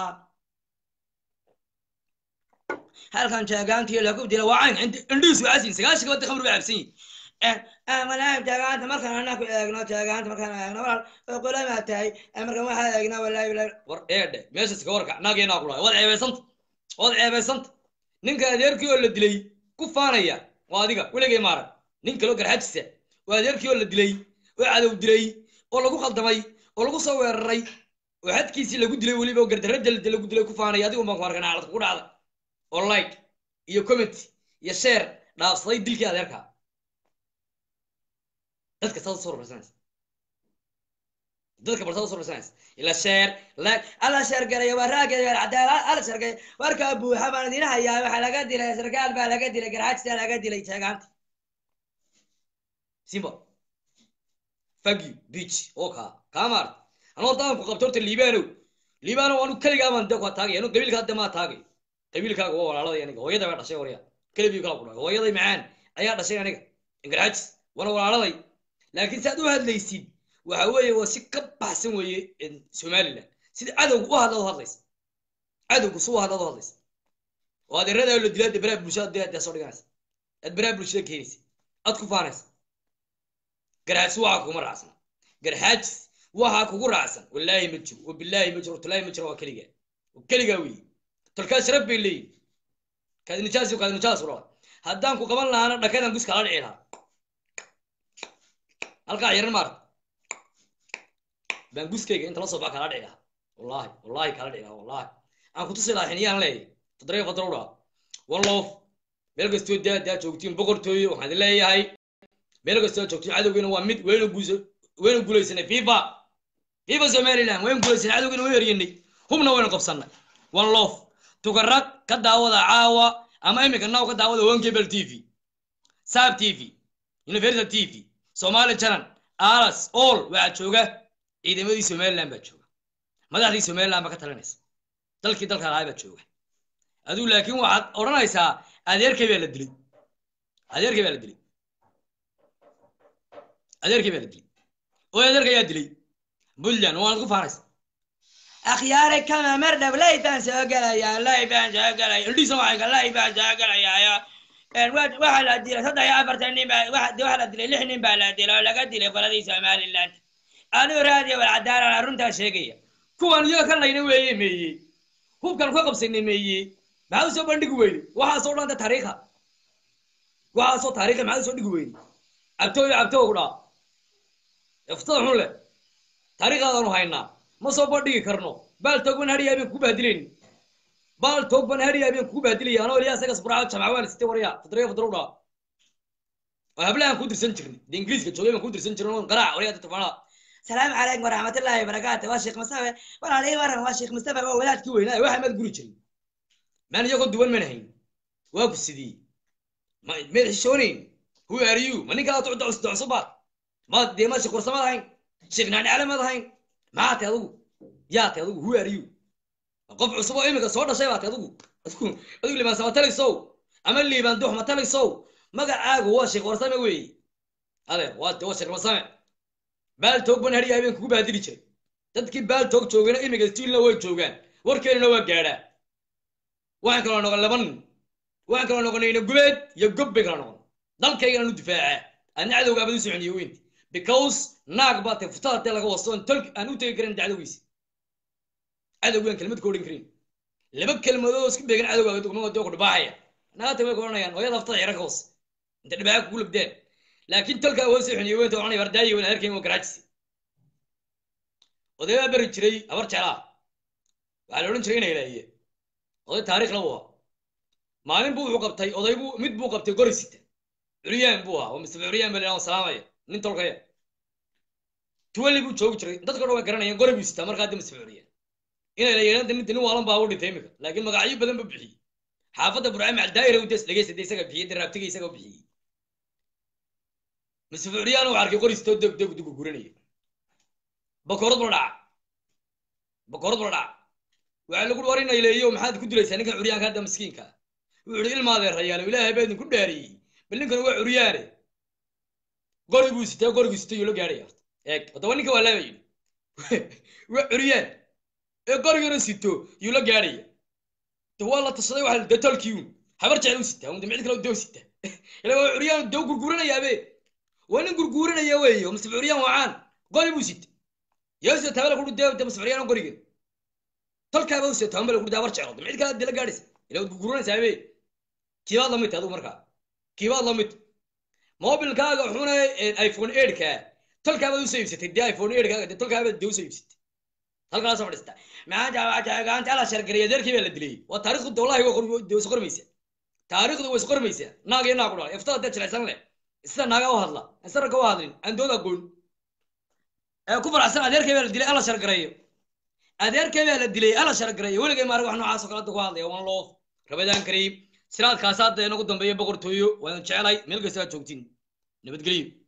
halkan jeegaantii lagu dila waa cayn indhiis waa casin sagaashan gabadda khamr baa cabsan yihin walahi jeegaanta markaan anaa ku eegno jeegaanta markaan eegno walaal oo qulamaa tahay markaan waxaa eegnaa walahi walahi war eedhe meeshas ka warka naageenaa ku dhahay waad ceebaysanta waad ceebaysanta ninka adeerkii oo la dilay ku faanaya waa adiga weligay maaran nin kaloo garxajisa oo adeerkii oo la dilay oo cadow dilay oo lagu khaldamay oo lagu soo weeraray oo xadkiisii lagu dilay weliba oo gardarra jalda lagu dilay ku faanaya adigu baan ku arkan caalad kugu dhacda oo like iyo comment iyo share dhaafsaday dilkii adeerkaa dadka saad soo rumaysanaysa dadka bartada usoo dhirsanaysa ila sheer lag alla sheergareeyo waa raageeda cadaala alla sheergareeyo warkaa buuxa baan idin hayaa waxaa laga dilay sarkaal baa laga dilay garxajisa laga dilay jeegaanta simba fagi beach oo kaa kaa maarta anu horta aan ku qabto horta liibaanow liibaanow anu keligaa baan de ku taagay anu qabiilka hadda maa taagay qabiilkaaga waa walaalada aniga hooyada baa dhashay warya kelibii kala ku dhahay hooyaday macaan ayaa dhashay aniga garxajis wana walaaladay laakiin saad u hadlaysid waxa weeye waa si ka baxsan weeye somaliland sida cadowga u hadla u hadlaysa cadowga su u hadla u hadlaysa oo adeerada la dilaa baraha bulshada dee dee soo dhiganaysa aad baraha bulshada keenaysa aad ku faanaysa garxaajis waxaa kuma raacsan garxaajis waxaa kugu raacsan wallaahi ma jiro wabilaahi ma jiro talaahi ma jiro waa keligaa waa keligaa weeye tolkaa sharaf bay leeyihin kaadi nijaas kaadi nijaas ura haddaan ku qaban lahaana dhakadan gus kala dhici lahaa halkaa yaran maarta baan guskayga inta la soo baxa kala dhici lahaa wallahi wallahi kala dhici lahaa wallahi aan ku tusi lahaa xiniyaan leeyahay toddoba fadrowdha one love meel kastoo daa daa joogtiin boqortooyo waxaan idin leeyahay meel kastoo joogtiin cadowgiina waa mid waynu guuso waynu guulaysanay fifa fifa somaliland waynu guulaysanay cadowgiina waynu eryanay hubna waynu qabsanay one love tugarag ka daawada caawa ama imika naw ka daawada one cable t v sab t v universal t v somali channel alas all waxaa jooga ciidamadii somaliland baa jooga madaxdii somaliland baa ka talinaysa dalkii dalka lahaa baa jooga aduu laakiin waxaad odhanaysaa adeerkay baa la dilay adeerkay baa la dilay adeerkay baa la dilay oo adeerka ayaa dilay puntland waanad ku faanaysa akhyaare kama mar dhab lay baan soo gelayaa lay baan soo gelaya indhiisa waxayga lay baan soo gelayaa waxaa la dilay saddex iyo afartan nin baa waxaa la dilay lix nin baa la dilay oo laga dilay qoladii somaliland anuu raadiyo walcadaalan aruntaa sheegaya kuwan iyaga ka layna weeye meeye hubkan ka qabsanay meeye maxaa usoo bandhigi weyne waxaasoo dhanta taariikha waxaasoo taariikha maxaa usoo dhigi weyne cabtooyo cabtoo ku dhaa iftada xun leh taariikhdaadanu haynaa ma soo bandhigi karno baal toogban hadhiya habeen kugu bahdilayni baal toogban hadhiya habeen kugu bahdilaya anoo ilyaa isaga sburaaco jamca waan sitay waryaa fadriya fadrow dhaa oo hablahan ku dirsan jirnay de ingiriiska joogay baan ku dirsan jirnay oo qaraac waryaa tafanaa salaamu calaykum waraxmatullaahi wabarakaatu waa sheekh mustafa walaalay waran waa sheekh mustafa waa wadaadkii weynaa waxa maad guri jirin maan iyagoo duwan mana hayn waa ku sidii ma mayd xishoonayn who are you ma ninkaa docsubaad ma dee ma sheekh warsamad ahayn sheekh naadhacale maad ahayn maxaa tay adugu yaa tay adugu who are you qof cusub oo imika soo dhashay baa tay adugu adigu adigu liibaan samatalaysow ama liibaan dux matalaysow magacaagu waa sheekh warsame weeye adeer waa waa sheekh warsame baal toog ban hadhiya habeen kugu baadili jiray dadkii baal toog joogana imiga stiilna way joogaan warkeenuna waa gaadhaa waxaan kaloo noqon laba nin waxaan kaloo noqonayna gubeed iyo gob bay kala noqon dalkaygana nu difaacaa adna cadowga abad u soconiyo weynti because naag baa tay futada dee laga wasto on tolk aan u tegi karin cadowgiisa cadowgaan kelmad ka odhan karin laba kelmadood oo isku beegan cadowgaaga dugmada dee ku dhibaaxaya naagta way ka odhanayaan hooyada aftada yara ka hoos inta dhibaaxa kugu lagdeen laakiin tolkaa waa soconiyo weynta odhanay bardaayi wan adeerkeen waa garaajisi odaybaa beri jiray habar jeclaa waxaa la odhan jiray inay ilaahiye oday taariikh la waa maalin buu wuxuu qabtay oday buu mid buu qabtay gori sita curyaan buu ahaa oo mustafa curyaan baa la salaamaya nin tolkaya tuwali buu joogi jiray dadka dhan way garanayaan gori buu sitaa markaa de mustafa curyaan inay la yeedhaan nin nin waalan baa u dhintay imika laakiin magacyo badan buu bixiyey xaafadda burcaan macaldaayira u des dhegeysta de isaga bixiyey daraabtiga isaga u bixiyey mustafa curyaan uu arkay qori sitoo deg deg dugu guranaya bakoorad bula dhaca bakoorad bula dhaca waxaa lagu war inay leeyo maxaad ku dilaysaa ninkan curyaanka hadda miskiinka wuxuu ihi ilmaadee rayaalo ilaahay baa idinku dhaariyey bal ninkan waa curyaane qori buu sitee qoriguu sitay yuu la gaadhaya eeg haddaba ninka waa laaba yidhi waa curyaan ee qorigana sito yuu la gaadhaya de waa la tashaday waxa de tolkiiun habar jecel u sitaa de mid kale doo sita ila waa curyaan dee gurguuranayaabe waa nin gurguuranaya weeye oo mustafa curyaan waacaan qori buu sita yeeso tabala kudhu dee de mustafa curyaan qorigan tolkaaba u seetaan bal kurdaa war jeclo mid kale dila gaadhaysa ila wad guguranaysaa be kiibaad lamid adigu markaa kiibaad lamid mobilkaaga xuna iphone eidhka tolkaabaad usoo iibsatay dee iphone eidhkaaga dee tolkaabaad dee usoo iibsatay halkaa soo fadhiista maxaa gaanta ala shargaraya adeerkii baa la dilay waa taariikhdu wallahi way is qormaysaa taariikhdu way is qormaysaa naag iyo naag u dhalay iftada dee jilaysan leh sida naaga u hadla isaragga u hadlin aan dood aqoon ee ku faraxsan adeerkay baa la dilay alla shargareeyo adeerkay baa la dilay alla shargareeyo weligay maarag wax noocaas oo kale hadda ku hadlaya one love rabadaan kariim siraadkaas hadda inagu dambeeya boqortooyo waanu jeclay meel kasta aad joogtiin nabadgelyo